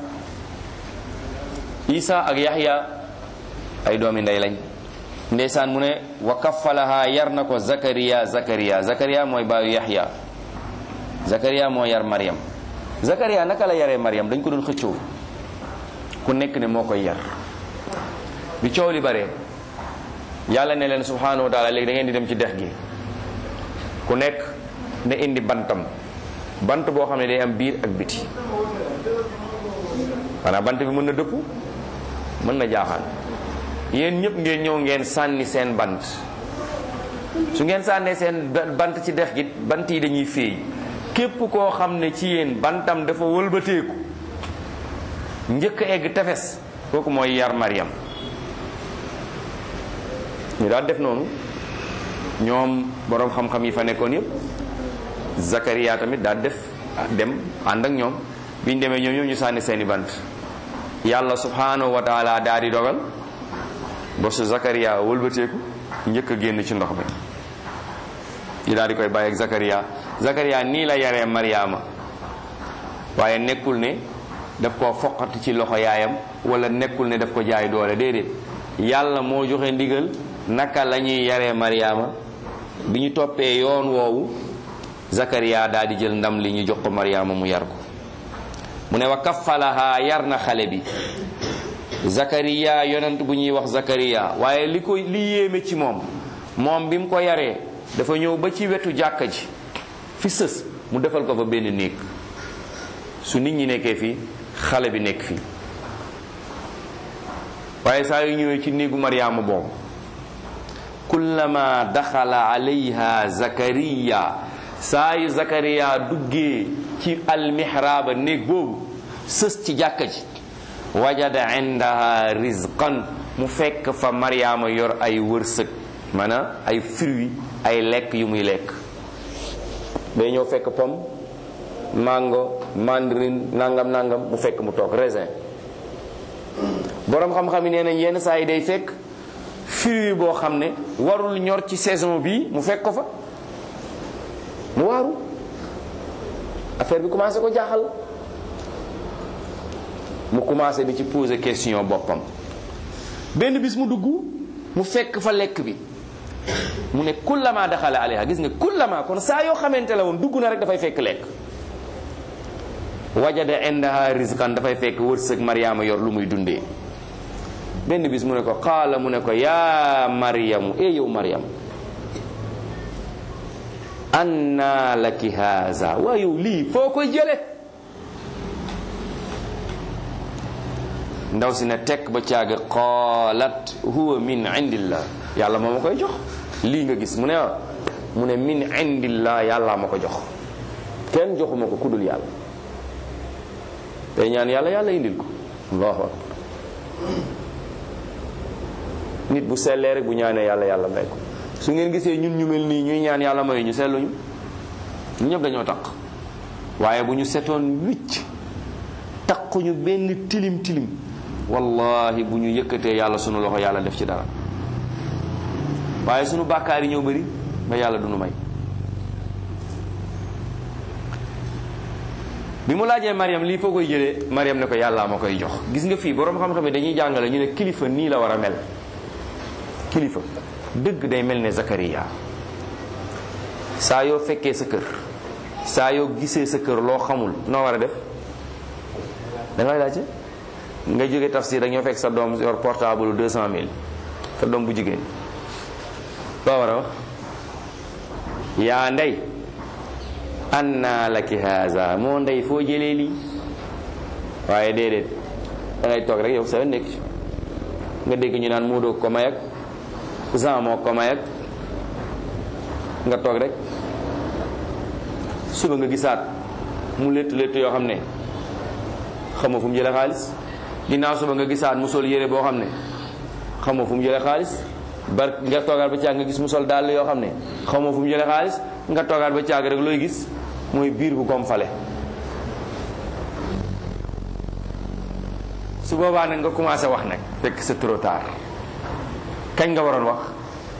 Isa ak Yaxya ay doomi ndey lañ ndeysaan mu ne wa kaffalaha yar na ko Zakariya Zakariya Zakariya mooy baayu Yaxya Zakariya moo yar Maryam Zakariya naka la yaree Maryam dañ ko doon xëccoo ku nekk ne moo koy yar bi coow li bare yàlla ne leen subhanahu wa taala léegi da ngeen di dem ci dex gi ku nekk ne indi bantam bant boo xam ne day am biir ak biti xanaa bant bi mën na dëpp mën na jaaxaan yéen ñëpp ngeen ñëw ngeen sànni seen bant su ngeen sànnee seen bant ci dex gi bant yi dañuy féey képp koo xam ne ci yéen bantam dafa wëlbateeku njëkk egg tefes kooku mooy yar Mariam ñu daal def noonu ñoom boroom xam-xam yi fa nekkoon yépp Zakaria tamit daal def dem ànd ak ñoom biñ demee ñoom ñoom ñu sànni seeni bant yàlla subhanahu wa taala daal di dogal ba su Zakaria wëlbateeku njëkk a génn ci ndox mi ñu daal di koy bàyyi ak Zakaria Zakaria nii la yaree Mariama waaye nekkul ne daf koo foqati ci loxo yaayam wala nekkul ne daf ko jaay doole déedéet yàlla moo joxe ndigal naka la ñuy yaree Mariama bi ñu toppee yoon woowu Zakaria daal di jël ndam li ñu jox ko Mariama mu yar ko mu ne wa kaffalaha yar na xale bi Zakaria yonent bu ñuy wax Zakaria waaye li ko li yéeme ci moom moom bi mu ko yaree dafa ñëw ba ci wetu jàkka ji fi sës mu defal ko fa benn néeg su nit ñi nekkee fii xale bi nekk fii waaye saa yu ñëwee ci néegu Mariama boobu kullama daxala alayha Zakariya saa yu Zakariya duggee ci almihraaba néeg boobu sës ci jàkka ji wajada indaha rizqan mu fekk fa Mariama yor ay wërsëg maanaam ay fruits ay lekk yu muy lekk day ñëw fekk pomme mango mandarine nangam nangam mu fekk mu toog raisin boroom xam-xam yi nee nañ yenn saa yi day fekk fruit boo xam ne warul ñor ci saison bi mu fekk ko fa mu waaru affaire bi commencé ko jaaxal mu commencé di ci poser question boppam benn bis mu dugg mu fekk fa lekk bi mu ne kullama daxala alayha gis nga kullama kon saa yoo xamante la woon dugg na rek dafay fekk lekk wajada indaha rizqan dafay fekk wërsëg Mariama yor lu muy dundee benn bis mu ne ko qaala mu ne ko yaa Mariamu e yow Mariam anna laki haza waa yow lii foo koy jële ndaw si ne tekk ba caaga qaalat huwa min indillah yàlla moo ma koy jox lii nga gis mu ne mu ne min indillah yàlla ma ko jox kenn joxuma ko kudul yàlla tey ñaan yàlla yàlla indil ko allahu akbar nit bu sellee rek bu ñaanee yàlla yàlla may ko su ngeen gisee ñun ñu mel nii ñuy ñaan yàlla may ñu selluñu ñu ñëpp dañoo taq waaye bu ñu setoon wicc taquñu benn tilim tilim wallahi bu ñu yëkkatee yàlla sunu loxo yàlla def ci dara waaye sunu bàkkaar yi ñëw bëri ba yàlla du nu may bi mu laajee Mariam lii foo koy jëlee Mariam ne ko yàllaa ma koy jox gis nga fii boroom xam-xam yi dañuy jàngale ñu ne kilifa nii la war a mel kilifa dëgg day mel ne Zakaria saa yoo fekkee sa kër saa yoo gisee sa kër loo xamul noo war a def da ngay laajte nga jóge tafsir rek ñoo fekk sa doom yor portable deux cent mille sa doom bu jigéen loo war a wax yaa ndey anna laki haza moo ndey foo jëlee lii waaye déedéet da ngay toog rek yow sa nekk ci nga dégg ñu naan Moodu ko may ak Jean moo ko may ak nga toog rek suba nga gisaat mu létt létt yoo xam ne xamoo fu mu jëlee xaalis ginnaaw suba nga gisaat mu sol yére boo xam ne xamoo fu mu jëlee xaalis bar nga toogaat ba caag nga gis mu sol dàll yoo xam ne xamoo fu mu jëlee xaalis nga toogaat ba caag rek looy gis mooy biir bu kom fale su boobaa nag nga commencé wax nag fekk c'est trop tard kañ nga waroon wax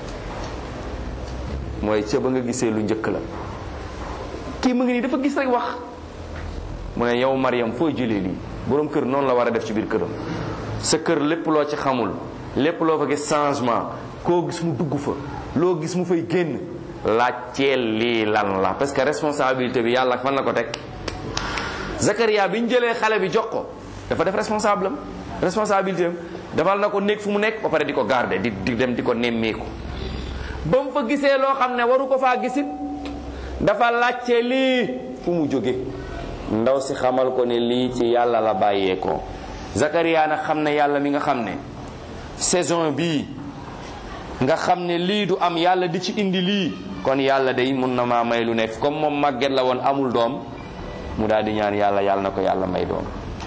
mooy ca ba nga gisee lu njëkk la kii mu ngi nii dafa gis rek wax mu ne yow Mariam foo jëlee lii boroom kër noonu la war a def ci biir këram sa kër lépp loo ci xamul lépp loo fa gis changement koo gis mu dugg fa loo gis mu fay génn laajteel lii lan la parce que responsabilité bi yàlla fan la ko teg Zakaria bi ñu jëlee xale bi jox ko dafa def responsable am responsabilité am defal na ko nekk fu mu nekk ba pare di ko garder di di dem di ko nemmeeku ba mu fa gisee loo xam ne waru ko faa gisit dafa laajte lii fu mu jóge ndaw si xamal ko ne lii ci yàlla la bàyyeekoo Zakaria nag xam ne yàlla mi nga xam ne saison bii nga xam ne lii du am yàlla di ci indi lii kon yàlla day mun na maa may lu nekk comme moom màgget la woon amul doom mu daal di ñaan yàlla yàlla na ko yàlla may doom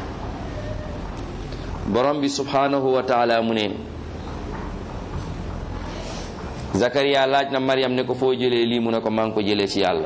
borom bi subhanahu wa taala mu ne Zakaria laaj na Maryam ne ko foo jëlee lii mu ne ko maa ngi ko jëlee ci yàlla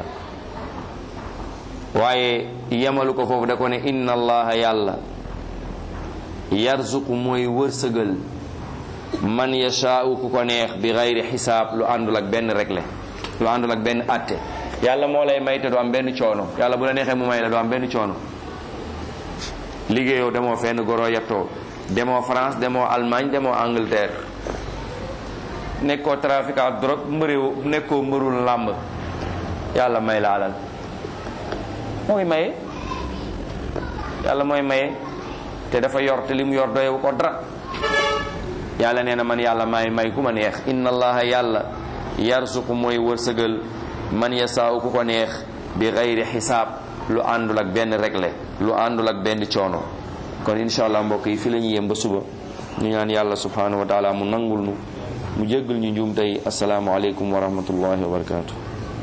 waaye yemalu ko foofu da ko ne inna allaha yàlla yarzuqu mooy wërsëgal man yashaa'u ku ko neex bi xayri xisaab lu àndul ak benn regle lu àndul ak benn atte yàlla moo lay may te du am benn coono yàlla bu la neexee mu may la du am benn coono liggéeyoo demoo fenn goro yettoo demoo France demoo Allemagne demoo Angleterre nekkoo trafiquant drogue mbëréew nekkoo mbërul làmb yàlla may la alal mooy maye yàlla mooy maye te dafa yor te li mu yor doyewu ko dara yàlla nee na man yàlla may may ku ma neex inna allaha yàlla yarsuqu mooy wërsëgal man yasaaw ku ko neex bi xayri xisaab lu àndul ak benn regle lu àndul ak benn coono kon incha allah mbokk yi fi la ñu yem ba suba ñu ñaan yàlla subhanahu wa taala mu nangul nu mu jéggal ñu njuum tey asalaamualeykum wa rahmatullahi wa barakatuh